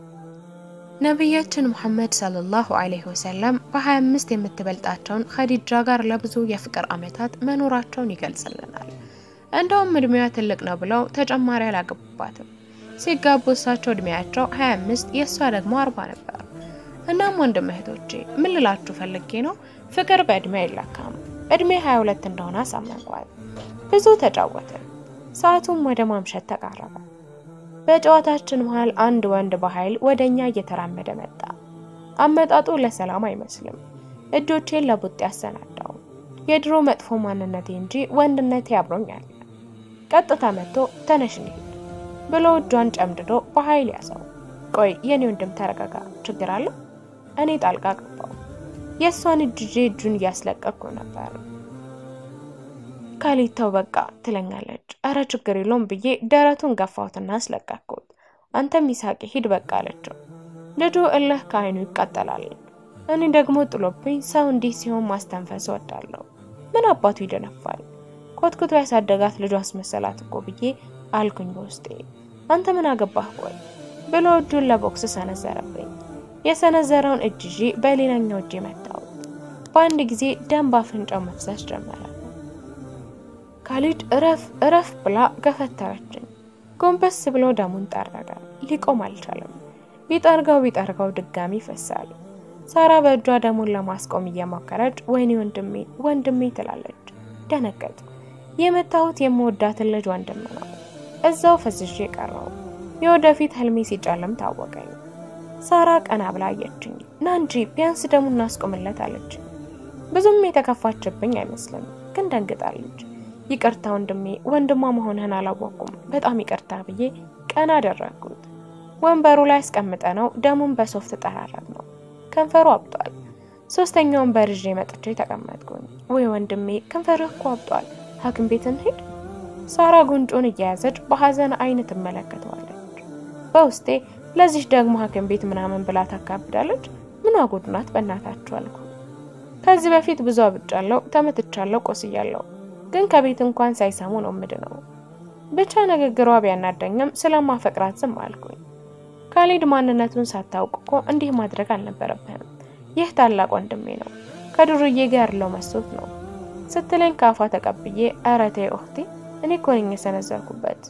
ነቢያችን ሙሐመድ ሰለላሁ ዐለይሂ ወሰለም በ25 የምትበልጣቸውን ኸዲጃ ጋር ለብዙ የፍቅር ዓመታት መኖራቸውን ይገልጽልናል። እንደውም እድሜዋ ትልቅ ነው ብለው ተጨማሪ አላገቡባትም። ሲጋቡ እሳቸው እድሜያቸው 25 የእሷ ደግሞ 40 ነበር። እናም ወንድም እህቶቼ ምን ልላችሁ ፈልጌ ነው፣ ፍቅር በእድሜ አይለካም። እድሜ 22 እንደሆነ አሳመንኳት። ብዙ ተጫወትን። ሰዓቱም ወደ ማምሸት ተቃረበ። በጨዋታችን መሃል አንድ ወንድ በኃይል ወደ እኛ እየተራመደ መጣ። አመጣጡ ለሰላም አይመስልም። እጆቼን ለቡጥ ያሰናዳው የድሮ መጥፎ ማንነቴ እንጂ ወንድነቴ አብሮኛል። ቀጥታ መጥቶ ተነሽ እንሂድ ብሎ እጇን ጨምድዶ በኃይል ያዘው። ቆይ የኔ ወንድም ተረጋጋ፣ ችግር አለ? እኔ ጣልቃ ገባው። የእሷን እጅ ይዤ እጁን እያስለቀቅኩ ነበር። ካሊድ ተው በቃ ትለኛለች። እረ ችግር የለውም ብዬ ደረቱን ገፋሁትና አስለቀቅኩት። አንተም ይሳቂ ሂድ በቃ አለችው። ልጁ እልህ ከዓይኑ ይቃጠላል። እኔ ደግሞ ጥሎብኝ ሰው እንዲህ ሲሆን ማስተንፈስ እወዳለሁ። ምን አባቱ ይደነፋል? ኮትኩቶ ያሳደጋት ልጁ አስመሰላት እኮ ብዬ አልኩኝ በውስጤ። አንተ ምን አገባህ ቆይ ብሎ እጁን ለቦክስ ሰነዘረብኝ። የሰነዘረውን እጅ ይዤ በሌላኛው እጄ መታሁት። በአንድ ጊዜ ደም ባፍንጫው መፍሰስ ጀመረ። ካሊድ እረፍ እረፍ ብላ ገፈተረችኝ። ጎንበስ ብሎ ደሙን ጠረገ። ሊቆም አልቻለም። ቢጠርገው ቢጠርገው ድጋሚ ይፈሳል። ሳራ በእጇ ደሙን ለማስቆም እየሞከረች ወይኔ ወንድሜ ወንድሜ ትላለች። ደነገጥ። የመታሁት የምወዳትን ልጅ ወንድም ነው። እዛው ፈዝዤ ቀረው። የወደፊት ህልሜ ሲጨልም ታወቀኝ። ሳራ ቀና ብላ አየችኝ። ና እንጂ ቢያንስ ደሙን እናስቆምለት አለች። ብዙም የተከፋችብኝ አይመስልም፣ ግን ደንግጣለች። ይቅርታ ወንድሜ፣ ወንድሟ መሆንህን አላወቅኩም፣ በጣም ይቅርታ ብዬ ቀና አደረግኩት። ወንበሩ ላይ አስቀምጠ ነው ደሙን በሶፍት ጠራረግ ነው። ከንፈሩ አብጧል። ሶስተኛ ወንበር ይዤ መጥቼ ተቀመጥኩኝ። ወይ ወንድሜ ከንፈርህ እኮ አብጧል፣ ሐኪም ቤት እንሂድ። ሳራ ጉንጩን እየያዘች በሐዘን አይን ትመለከተዋለች። በውስጤ ለዚህ ደግሞ ሐኪም ቤት ምናምን ብላ ታካብዳለች። ምን ጉድ ናት በእናታችሁ አልኩ። ከዚህ በፊት ብዙ አብጫለሁ፣ ተመትቻለሁ፣ ቆስያለሁ ግን ከቤት እንኳን ሳይሰሙ ነው ምድነው። ብቻ ንግግሯ ቢያናደኝም ስለማፈቅራት ዝም አልኩኝ። ካሊድ ማንነቱን ሳታውቅ እኮ እንዲህ ማድረግ አልነበረብህም። ይህ ታላቅ ወንድሜ ነው፣ ከዱርዬ ጋር ያለው መስሎት ነው ስትለኝ ካፏ ተቀብዬ ኧረ ተይ ኡኽቴ፣ እኔ እኮ ነኝ የሰነዘርኩበት፣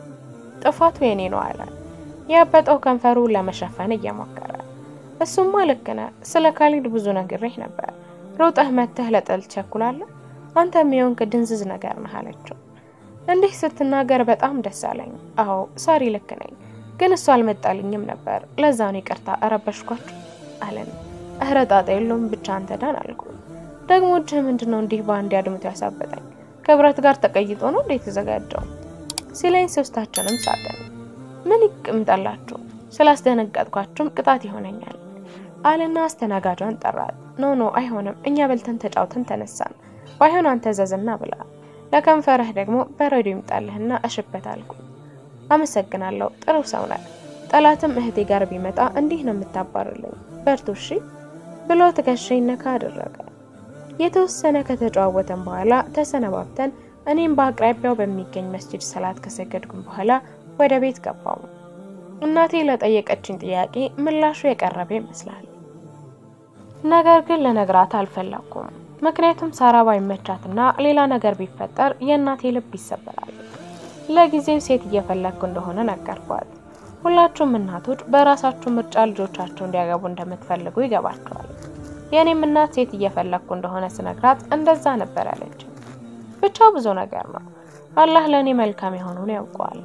ጥፋቱ የኔ ነው አለ ያበጠው ከንፈሩን ለመሸፈን እየሞከረ። እሱማ ልክ ነህ፣ ስለ ካሊድ ብዙ ነግሬህ ነበር። ሮጠህ መተህ ለጥል ቸኩላለህ አንተ የሚሆንክ ድንዝዝ ነገር ነህ አለችው። እንዲህ ስትናገር በጣም ደስ አለኝ። አዎ ሳሪ ልክ ነኝ፣ ግን እሱ አልመጣልኝም ነበር። ለዛ ነው ይቅርታ እረበሽኳችሁ አለን። እህረ ጣጣ የለውም ብቻ አንተ ዳን አልኩ። ደግሞ እጅህ ምንድን ነው እንዲህ በአንድ አድምቶ ያሳበጠኝ? ከብረት ጋር ተቀይጦ ነው እንዴ የተዘጋጀው ሲለኝ ሶስታችንም ሳቅን። ምን ይቅምጣላችሁ ስላስደነገጥኳችሁም ቅጣት ይሆነኛል አልና አስተናጋጇን ጠራት። ኖ ኖ አይሆንም፣ እኛ በልተን ተጫውተን ተነሳን ባይሆን አንተ ዘዝና ብላ ለከንፈርህ ደግሞ በረዶ ይምጣልህና እሽበት አልኩ። አመሰግናለሁ፣ ጥሩ ሰው ነህ። ጠላትም እህቴ ጋር ቢመጣ እንዲህ ነው የምታባርልኝ። በርቱ እሺ ብሎ ትከሻዬን ነካ አደረገ። የተወሰነ ከተጨዋወተን በኋላ ተሰነባብተን እኔም በአቅራቢያው በሚገኝ መስጂድ ሰላት ከሰገድኩኝ በኋላ ወደ ቤት ገባው። እናቴ ለጠየቀችኝ ጥያቄ ምላሹ የቀረበ ይመስላል። ነገር ግን ለነግራት አልፈለኩም። ምክንያቱም ሳራ ባይመቻትና ሌላ ነገር ቢፈጠር የእናቴ ልብ ይሰበራል። ለጊዜው ሴት እየፈለግኩ እንደሆነ ነገርኳት። ሁላችሁም እናቶች በራሳችሁ ምርጫ ልጆቻቸው እንዲያገቡ እንደምትፈልጉ ይገባቸዋል። የእኔም እናት ሴት እየፈለግኩ እንደሆነ ስነግራት እንደዛ ነበር ያለች። ብቻ ብዙ ነገር ነው። አላህ ለእኔ መልካም የሆኑን ያውቀዋል።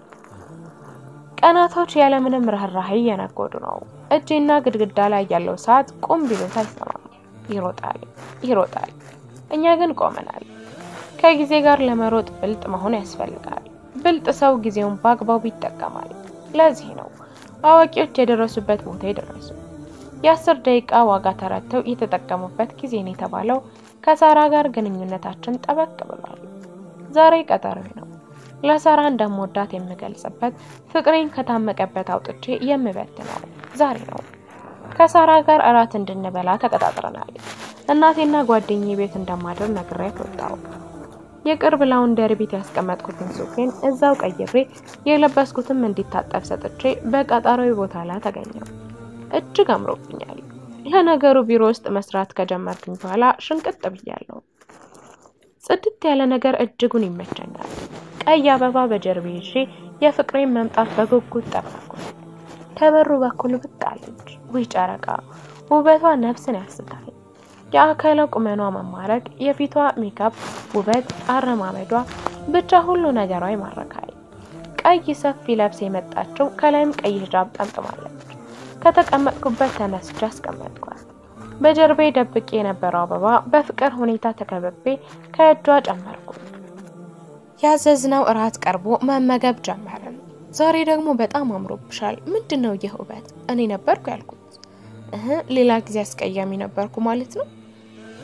ቀናቶች ያለምንም ርኅራኄ እየነጎዱ ነው። እጄና ግድግዳ ላይ ያለው ሰዓት ቁም ቢሉት አይሰማም። ይሮጣል ይሮጣል። እኛ ግን ቆመናል። ከጊዜ ጋር ለመሮጥ ብልጥ መሆን ያስፈልጋል። ብልጥ ሰው ጊዜውን በአግባቡ ይጠቀማል። ለዚህ ነው አዋቂዎች የደረሱበት ቦታ የደረሱ። የአስር ደቂቃ ዋጋ ተረድተው የተጠቀሙበት ጊዜን የተባለው ከሳራ ጋር ግንኙነታችን ጠበቅ ብሏል። ዛሬ ቀጠሮ ነው። ለሳራ እንደምወዳት የምገልጽበት ፍቅሬን ከታመቀበት አውጥቼ የምበትነው ዛሬ ነው። ከሳራ ጋር እራት እንድንበላ ተቀጣጥረናል። እናቴና ጓደኛዬ ቤት እንደማድር ነግሬያት ወጣሁ። የቅርብ ላውንደሪ ቤት ያስቀመጥኩትን ሱፌን እዛው ቀይሬ የለበስኩትም እንዲታጠብ ሰጥቼ በቀጠሮዊ ቦታ ላይ ተገኘው። እጅግ አምሮብኛል። ለነገሩ ቢሮ ውስጥ መስራት ከጀመርኩኝ በኋላ ሽንቅጥ ብያለሁ። ጽድት ያለ ነገር እጅጉን ይመቸኛል። ቀይ አበባ በጀርቤ ይዤ የፍቅሬን መምጣት በጉጉት ጠበቅኩ። ከበሩ በኩል ብቅ አለች። ውይ ጨረቃ! ውበቷ ነፍስን ያስታል። የአካለ ቁመኗ መማረክ፣ የፊቷ ሜካፕ ውበት፣ አረማመዷ፣ ብቻ ሁሉ ነገሯ ይማርካል። ቀይ ሰፊ ለብስ የመጣችው ከላይም ቀይ ሂጃብ ጠምጥማለች። ከተቀመጥኩበት ተነስቼ አስቀመጥኳት። በጀርቤ ደብቄ የነበረው አበባ በፍቅር ሁኔታ ተከብቤ ከእጇ ጨመርኩ። ያዘዝነው እራት ቀርቦ መመገብ ጀመርን። ዛሬ ደግሞ በጣም አምሮብሻል። ምንድን ነው ይህ ውበት? እኔ ነበርኩ ያልኩት። እህ ሌላ ጊዜ አስቀያሚ ነበርኩ ማለት ነው።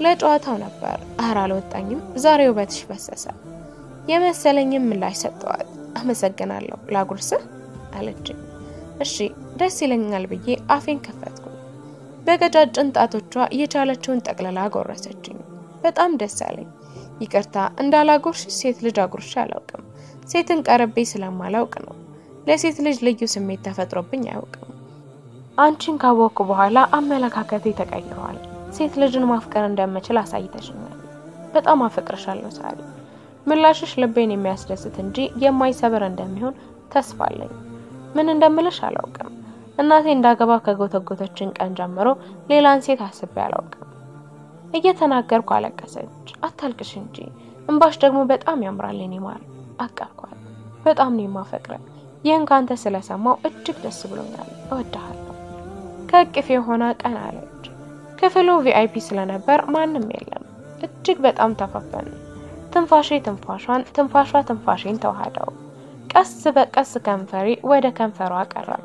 ለጨዋታው ነበር። አህር አልወጣኝም። ዛሬ ውበትሽ ፈሰሰ የመሰለኝም ምላሽ ሰጠዋት። አመሰግናለሁ ላጉርስህ አለችኝ። እሺ ደስ ይለኛል ብዬ አፌን ከፈትኩ። በቀጫጭን ጣቶቿ የቻለችውን ጠቅልላ ጎረሰችኝ። በጣም ደስ አለኝ። ይቅርታ እንዳላጎርሽ ሴት ልጅ አጉርሽ አላውቅም። ሴትን ቀርቤ ስለማላውቅ ነው። ለሴት ልጅ ልዩ ስሜት ተፈጥሮብኝ አያውቅም። አንቺን ካወቅኩ በኋላ አመለካከቴ ተቀይሯል። ሴት ልጅን ማፍቀር እንደምችል አሳይተሽኛል። በጣም አፈቅርሻለሁ ሳሪ። ምላሽሽ ልቤን የሚያስደስት እንጂ የማይሰብር እንደሚሆን ተስፋ አለኝ። ምን እንደምልሽ አላውቅም። እናቴ እንዳገባ ከጎተጎተችን ቀን ጀምሮ ሌላን ሴት አስቤ አላውቅም። እየተናገርኩ አለቀሰች። አታልቅሽ እንጂ እንባሽ ደግሞ በጣም ያምራል የኔ ማር አቀርኳል። በጣም ነው የማፈቅረ። ይህን ካንተ ስለሰማው እጅግ ደስ ብሎኛል። እወድሃለሁ። ከእቅፌ የሆነ ቀን አለች። ክፍሉ ቪአይፒ ስለነበር ማንም የለም። እጅግ በጣም ተፋፈን። ትንፋሼ ትንፋሿን፣ ትንፋሿ ትንፋሼን ተዋህደው ቀስ በቀስ ከንፈሬ ወደ ከንፈሯ ቀረበ።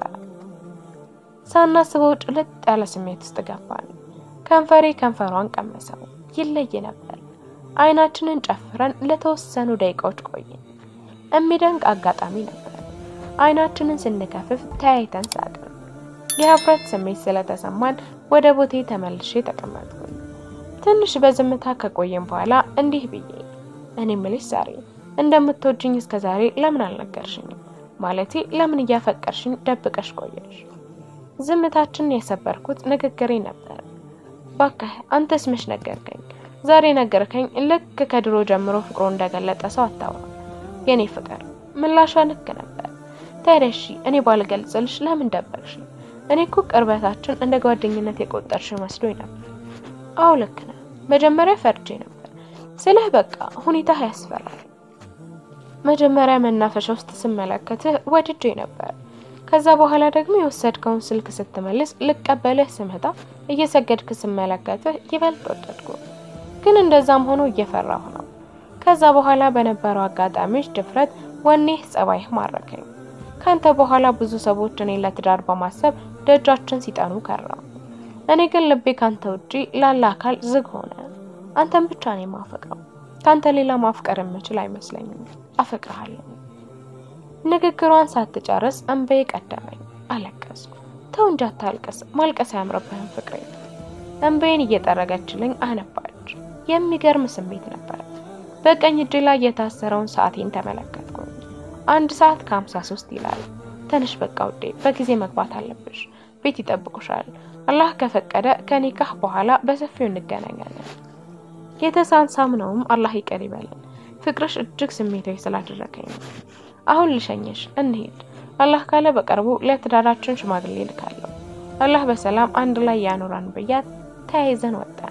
ሳናስበው ጭልጥ ያለ ስሜት ውስጥ ገባን። ከንፈሬ ከንፈሯን ቀመሰው። ይለይ ነበር። አይናችንን ጨፍረን ለተወሰኑ ደቂቃዎች ቆይን። የሚደንቅ አጋጣሚ ነበር። አይናችንን ስንከፍፍ ተያይተን ሳቅን። የህፍረት ስሜት ስለተሰማን ወደ ቦቴ ተመልሼ ተቀመጥኩኝ። ትንሽ በዝምታ ከቆየን በኋላ እንዲህ ብዬ እኔ ምልሽ ዛሬ እንደምትወጅኝ እስከ ዛሬ ለምን አልነገርሽኝም? ማለቴ ለምን እያፈቀርሽኝ ደብቀሽ ቆየሽ? ዝምታችንን የሰበርኩት ንግግሬ ነበር። ባክህ አንተስ መች ነገርከኝ? ዛሬ ነገርከኝ። ልክ ከድሮ ጀምሮ ፍቅሮ እንደገለጠ ሰው አታውራ የኔ ፍቅር። ምላሿ ልክ ነበር። ታዲያ እሺ እኔ ባልገልጽልሽ ለምን ደበቅሽ? እኔ እኮ ቅርበታችን እንደ ጓደኝነት የቆጠርሽ መስሎኝ ነበር። አዎ ልክ ነህ። መጀመሪያ ፈርጄ ነበር ስልህ በቃ ሁኔታህ ያስፈራል። መጀመሪያ መናፈሻ ውስጥ ስመለከትህ ወድጄ ነበር። ከዛ በኋላ ደግሞ የወሰድከውን ስልክ ስትመልስ ልቀበልህ ስመጣ እየሰገድክ ስመለከትህ ይበልጥ ወደድኩ። ግን እንደዛም ሆኖ እየፈራሁ ነው። ከዛ በኋላ በነበረው አጋጣሚዎች ድፍረት፣ ወኔህ፣ ጸባይህ ማረከኝ። ካንተ በኋላ ብዙ ሰዎች እኔን ለትዳር በማሰብ ደጃችን ሲጠኑ ከረሙ። እኔ ግን ልቤ ካንተ ውጪ ላለ አካል ዝግ ሆነ። አንተን ብቻ ነው የማፈቅረው። ካንተ ሌላ ማፍቀር የምችል አይመስለኝም። አፈቅርሃለሁ። ንግግሯን ሳትጨርስ እንባዬ ቀደመኝ። አለቀስኩ። ተው እንጂ አታልቅስ፣ ማልቀስ አያምርብህም ፍቅሬ። እንባዬን እየጠረገችልኝ አነባች። የሚገርም ስሜት ነበር። በቀኝ እጅ ላይ የታሰረውን ሰዓቴን ተመለከትኩኝ። አንድ ሰዓት ከሀምሳ ሶስት ይላል። ትንሽ በቃ ውዴ፣ በጊዜ መግባት አለብሽ። ቤት ይጠብቁሻል። አላህ ከፈቀደ ከኒካህ በኋላ በሰፊው እንገናኛለን። የተሳሳምነውም አላህ ይቅር ይበለን። ፍቅርሽ እጅግ ስሜታዊ ስላደረገኝ ነው። አሁን ልሸኘሽ፣ እንሂድ። አላህ ካለ በቅርቡ ለትዳራችን ሽማግሌ ልካለሁ። አላህ በሰላም አንድ ላይ ያኖራን ብያት ተያይዘን ወጣን።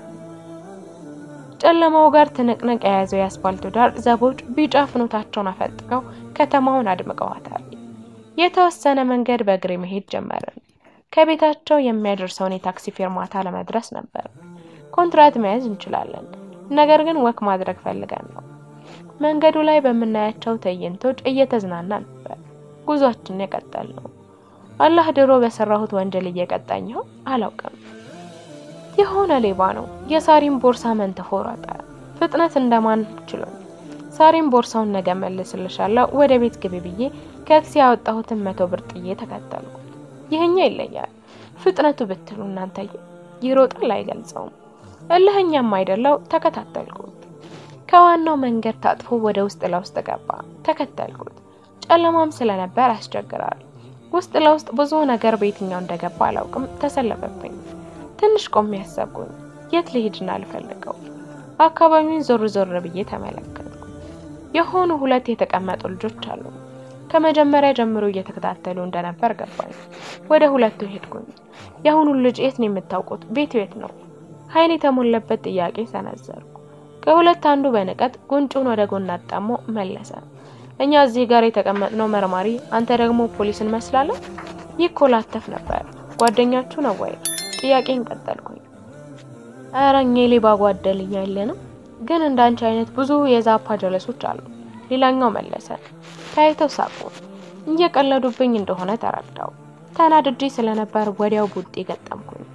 ጨለማው ጋር ትንቅንቅ የያዘው የአስፋልቱ ዳር ዘቦች ቢጫ ፍኖታቸውን አፈጥቀው ከተማውን አድምቀዋታል። የተወሰነ መንገድ በእግሬ መሄድ ጀመርን። ከቤታቸው የሚያደርሰውን የታክሲ ፌርማታ ለመድረስ ነበር። ኮንትራት መያዝ እንችላለን፣ ነገር ግን ወክ ማድረግ ፈልገን ነው። መንገዱ ላይ በምናያቸው ትዕይንቶች እየተዝናና ነበር ጉዟችንን የቀጠል ነው። አላህ ድሮ በሰራሁት ወንጀል እየቀጣኝ ይሆን አላውቅም። የሆነ ሌባ ነው የሳሪን ቦርሳ መንትፎ ሮጠ። ፍጥነት እንደማን ችሎኝ ሳሪን ቦርሳውን ነገ መልስልሻለሁ ወደ ቤት ግቢ ብዬ ከኪሴ ያወጣሁትን መቶ ብር ጥዬ ተከተልኩ። ይህኛ ይለያል ፍጥነቱ ብትሉ እናንተዬ፣ ይሮጣል አይገልጸውም። እልህኛም አይደለው ተከታተልኩት። ከዋናው መንገድ ታጥፎ ወደ ውስጥ ለውስጥ ገባ። ተከተልኩት። ጨለማም ስለነበር ያስቸግራል። ውስጥ ለውስጥ ብዙ ነገር በየትኛው እንደገባ አላውቅም። ተሰለፈብኝ። ትንሽ ቆሜ ያሰብኩኝ የት ልሄድና ልፈልገው። አካባቢውን ዞር ዞር ብዬ ተመለከትኩ። የሆኑ ሁለት የተቀመጡ ልጆች አሉ። ከመጀመሪያ ጀምሮ እየተከታተሉ እንደነበር ገባኝ። ወደ ሁለቱ ሄድኩኝ። የአሁኑን ልጅ የት ነው የምታውቁት? ቤቱ የት ነው? ኃይል የተሞላበት ጥያቄ ሰነዘርኩ። ከሁለት አንዱ በንቀት ጉንጩን ወደ ጎን አጣሞ መለሰ። እኛ እዚህ ጋር የተቀመጥነው መርማሪ፣ አንተ ደግሞ ፖሊስ እንመስላለን። ይኮላተፍ ነበር። ጓደኛችሁ ነው ወይ? ጥያቄን ቀጠልኩኝ። ኧረ እኛ የሌባ ጓደልኛ የለንም፣ ግን እንዳንቺ አይነት ብዙ የዛፓ ጀለሶች አሉ። ሌላኛው መለሰ። ታይተው ሳቁ። እየቀለዱብኝ እንደሆነ ተረዳው። ተናድጄ ስለነበር ወዲያው ቡጤ ገጠምኩኝ።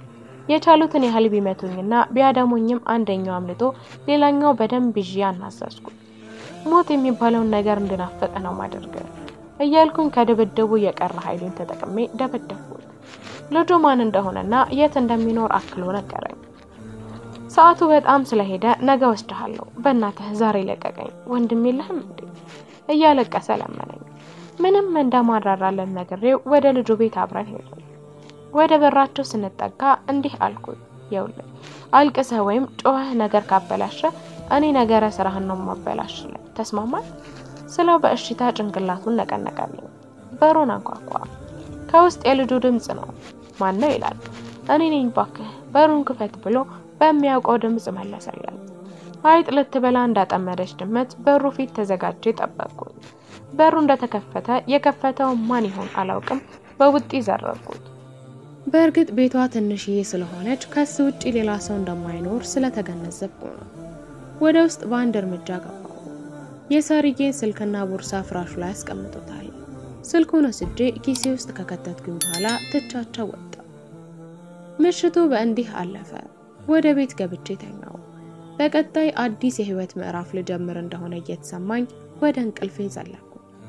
የቻሉትን ያህል ቢመቱኝና ቢያደሙኝም አንደኛው አምልጦ ሌላኛው በደንብ ይዤ አናዘዝኩት። ሞት የሚባለውን ነገር እንድናፍቅ ነው ማደርገው እያልኩኝ ከድብድቡ የቀረ ኃይሉን ተጠቅሜ ደበደብኩት። ልጁ ማን እንደሆነና የት እንደሚኖር አክሎ ነገረኝ። ሰዓቱ በጣም ስለሄደ ነገ ወስድሃለሁ፣ በእናትህ ዛሬ ለቀቀኝ፣ ወንድም የለህም እንዴ እያለቀሰ ለመነኝ። ምንም እንደማራራለን ነግሬው ወደ ልጁ ቤት አብረን ሄድን። ወደ በራቸው ስንጠጋ እንዲህ አልኩት፣ ይኸውልህ አልቅሰህ ወይም ጮኸህ ነገር ካበላሸ እኔ ነገረ ስራህን ነው ማበላሽልህ፣ ተስማማል? ስለው በእሽታ ጭንቅላቱን ነቀነቀልኝ። በሩን አንኳኳ። ከውስጥ የልጁ ድምፅ ነው። ማን ነው ይላል። እኔ ነኝ ባክህ በሩን ክፈት ብሎ በሚያውቀው ድምፅ መለሰለን። አይጥ ልትበላ እንዳጠመደች ድመት በሩ ፊት ተዘጋጀ ጠበቅኩኝ። በሩ እንደተከፈተ የከፈተው ማን ይሆን አላውቅም፣ በውጢ ዘረርኩት። በእርግጥ ቤቷ ትንሽዬ ስለሆነች ከሱ ውጭ ሌላ ሰው እንደማይኖር ስለተገነዘብኩ ነው። ወደ ውስጥ በአንድ እርምጃ ገባሁ። የሳርዬን ስልክና ቦርሳ ፍራሹ ላይ አስቀምጦታል። ስልኩን ወስጄ ኪሴ ውስጥ ከከተትኩኝ በኋላ ትቻቸው ወጣ። ምሽቱ በእንዲህ አለፈ። ወደ ቤት ገብቼ ተኛው። በቀጣይ አዲስ የህይወት ምዕራፍ ልጀምር እንደሆነ እየተሰማኝ ወደ እንቅልፌ ዘለኩ።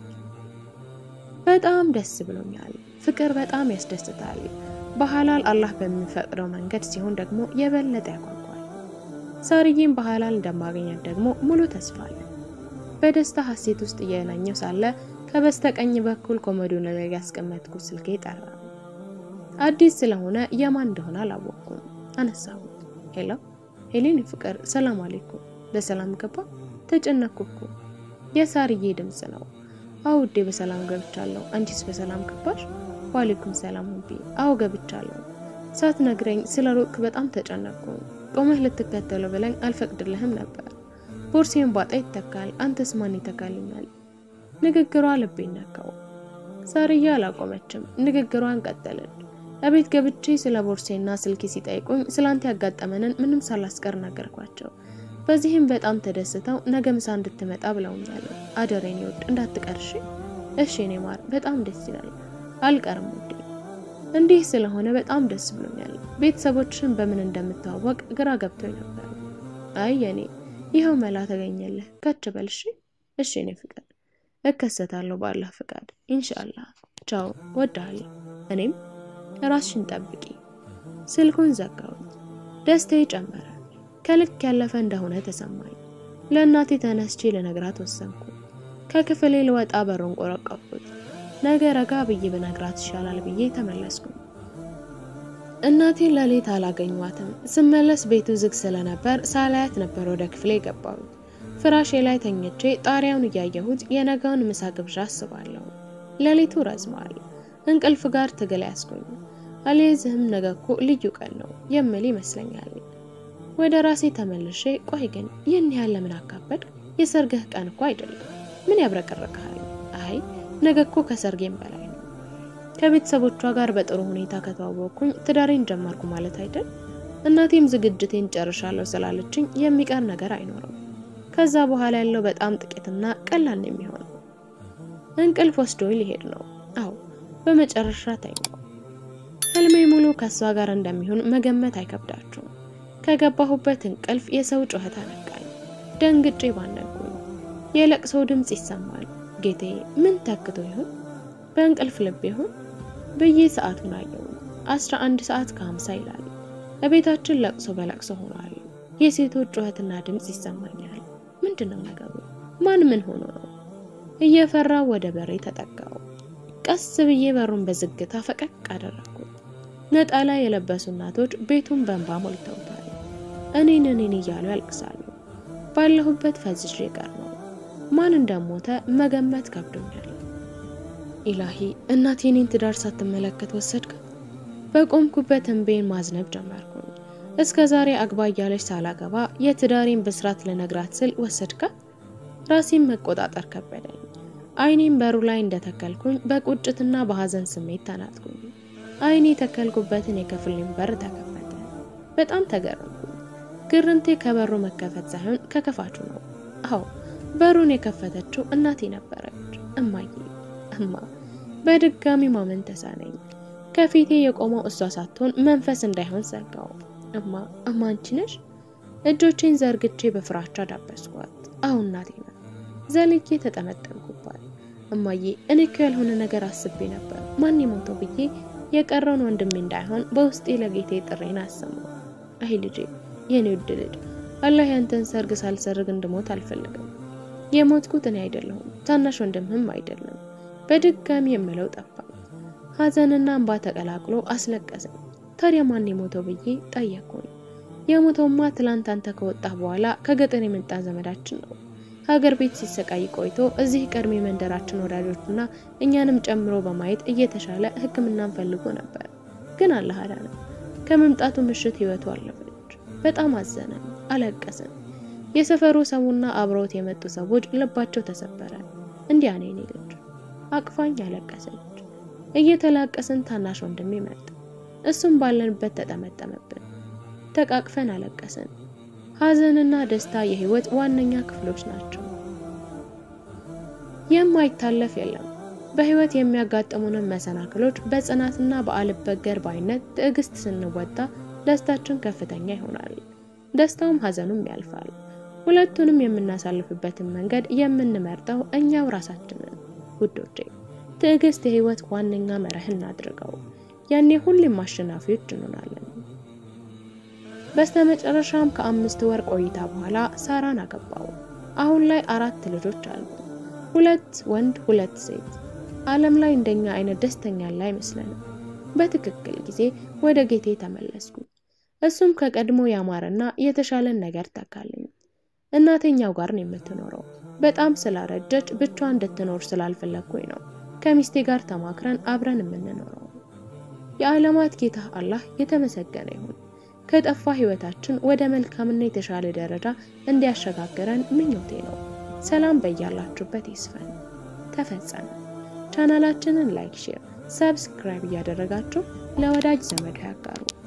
በጣም ደስ ብሎኛል። ፍቅር በጣም ያስደስታል። በሐላል አላህ በሚፈቅደው መንገድ ሲሆን ደግሞ የበለጠ ያጓጓል። ሳርዬን በሐላል እንደማገኛት ደግሞ ሙሉ ተስፋ አለ። በደስታ ሀሴት ውስጥ እየናኘው ሳለ ከበስተቀኝ በኩል ኮመዶን ላይ ያስቀመጥኩት ስልኬ ጠራ። አዲስ ስለሆነ የማን እንደሆነ አላወቅኩም። አነሳሁት። ሄሎ ሄሌን ፍቅር፣ ሰላም አለይኩም። በሰላም ገባ? ተጨነኩ እኮ። የሳርዬ ድምፅ ነው። አዎ ውዴ፣ በሰላም ገብቻለሁ። አንቺስ በሰላም ገባሽ? ዋሌኩም ሰላም ሁቢ። አዎ ገብቻለሁ። ሳትነግረኝ ስለ ሮቅ በጣም ተጨነቅኩ። ቆመህ ልትከተለው ብለኝ አልፈቅድልህም ነበር። ቦርሴን ባጣ ይተካል፣ አንተስ ማን ይተካልኛል? ንግግሯ ልቤን ነካው። ሳርዬ አላቆመችም፣ ንግግሯን ቀጠለች። እቤት ገብቼ ስለ ቦርሴና ስልኬ ሲጠይቁኝ ስላንተ ያጋጠመንን ምንም ሳላስቀር ነገርኳቸው። በዚህም በጣም ተደስተው ነገ ምሳ እንድትመጣ ብለውኛል። አደሬን ይወድ እንዳትቀርሽ። እሺ እኔ ማር፣ በጣም ደስ ይላል። አልቀርም ውዴ። እንዲህ ስለሆነ በጣም ደስ ብሎኛል። ቤተሰቦችን በምን እንደምታወቅ ግራ ገብቶኝ ነበር። አይ የኔ ይኸው መላ ተገኘልህ። ከች በልሽ። እሺ እኔ ፍቃድ እከሰታለሁ በአላህ ፍቃድ ኢንሻአላህ። ቻው፣ ወድሃለሁ። እኔም ራስሽን ጠብቂ። ስልኩን ዘጋሁት። ደስታዬ ጨመረ። ከልክ ያለፈ እንደሆነ ተሰማኝ። ለእናቴ ተነስቼ ልነግራት ወሰንኩ። ከክፍሌ ልወጣ በሩን ቆረቆርኩት። ነገ ረጋ ብዬ ብነግራት ይሻላል ብዬ ተመለስኩ። እናቴን ለሌት አላገኟትም። ስመለስ ቤቱ ዝግ ስለነበር ሳላያት ነበር ወደ ክፍሌ የገባሁት። ፍራሼ ላይ ተኝቼ ጣሪያውን እያየሁት የነገውን ምሳ ግብዣ አስባለሁ። ሌሊቱ ረዝሟል። እንቅልፍ ጋር ትግል ያስኩኝ። አልይዝህም ነገ እኮ ልዩ ቀን ነው የምል ይመስለኛል። ወደ ራሴ ተመልሼ ቆይ ግን ይህን ያህል ለምን አካበድ? የሰርግህ ቀን እኮ አይደለም። ምን ያብረቀርቅሃል? አይ ነገ እኮ ከሰርጌም በላይ ነው። ከቤተሰቦቿ ጋር በጥሩ ሁኔታ ከተዋወቅኩኝ ትዳሬን ጀመርኩ ማለት አይደል? እናቴም ዝግጅቴን ጨርሻለሁ ስላለችኝ የሚቀር ነገር አይኖርም። ከዛ በኋላ ያለው በጣም ጥቂትና ቀላል ነው የሚሆነው። እንቅልፍ ወስዶ ሊሄድ ነው። አዎ በመጨረሻ ተኛው። ህልሜ ሙሉ ከእሷ ጋር እንደሚሆን መገመት አይከብዳችሁም። ከገባሁበት እንቅልፍ የሰው ጩኸት አነቃኝ። ደንግጬ ባነንኩኝ። የለቅሶ ድምፅ ይሰማል። ጌቴ ምን ተክቶ ይሆን? በእንቅልፍ ልብ ይሆን ብዬ ሰዓቱን አየው። አስራ አንድ ሰዓት ከሀምሳ ይላል። በቤታችን ለቅሶ በለቅሶ ሆኗል። የሴቶች ጩኸትና ድምፅ ይሰማኛል። ምንድን ነው ነገሩ? ማን ምን ሆኖ ነው? እየፈራ ወደ በሬ ተጠጋው። ቀስ ብዬ በሩን በዝግታ ፈቀቅ አደረግኩት። ነጠላ የለበሱ እናቶች ቤቱን በእንባ ሞልተውታል። እኔን እኔን እያሉ ያልቅሳሉ። ባለሁበት ፈዝዤ ቀር ነው። ማን እንደሞተ መገመት ከብዶኛል። ኢላሂ እናቴ እኔን ትዳር ሳትመለከት ወሰድካት። በቆምኩበት እንቤን ማዝነብ ጀመርኩኝ። እስከ ዛሬ አግባ እያለች ሳላገባ የትዳሬን ብስራት ልነግራት ስል ወሰድካት። ራሴን መቆጣጠር ከበደኝ። አይኔም በሩ ላይ እንደተከልኩኝ በቁጭትና በሐዘን ስሜት ተናጥኩኝ። አይኔ የተከልኩበትን የክፍሌን በር ተከፈተ። በጣም ተገረምኩኝ። ግርንቴ ከበሩ መከፈት ሳይሆን ከክፋቹ ነው። አዎ በሩን የከፈተችው እናቴ ነበረች። እማዬ እማ በድጋሚ ማመን ተሳነኝ። ከፊቴ የቆመው እሷ ሳትሆን መንፈስ እንዳይሆን ሰጋው። እማ እማ አንቺ ነሽ? እጆቼን ዘርግቼ በፍራቻ ዳበስኳት። አሁን እናቴ ናት። ዘልዬ ተጠመጠምኩባት። እማዬ እኔ እኮ ያልሆነ ነገር አስቤ ነበር ማን የሞተው ብዬ የቀረውን ወንድሜ እንዳይሆን በውስጤ ለጌቴ ጥሬን አሰማው። አይ ልጄ፣ የኔ ውድ ልጅ፣ አላህ ያንተን ሰርግ ሳልሰርግ እንድሞት አልፈልግም። የሞትኩት እኔ አይደለሁም፣ ታናሽ ወንድምህም አይደለም። በድጋሚ የምለው ጠፋኝ። ሐዘንና እንባ ተቀላቅሎ አስለቀሰኝ። ታዲያ ማን የሞተው ብዬ ጠየቅኩኝ። የሞተውማ ትላንት አንተ ከወጣህ በኋላ ከገጠር የመጣ ዘመዳችን ነው። ሀገር ቤት ሲሰቃይ ቆይቶ እዚህ ቀድሞ የመንደራችን ወዳጆችና እኛንም ጨምሮ በማየት እየተሻለ ሕክምናን ፈልጎ ነበር። ግን አላህ አዳነ። ከመምጣቱ ምሽት ህይወቱ አለፈች። በጣም አዘነን፣ አለቀስን። የሰፈሩ ሰውና አብረውት የመጡ ሰዎች ልባቸው ተሰበረ። እንዲያ ነው የኔ ልጅ። አቅፋኝ አለቀሰች። እየተላቀስን ታናሽ ወንድሜ መጣ። እሱም ባለንበት ተጠመጠመብን። ተቃቅፈን አለቀስን። ሐዘንና ደስታ የህይወት ዋነኛ ክፍሎች ናቸው። የማይታለፍ የለም። በህይወት የሚያጋጥሙንን መሰናክሎች በጽናትና በአልበገር ባይነት ትዕግስት ስንወጣ ደስታችን ከፍተኛ ይሆናል። ደስታውም ሐዘኑም ያልፋል። ሁለቱንም የምናሳልፍበትን መንገድ የምንመርጠው እኛው ራሳችንን። ውዶቼ ትዕግስት የህይወት ዋነኛ መርህ እናድርገው። ያኔ ሁሌም አሸናፊዎች እንሆናለን። በስተመጨረሻም ከአምስት ወር ቆይታ በኋላ ሳራን አገባው። አሁን ላይ አራት ልጆች አሉ። ሁለት ወንድ፣ ሁለት ሴት። ዓለም ላይ እንደኛ አይነት ደስተኛ ላይ አይመስለንም። በትክክል ጊዜ ወደ ጌቴ ተመለስኩ። እሱም ከቀድሞ ያማረና የተሻለን ነገር ተካልኝ። እናተኛው ጋር ነው የምትኖረው። በጣም ስላረጀች ብቻዋን እንድትኖር ስላልፈለግኩኝ ነው ከሚስቴ ጋር ተማክረን አብረን የምንኖረው። የዓለማት ጌታ አላህ የተመሰገነ ይሁን። ከጠፋ ህይወታችን ወደ መልካምና የተሻለ ደረጃ እንዲያሸጋግረን ምኞቴ ነው። ሰላም በያላችሁበት ይስፈን። ተፈጸመ። ቻናላችንን ላይክ፣ ሼር፣ ሰብስክራይብ እያደረጋችሁ ለወዳጅ ዘመዶ ያጋሩ።